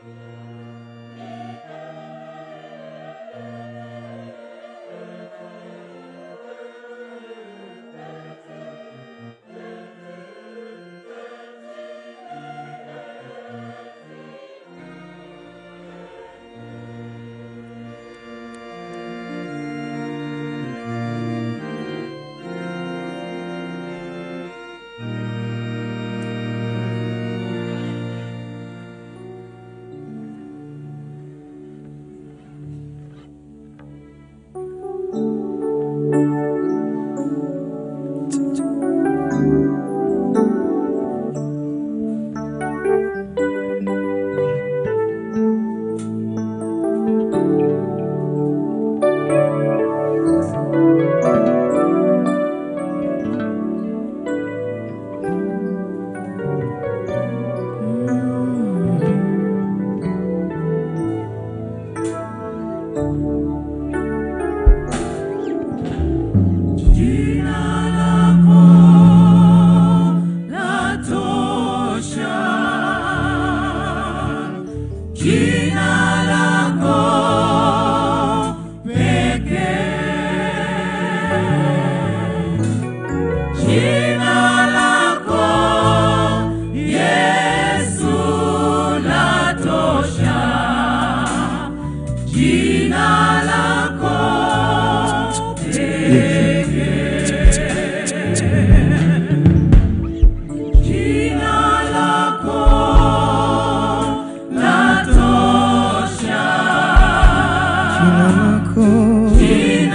Speaker 5: Jina lako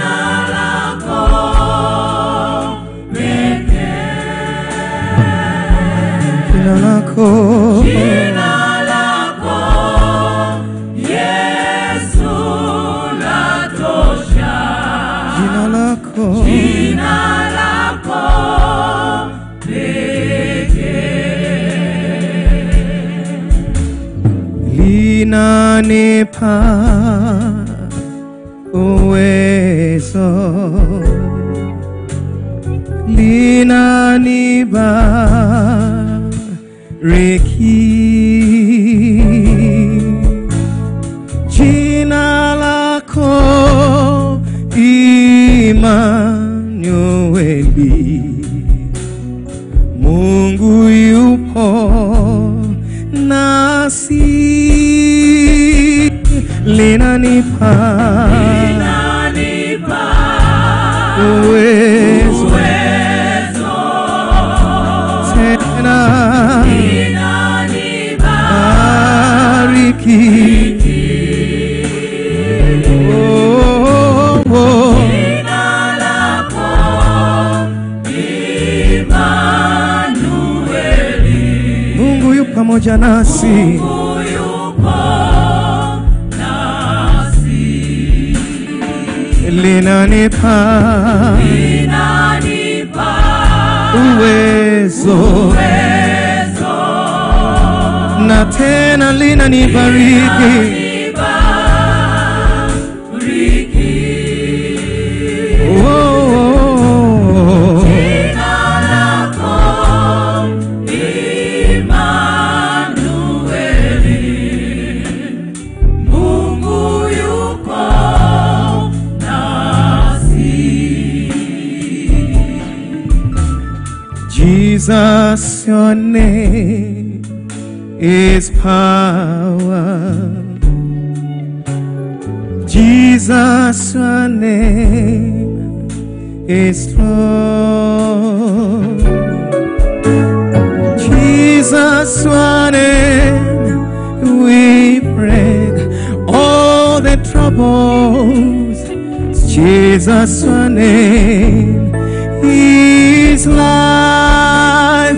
Speaker 5: jina lako jina lako linanipa uwezo linanibariki jina lako Imanueli, Mungu yupo nasi, linanipa uwezo tena bariki Oh, oh, oh. Mungu yu pamoja nasi, linanipa uwezo na tena linanibariki. Oh, oh, oh. Jesus, your name is power. Jesus, your name is strong. Jesus, your name we break all the troubles. Jesus, your name is life.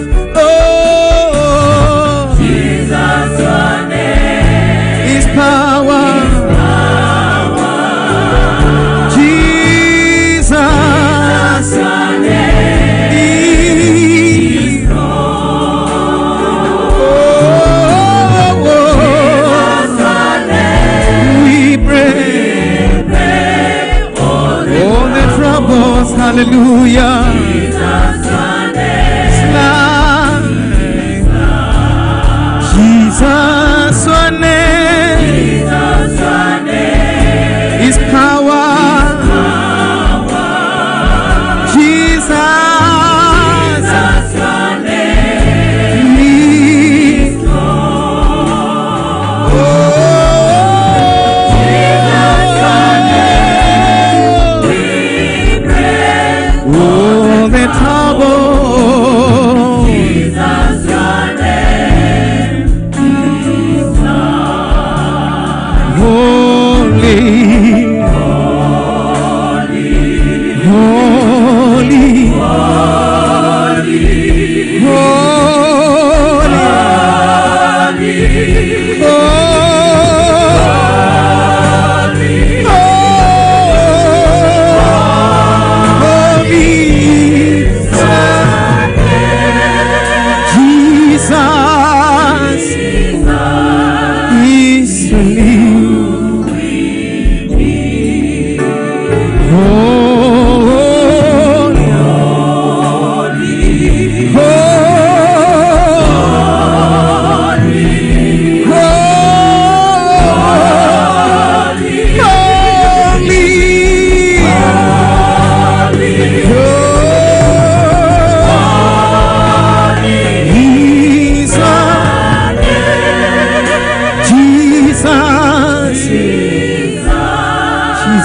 Speaker 5: Oh, Jesus, your name is power. Jesus, your name is Oh, oh, we break all the troubles. Hallelujah. Slide. Jesus, your name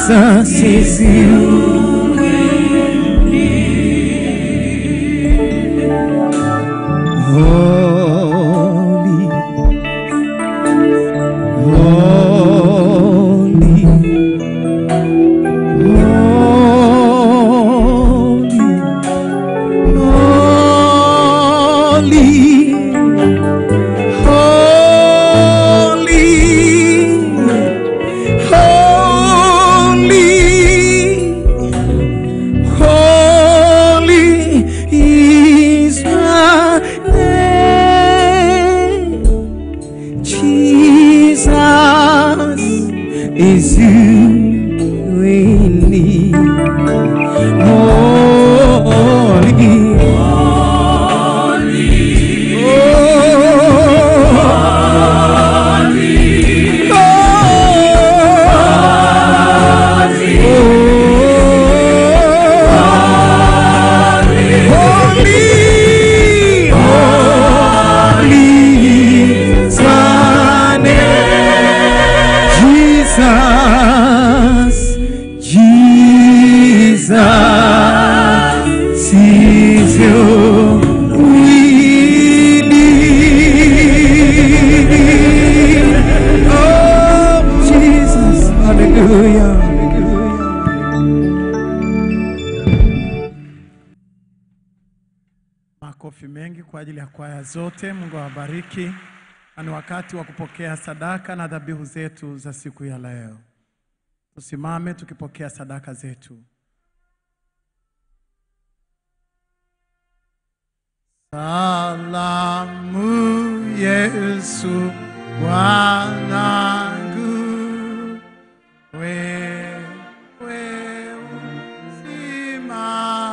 Speaker 5: Jesus is you. Holy, holy, holy, holy, holy, holy is my name. Jesus is you in me. Holy, Holy, holy is my name. Jesus, Jesus is your willing. Oh, Jesus, hallelujah.
Speaker 3: Makofi mengi kwa ajili ya kwaya zote. Mungu awabariki. Na ni wakati wa kupokea sadaka na dhabihu zetu za siku ya leo. Tusimame tukipokea sadaka zetu. Salamu Yesu wanangu, wewe uzima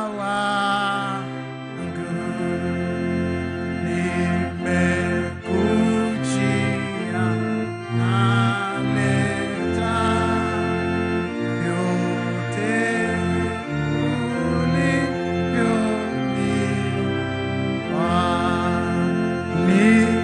Speaker 3: wangu, nimekujia naleta yote ulivyonipa.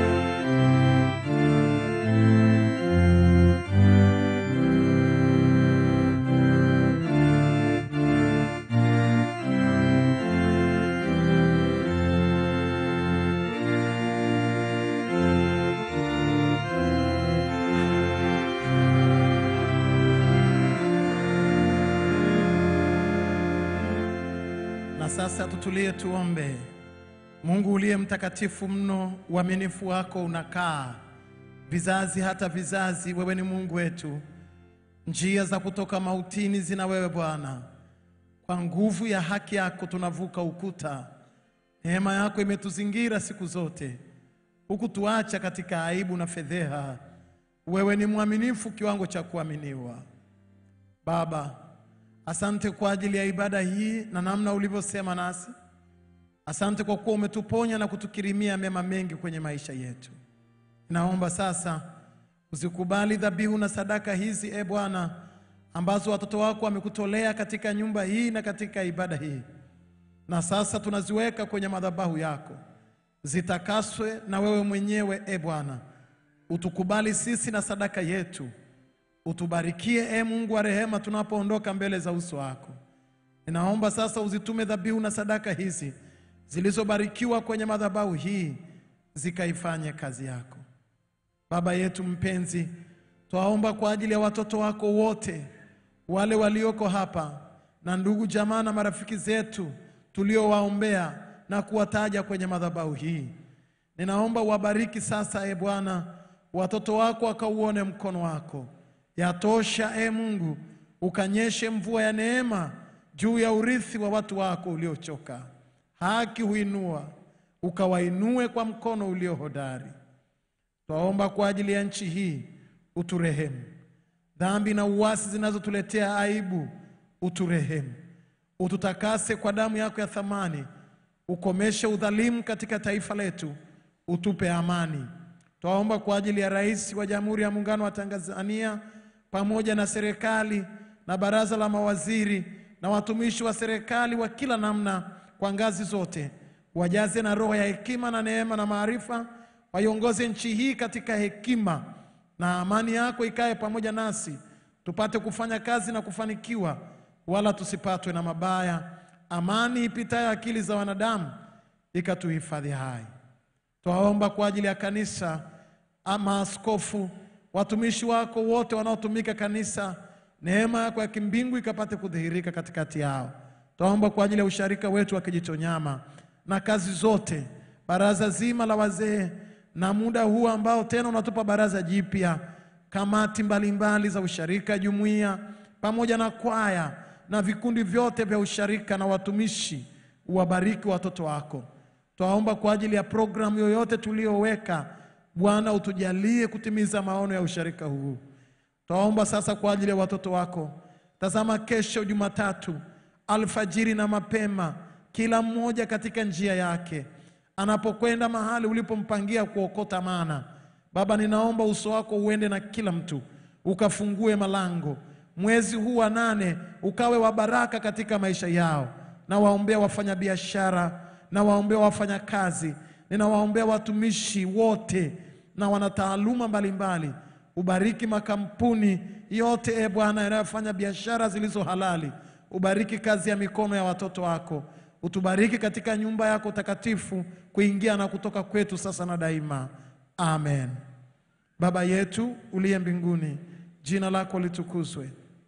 Speaker 3: Na sasa tutulie tuombe. Mungu uliye mtakatifu mno, uaminifu wako unakaa vizazi hata vizazi. Wewe ni Mungu wetu, njia za kutoka mautini zina wewe Bwana. Kwa nguvu ya haki yako tunavuka ukuta. Neema yako imetuzingira siku zote, huku tuacha katika aibu na fedheha. Wewe ni mwaminifu kiwango cha kuaminiwa. Baba, asante kwa ajili ya ibada hii na namna ulivyosema nasi. Asante kwa kuwa umetuponya na kutukirimia mema mengi kwenye maisha yetu. Naomba sasa uzikubali dhabihu na sadaka hizi, e Bwana, ambazo watoto wako wamekutolea katika nyumba hii na katika ibada hii, na sasa tunaziweka kwenye madhabahu yako, zitakaswe na wewe mwenyewe, e Bwana. Utukubali sisi na sadaka yetu, utubarikie e Mungu wa rehema, tunapoondoka mbele za uso wako. Ninaomba sasa uzitume dhabihu na sadaka hizi zilizobarikiwa kwenye madhabahu hii zikaifanye kazi yako. Baba yetu mpenzi, twaomba kwa ajili ya watoto wako wote wale walioko hapa na ndugu jamaa na marafiki zetu tuliowaombea na kuwataja kwenye madhabahu hii. Ninaomba uwabariki sasa, e Bwana, watoto wako wakauone mkono wako. Yatosha e Mungu, ukanyeshe mvua ya neema juu ya urithi wa watu wako uliochoka. Haki huinua, ukawainue kwa mkono ulio hodari. Twaomba kwa ajili ya nchi hii, uturehemu. Dhambi na uasi zinazotuletea aibu, uturehemu. Ututakase kwa damu yako ya thamani, ukomeshe udhalimu katika taifa letu, utupe amani. Twaomba kwa ajili ya Rais wa Jamhuri ya Muungano wa Tanzania pamoja na serikali na baraza la mawaziri na watumishi wa serikali wa kila namna kwa ngazi zote, wajaze na roho ya hekima na neema na maarifa, waiongoze nchi hii katika hekima, na amani yako ikae pamoja nasi, tupate kufanya kazi na kufanikiwa, wala tusipatwe na mabaya. Amani ipitayo akili za wanadamu ikatuhifadhi hai. Twaomba kwa ajili ya kanisa, ama askofu, watumishi wako wote wanaotumika kanisa, neema yako ya kimbingu ikapate kudhihirika katikati yao. Twaomba kwa ajili ya usharika wetu wa Kijitonyama na kazi zote, baraza zima la wazee, na muda huu ambao tena unatupa baraza jipya, kamati mbalimbali za usharika, jumuiya, pamoja na kwaya na vikundi vyote vya usharika na watumishi, uwabariki watoto wako. Twaomba kwa ajili ya programu yoyote tuliyoweka, Bwana utujalie kutimiza maono ya usharika huu. Twaomba sasa kwa ajili ya watoto wako. Tazama, kesho Jumatatu alfajiri na mapema, kila mmoja katika njia yake anapokwenda mahali ulipompangia kuokota mana. Baba, ninaomba uso wako uende na kila mtu, ukafungue malango. Mwezi huu wa nane ukawe wa baraka katika maisha yao. Na waombea wafanyabiashara, na waombea wafanyakazi, ninawaombea watumishi wote na wanataaluma mbalimbali. Ubariki makampuni yote e Bwana yanayofanya biashara zilizo halali. Ubariki kazi ya mikono ya watoto wako. Utubariki katika nyumba yako takatifu, kuingia na kutoka kwetu sasa na daima. Amen. Baba yetu uliye mbinguni, jina lako litukuzwe,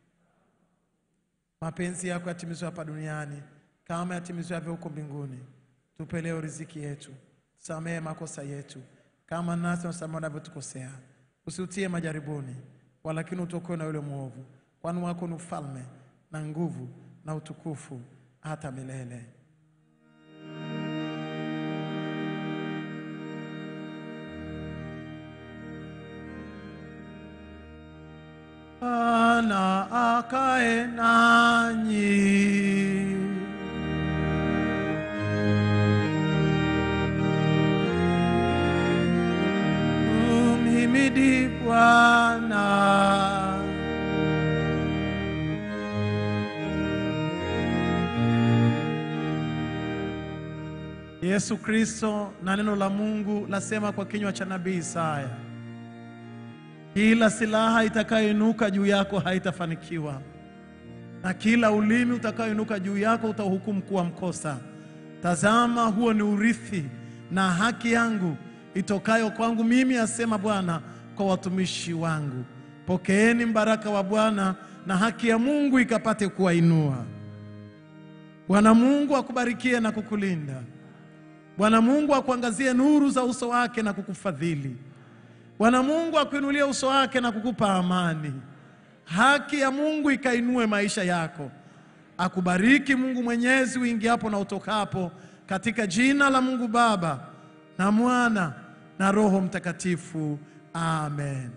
Speaker 3: mapenzi yako yatimizwe hapa duniani kama yatimizwavyo huko mbinguni. Tupe leo riziki yetu, samehe makosa yetu kama nasi tunasamehe wanavyotukosea, usiutie majaribuni, walakini utuokoe na yule mwovu, kwani wako ni ufalme na nguvu na utukufu hata milele. Bwana akae nanyi. Umhimidi Bwana. Yesu Kristo na neno la Mungu lasema kwa kinywa cha nabii Isaya, kila silaha itakayoinuka juu yako haitafanikiwa, na kila ulimi utakayoinuka juu yako utauhukumu kuwa mkosa. Tazama, huo ni urithi na haki yangu itokayo kwangu mimi, asema Bwana kwa watumishi wangu. Pokeeni mbaraka wa Bwana na haki ya Mungu ikapate kuwainua. Bwana Mungu akubarikie na kukulinda. Bwana Mungu akuangazie nuru za uso wake na kukufadhili. Bwana Mungu akuinulie uso wake na kukupa amani. Haki ya Mungu ikainue maisha yako. Akubariki Mungu Mwenyezi uingiapo na utokapo, katika jina la Mungu Baba na Mwana na Roho Mtakatifu. Amen.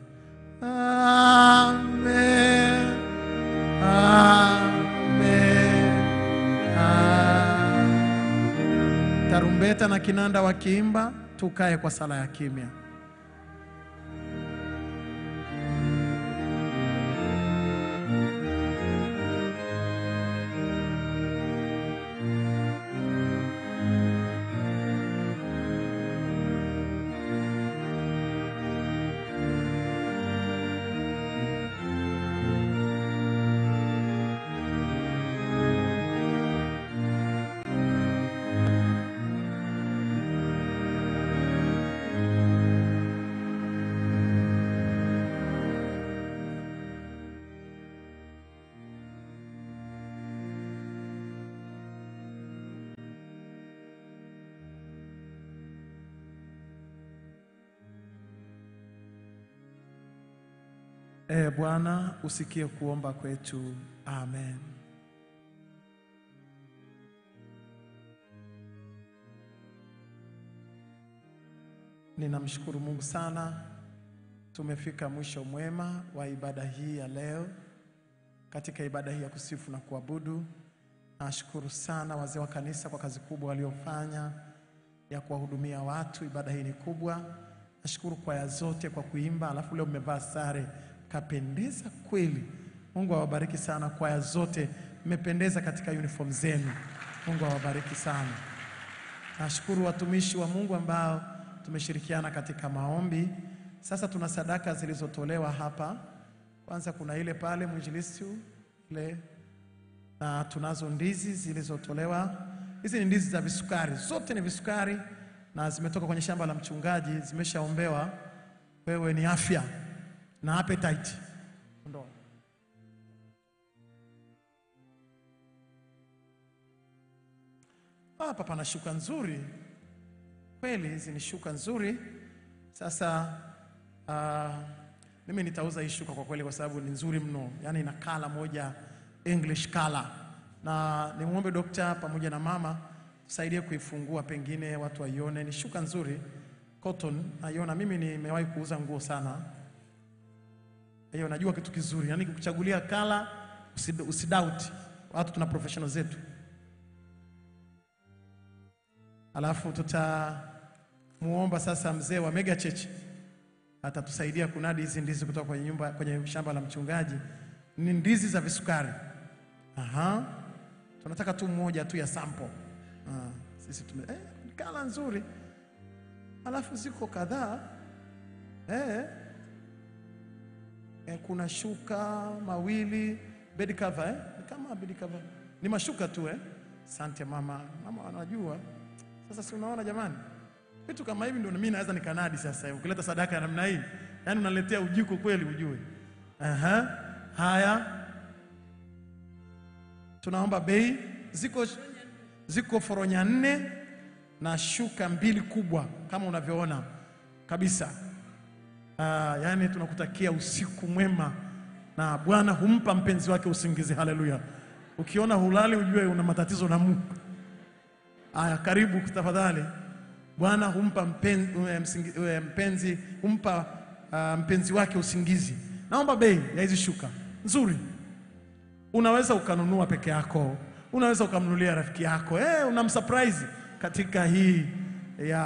Speaker 3: Amen. Amen. Amen. Tarumbeta na kinanda wakiimba, tukae kwa sala ya kimya. Ee Bwana, usikie kuomba kwetu. Amen. Ninamshukuru Mungu sana, tumefika mwisho mwema wa ibada hii ya leo. Katika ibada hii ya kusifu na kuabudu, nashukuru sana wazee wa kanisa kwa kazi kubwa waliofanya ya kuwahudumia watu. Ibada hii ni kubwa. Nashukuru kwaya zote kwa kuimba, alafu leo mmevaa sare kapendeza kweli. Mungu awabariki sana kwaya zote, mmependeza katika uniform zenu. Mungu awabariki sana. Nashukuru watumishi wa Mungu ambao tumeshirikiana katika maombi. Sasa tuna sadaka zilizotolewa hapa Kwanza kuna ile pale mwinjilisti ile, na tunazo ndizi zilizotolewa. Hizi ni ndizi za visukari, zote ni visukari na zimetoka kwenye shamba la mchungaji, zimeshaombewa. Wewe ni afya na appetite. Ondoa. Hapa pana shuka nzuri kweli, hizi ni shuka nzuri. Sasa ah, mimi nitauza hii shuka kwa kweli, kwa sababu ni nzuri mno, yaani ina kala moja English color, na nimwombe dokta pamoja na mama tusaidie kuifungua, pengine watu waione. Ni shuka nzuri cotton, naiona mimi nimewahi kuuza nguo sana hiyo najua kitu kizuri, yaani kukuchagulia kala usid- usidoubt. Watu tuna professional zetu, alafu tutamuomba sasa mzee wa Mega Church atatusaidia kunadi hizi ndizi kutoka kwenye nyumba, kwenye shamba la mchungaji. Ni ndizi za visukari. Aha, tunataka tu moja tu ya sample. Ah, sisi tume eh, ni kala nzuri, alafu ziko kadhaa eh. Eh, kuna shuka mawili bed cover eh? Ni kama bed cover. Ni mashuka tu eh? Asante mama. Mama anajua. Sasa si unaona jamani? Vitu kama hivi ndio mimi naweza nikanadi sasa. Ukileta sadaka ya namna hii, yaani unaletea ujiko kweli ujue. Aha. Haya. Tunaomba bei ziko ziko foronya nne na shuka mbili kubwa kama unavyoona kabisa. Ah, yani tunakutakia usiku mwema na Bwana humpa mpenzi wake usingizi. Haleluya! Ukiona hulali ujue una matatizo na Mungu. Aya, karibu tafadhali. Bwana humpa mpenzi, msingi, eh, mpenzi humpa ah, mpenzi wake usingizi. Naomba bei ya hizi shuka nzuri. Unaweza ukanunua peke yako, unaweza ukamnunulia rafiki yako, eh, unamsurprise katika hii ya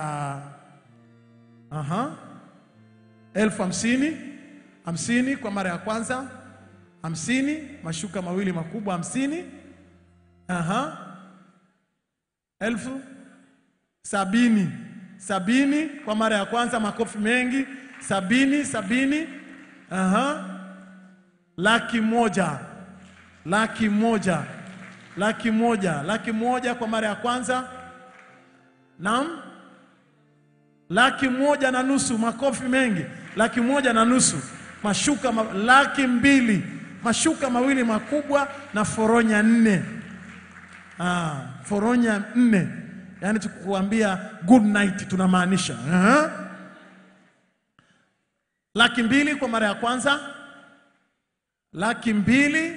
Speaker 3: aha elfu hamsini hamsini kwa mara ya kwanza hamsini mashuka mawili makubwa hamsini aha elfu sabini sabini kwa mara ya kwanza makofi mengi sabini sabini aha laki moja laki moja laki moja laki moja kwa mara ya kwanza naam laki moja na nusu, makofi mengi, laki moja na nusu, mashuka ma, laki mbili, mashuka mawili makubwa na foronya nne. Ah, foronya nne, yaani tukuambia good night tunamaanisha. Aha. Laki mbili kwa mara ya kwanza, laki mbili,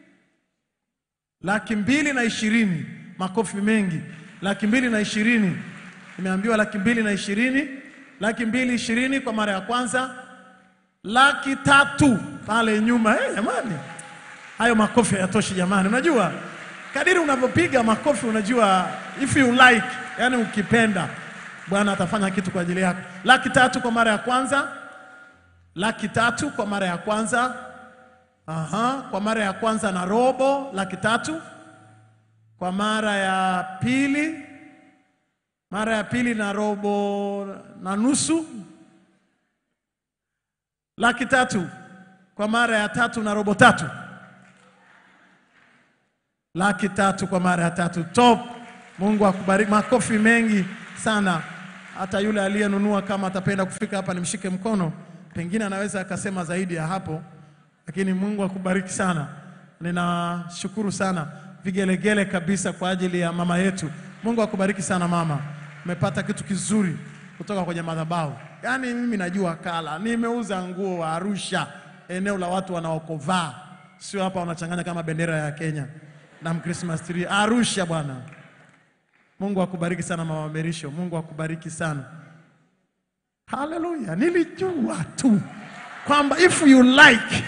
Speaker 3: laki mbili na ishirini, makofi mengi, laki mbili na ishirini Nimeambiwa laki mbili na ishirini, laki mbili ishirini kwa mara ya kwanza, laki tatu pale nyuma. Eh, jamani, hayo makofi hayatoshi jamani. Unajua kadiri unavyopiga makofi, unajua if you like, yani ukipenda, Bwana atafanya kitu kwa ajili yako. Laki tatu kwa mara ya kwanza, laki tatu kwa mara ya kwanza. Aha, kwa mara ya kwanza na robo, laki tatu kwa mara ya pili mara ya pili na robo na nusu, laki tatu kwa mara ya tatu na robo tatu, laki tatu kwa mara ya tatu. Top! Mungu akubariki. Makofi mengi sana. Hata yule aliyenunua kama atapenda kufika hapa nimshike mkono, pengine anaweza akasema zaidi ya hapo, lakini Mungu akubariki sana. Ninashukuru sana, vigelegele kabisa kwa ajili ya mama yetu. Mungu akubariki sana mama, umepata kitu kizuri kutoka kwenye madhabahu. Yaani mimi najua kala, nimeuza nguo wa Arusha, eneo la watu wanaokovaa, sio hapa wanachanganya kama bendera ya Kenya na Christmas tree. Arusha bwana. Mungu akubariki sana mama Merisho, Mungu akubariki sana. Haleluya, nilijua tu kwamba if you like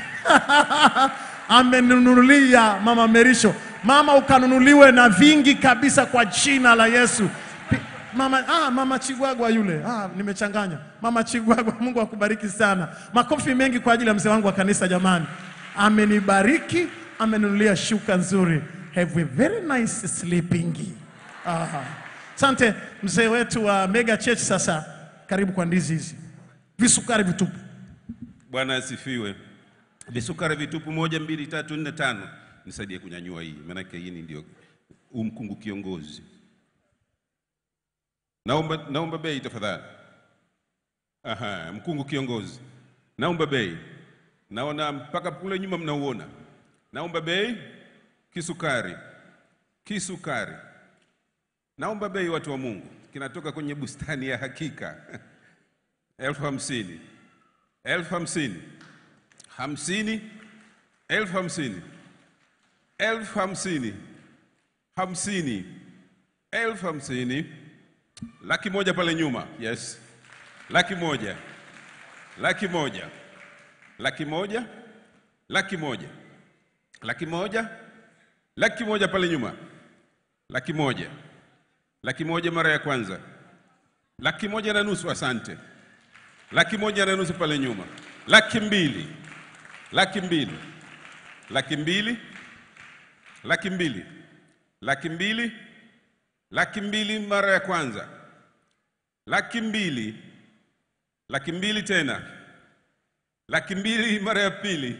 Speaker 3: amenunulia mama Merisho. Mama ukanunuliwe na vingi kabisa kwa jina la Yesu. Pi- Mama, ah, mama Chigwagwa yule ah, nimechanganya. Mama Chigwagwa, Mungu akubariki sana. Makofi mengi kwa ajili ya mzee wangu wa kanisa jamani. Amenibariki, amenunulia shuka nzuri. Have a very nice sleeping. Aha. Asante mzee wetu wa Mega Church. Sasa karibu kwa ndizi hizi, visukari vitupu.
Speaker 6: Bwana asifiwe. visukari vitupu, moja, mbili, tatu, nne, tano. Nisaidie kunyanyua hii, maanake hii ni ndio huu mkungu kiongozi. Naomba, naomba bei tafadhali. Aha, mkungu kiongozi, naomba bei. Naona mpaka kule nyuma mnauona. Naomba bei. Kisukari, kisukari, naomba bei, watu wa Mungu, kinatoka kwenye bustani ya hakika elfu hamsini elfu hamsini hamsini elfu hamsini elfu hamsini hamsini elfu hamsini laki moja pale nyuma, yes, laki moja laki moja laki moja laki moja laki moja laki moja pale nyuma, laki moja laki moja mara ya kwanza, laki moja na nusu, asante, laki moja na nusu pale nyuma, laki mbili laki mbili laki mbili laki mbili laki mbili laki mbili mara ya kwanza, laki mbili laki mbili tena, laki mbili mara ya pili,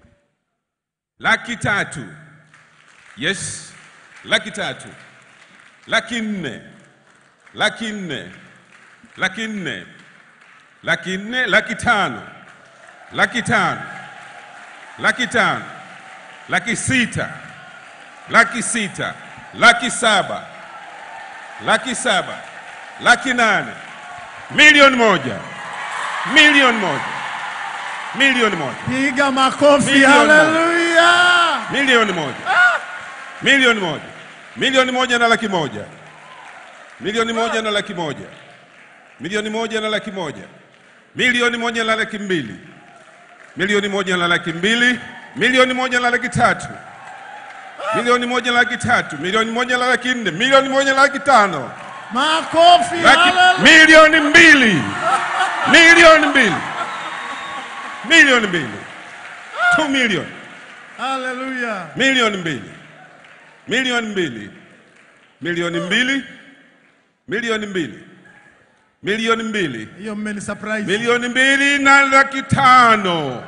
Speaker 6: laki tatu yes, laki tatu, laki nne, laki nne, laki nne, laki nne, laki tano, laki tano, laki tano, laki sita, laki sita, laki saba, laki saba, laki nane, milioni moja, milioni moja, milioni moja.
Speaker 3: Piga makofi,
Speaker 6: Milioni moja.
Speaker 3: haleluya!
Speaker 6: milioni moja milioni moja milioni moja na laki moja milioni moja na laki moja milioni moja na laki moja milioni moja na laki mbili milioni moja na laki mbili milioni moja na laki tatu milioni moja na laki tatu milioni moja na laki nne milioni moja na laki tano
Speaker 3: Makofi,
Speaker 6: laki,
Speaker 3: haleluya!
Speaker 6: milioni mbili milioni mbili milioni mbili two milioni
Speaker 3: Haleluya!
Speaker 6: milioni mbili milioni mbili milioni mbili milioni mbili milioni mbili
Speaker 3: Hiyo mmeni surprise.
Speaker 6: milioni mbili na laki tano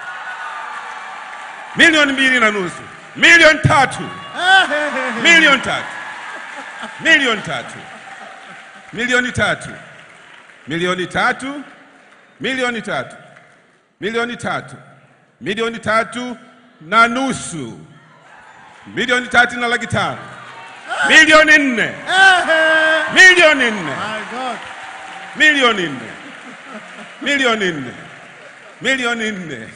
Speaker 6: milioni mbili na nusu milioni tatu
Speaker 3: Eh, eh, eh, eh.
Speaker 6: milioni tatu milioni tatu milioni tatu milioni tatu milioni tatu milioni tatu milioni tatu na nusu milioni tatu na laki tano milioni nne
Speaker 3: Eh, eh.
Speaker 6: milioni nne
Speaker 3: My God.
Speaker 6: milioni nne milioni nne milioni nne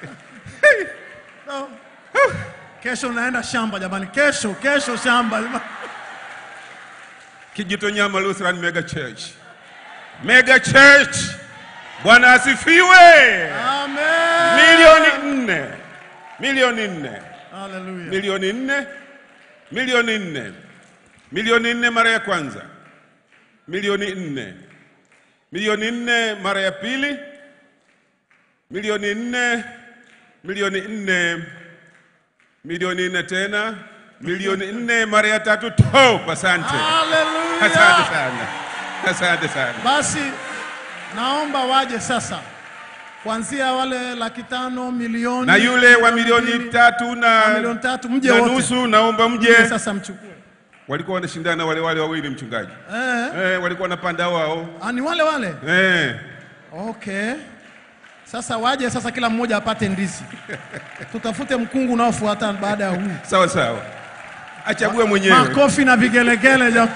Speaker 3: No. Kesho naenda shamba jamani, kesho kesho shamba jamani.
Speaker 6: Kijitonyama Lutheran Mega Church. Mega Church. Bwana asifiwe.
Speaker 3: Amen.
Speaker 6: Milioni nne. Milioni nne.
Speaker 3: Haleluya.
Speaker 6: Milioni nne. Milioni nne. Milioni nne mara ya kwanza. Milioni nne. Milioni nne mara ya pili. Milioni nne. Milioni nne. Milioni nne tena. Milioni nne mara ya tatu. Top, asante.
Speaker 3: Haleluya.
Speaker 6: Asante sana, asante sana.
Speaker 3: Basi naomba waje sasa, kuanzia wale laki tano milioni
Speaker 6: Na yule wa milioni
Speaker 3: mbili,
Speaker 6: tatu
Speaker 3: na
Speaker 6: na,
Speaker 3: milioni tatu mje
Speaker 6: na
Speaker 3: wote
Speaker 6: nusu, naomba
Speaker 3: Mje
Speaker 6: mje.
Speaker 3: sasa mchukue.
Speaker 6: Walikuwa wanashindana wale wale wawili, mchungaji
Speaker 3: Eh,
Speaker 6: eh, walikuwa wanapanda wao
Speaker 3: ah, ni wale wale.
Speaker 6: eh.
Speaker 3: Okay. Sasa waje sasa, kila mmoja apate ndizi. Tutafute mkungu unaofuata baada ya huu.
Speaker 6: Sawa sawa, achague mwenyewe.
Speaker 3: Makofi na vigelegele jam.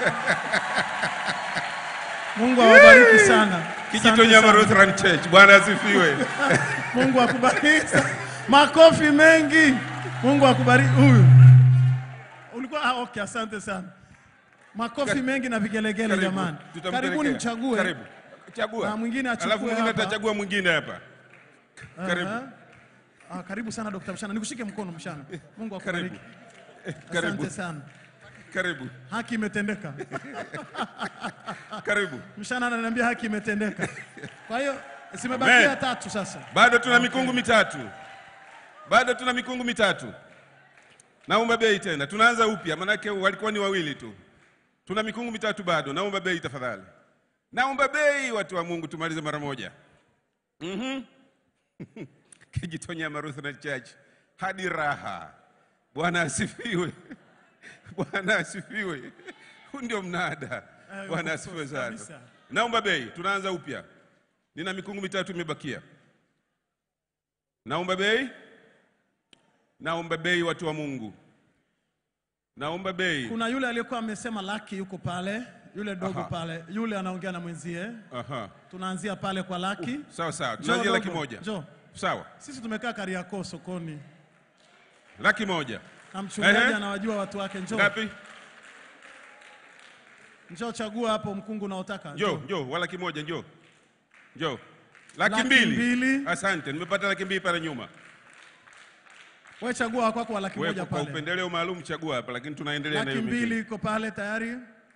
Speaker 3: Mungu awabariki sana.
Speaker 6: Kijito
Speaker 3: Asante
Speaker 6: Nyama
Speaker 3: sana.
Speaker 6: Lutheran Church, Bwana asifiwe.
Speaker 3: Mungu akubariki. sana. Makofi mengi. Mungu akubariki. Huyu ulikuwa ah, okay, asante sana. Makofi mengi na vigelegele
Speaker 6: Karibu,
Speaker 3: jamani.
Speaker 6: tutampelekea.
Speaker 3: Karibuni mchague.
Speaker 6: Karibu. Chagua.
Speaker 3: Na mwingine achukue
Speaker 6: Alafu mwingine
Speaker 3: hapa.
Speaker 6: atachagua mwingine hapa. Karibu.
Speaker 3: Aha. Ah, karibu sana Dr. Mshana. Nikushike mkono Mshana. Mungu akubariki.
Speaker 6: Karibu. Eh, Karibu.
Speaker 3: Asante sana.
Speaker 6: Karibu.
Speaker 3: Haki imetendeka.
Speaker 6: Karibu.
Speaker 3: Mshana ananiambia haki imetendeka. Kwa hiyo zimebakia
Speaker 6: Amen.
Speaker 3: tatu sasa.
Speaker 6: Bado tuna mikungu mitatu, bado tuna mikungu mitatu. Naomba bei tena, tunaanza upya, manake walikuwa ni wawili tu. Tuna mikungu mitatu bado, naomba bei tafadhali. Naomba bei, watu wa Mungu, tumalize mara moja. Mhm. Kijitonyama Lutheran Church hadi raha. Bwana asifiwe. Bwana asifiwe. Huu ndio mnada. Bwana asifiwe sana.
Speaker 3: kabisa.
Speaker 6: Naomba bei, tunaanza upya. Nina mikungu mitatu imebakia. Naomba bei. Naomba bei, watu wa Mungu. Naomba bei.
Speaker 3: Kuna yule aliyekuwa amesema laki yuko pale, yule dogo
Speaker 6: Aha.
Speaker 3: pale, yule anaongea na mwenzie.
Speaker 6: Aha.
Speaker 3: Tunaanzia pale kwa laki.
Speaker 6: Sawa sawa.
Speaker 3: Njoo
Speaker 6: Tunaanzia laki
Speaker 3: dogo,
Speaker 6: moja.
Speaker 3: Njoo.
Speaker 6: Sawa.
Speaker 3: Sisi tumekaa Kariakoo sokoni
Speaker 6: Laki moja.
Speaker 3: na mchungaji
Speaker 6: Ehe.
Speaker 3: anawajua watu wake. Njoo.
Speaker 6: Ngapi?
Speaker 3: Njoo chagua hapo mkungu unaotaka.
Speaker 6: Njoo, njoo, wa laki moja, njoo. Njoo. Laki,
Speaker 3: Laki
Speaker 6: mbili.
Speaker 3: mbili.
Speaker 6: Asante, nimepata laki mbili pale nyuma.
Speaker 3: Wewe chagua wa kwako wa laki
Speaker 6: Wewe
Speaker 3: moja
Speaker 6: kwa
Speaker 3: pale.
Speaker 6: upendeleo maalum chagua hapa, lakini tunaendelea na
Speaker 3: Laki
Speaker 6: hiyo
Speaker 3: mbili
Speaker 6: mbili.
Speaker 3: iko pale tayari.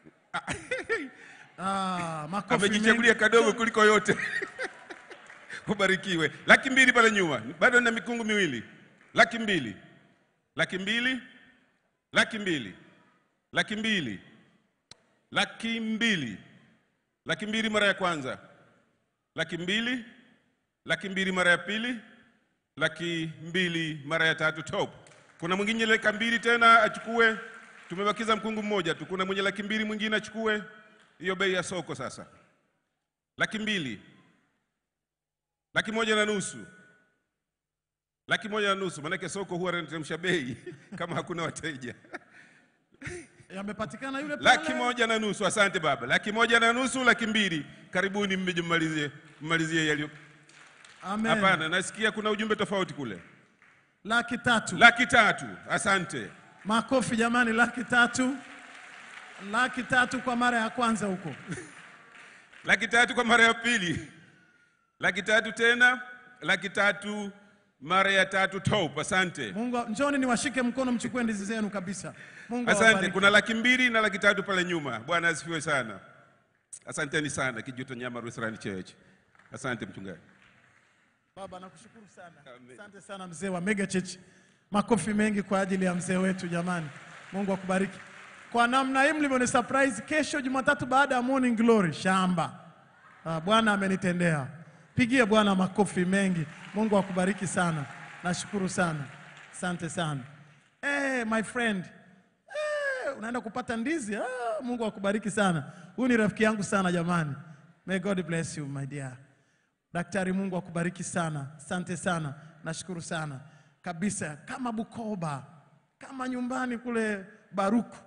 Speaker 3: Ah, makofi
Speaker 6: Amejichagulia
Speaker 3: mengi.
Speaker 6: kadogo kuliko yote. Ubarikiwe. Laki mbili pale nyuma. Bado na mikungu miwili. Laki mbili. Laki mbili. Laki mbili. Laki mbili. Laki mbili. Laki mbili mara ya kwanza. Laki mbili. Laki mbili mara ya pili. Laki mbili mara ya tatu top. Kuna mwingine laki mbili tena achukue. Tumebakiza mkungu mmoja tu. Kuna mwenye laki mbili mwingine achukue. Hiyo bei ya soko sasa. Laki mbili. Laki moja na nusu. Laki moja na nusu, maanake soko huwa linateremsha bei kama hakuna wateja.
Speaker 3: Yamepatikana yule pale.
Speaker 6: Laki moja na nusu, asante baba. Laki moja na nusu, laki mbili. Karibuni mmeje mmalizie, mmalizie yaliyo.
Speaker 3: Amen.
Speaker 6: Hapana, nasikia kuna ujumbe tofauti kule.
Speaker 3: Laki tatu.
Speaker 6: Laki tatu, asante.
Speaker 3: Makofi jamani, laki tatu. Laki tatu kwa mara ya kwanza huko.
Speaker 6: Laki tatu kwa mara ya pili. Laki tatu tena, laki tatu mara ya tatu top, asante.
Speaker 3: Mungu, njoni niwashike mkono mchukue ndizi zenu kabisa. Mungu
Speaker 6: Asante.
Speaker 3: awabariki.
Speaker 6: Kuna laki mbili na laki tatu pale nyuma. Bwana asifiwe sana. Asanteni sana Kijuto Nyama Lutheran Church. Asante mchungaji.
Speaker 3: Baba nakushukuru sana. Asante sana mzee wa Mega Church. Makofi mengi kwa ajili ya mzee wetu jamani. Mungu akubariki. Kwa namna hii mlivyoni surprise kesho Jumatatu baada ya Morning Glory shamba. Ah, Bwana amenitendea. Pigie Bwana makofi mengi. Mungu akubariki sana. Nashukuru sana. Asante sana. Eh, my friend. Eh, unaenda kupata ndizi. Ah, Mungu akubariki sana. Huyu ni rafiki yangu sana jamani. May God bless you my dear. Daktari, Mungu akubariki sana, asante sana, nashukuru sana kabisa, kama Bukoba, kama nyumbani kule Baruku.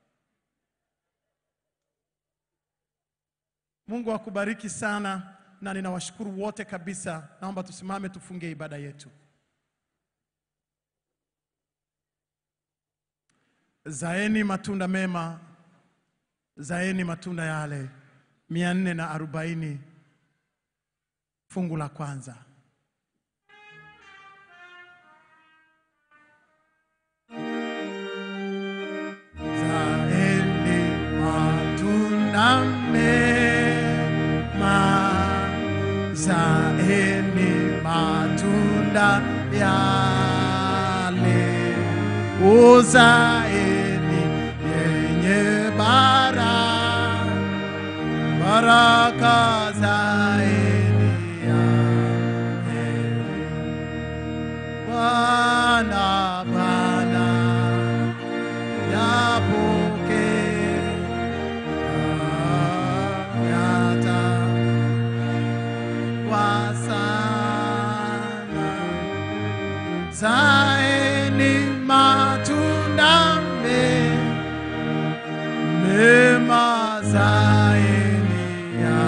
Speaker 3: Mungu akubariki sana, na ninawashukuru wote kabisa. Naomba tusimame tufunge ibada yetu. Zaeni matunda mema, zaeni matunda yale, mia nne na arobaini fungu la kwanza. Zaeni matunda mema, zaeni matunda yale, uzaeni yenye baraka baraka zaeni yake. Bwana Bwana yapokea yata kwa sana zaeni matunda mema mema zaeni ya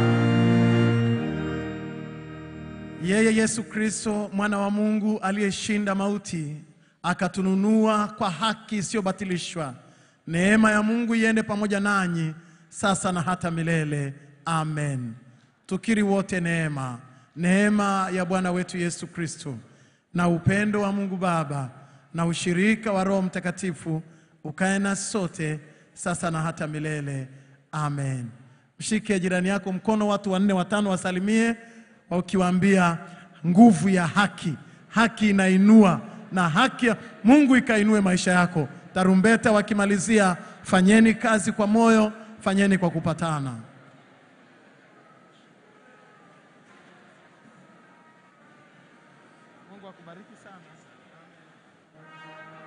Speaker 3: yeye Yesu Kristo mwana wa Mungu aliyeshinda mauti akatununua kwa haki isiyobatilishwa. Neema ya Mungu iende pamoja nanyi sasa na hata milele. Amen. Tukiri wote neema, neema ya Bwana wetu Yesu Kristo na upendo wa Mungu Baba na ushirika wa Roho Mtakatifu ukae na sote sasa na hata milele. Amen. Mshike jirani yako mkono, watu wanne watano wasalimie, ukiwaambia nguvu ya haki. Haki inainua na haki ya Mungu ikainue maisha yako. Tarumbeta wakimalizia, fanyeni kazi kwa moyo, fanyeni kwa kupatana. sana. Amen.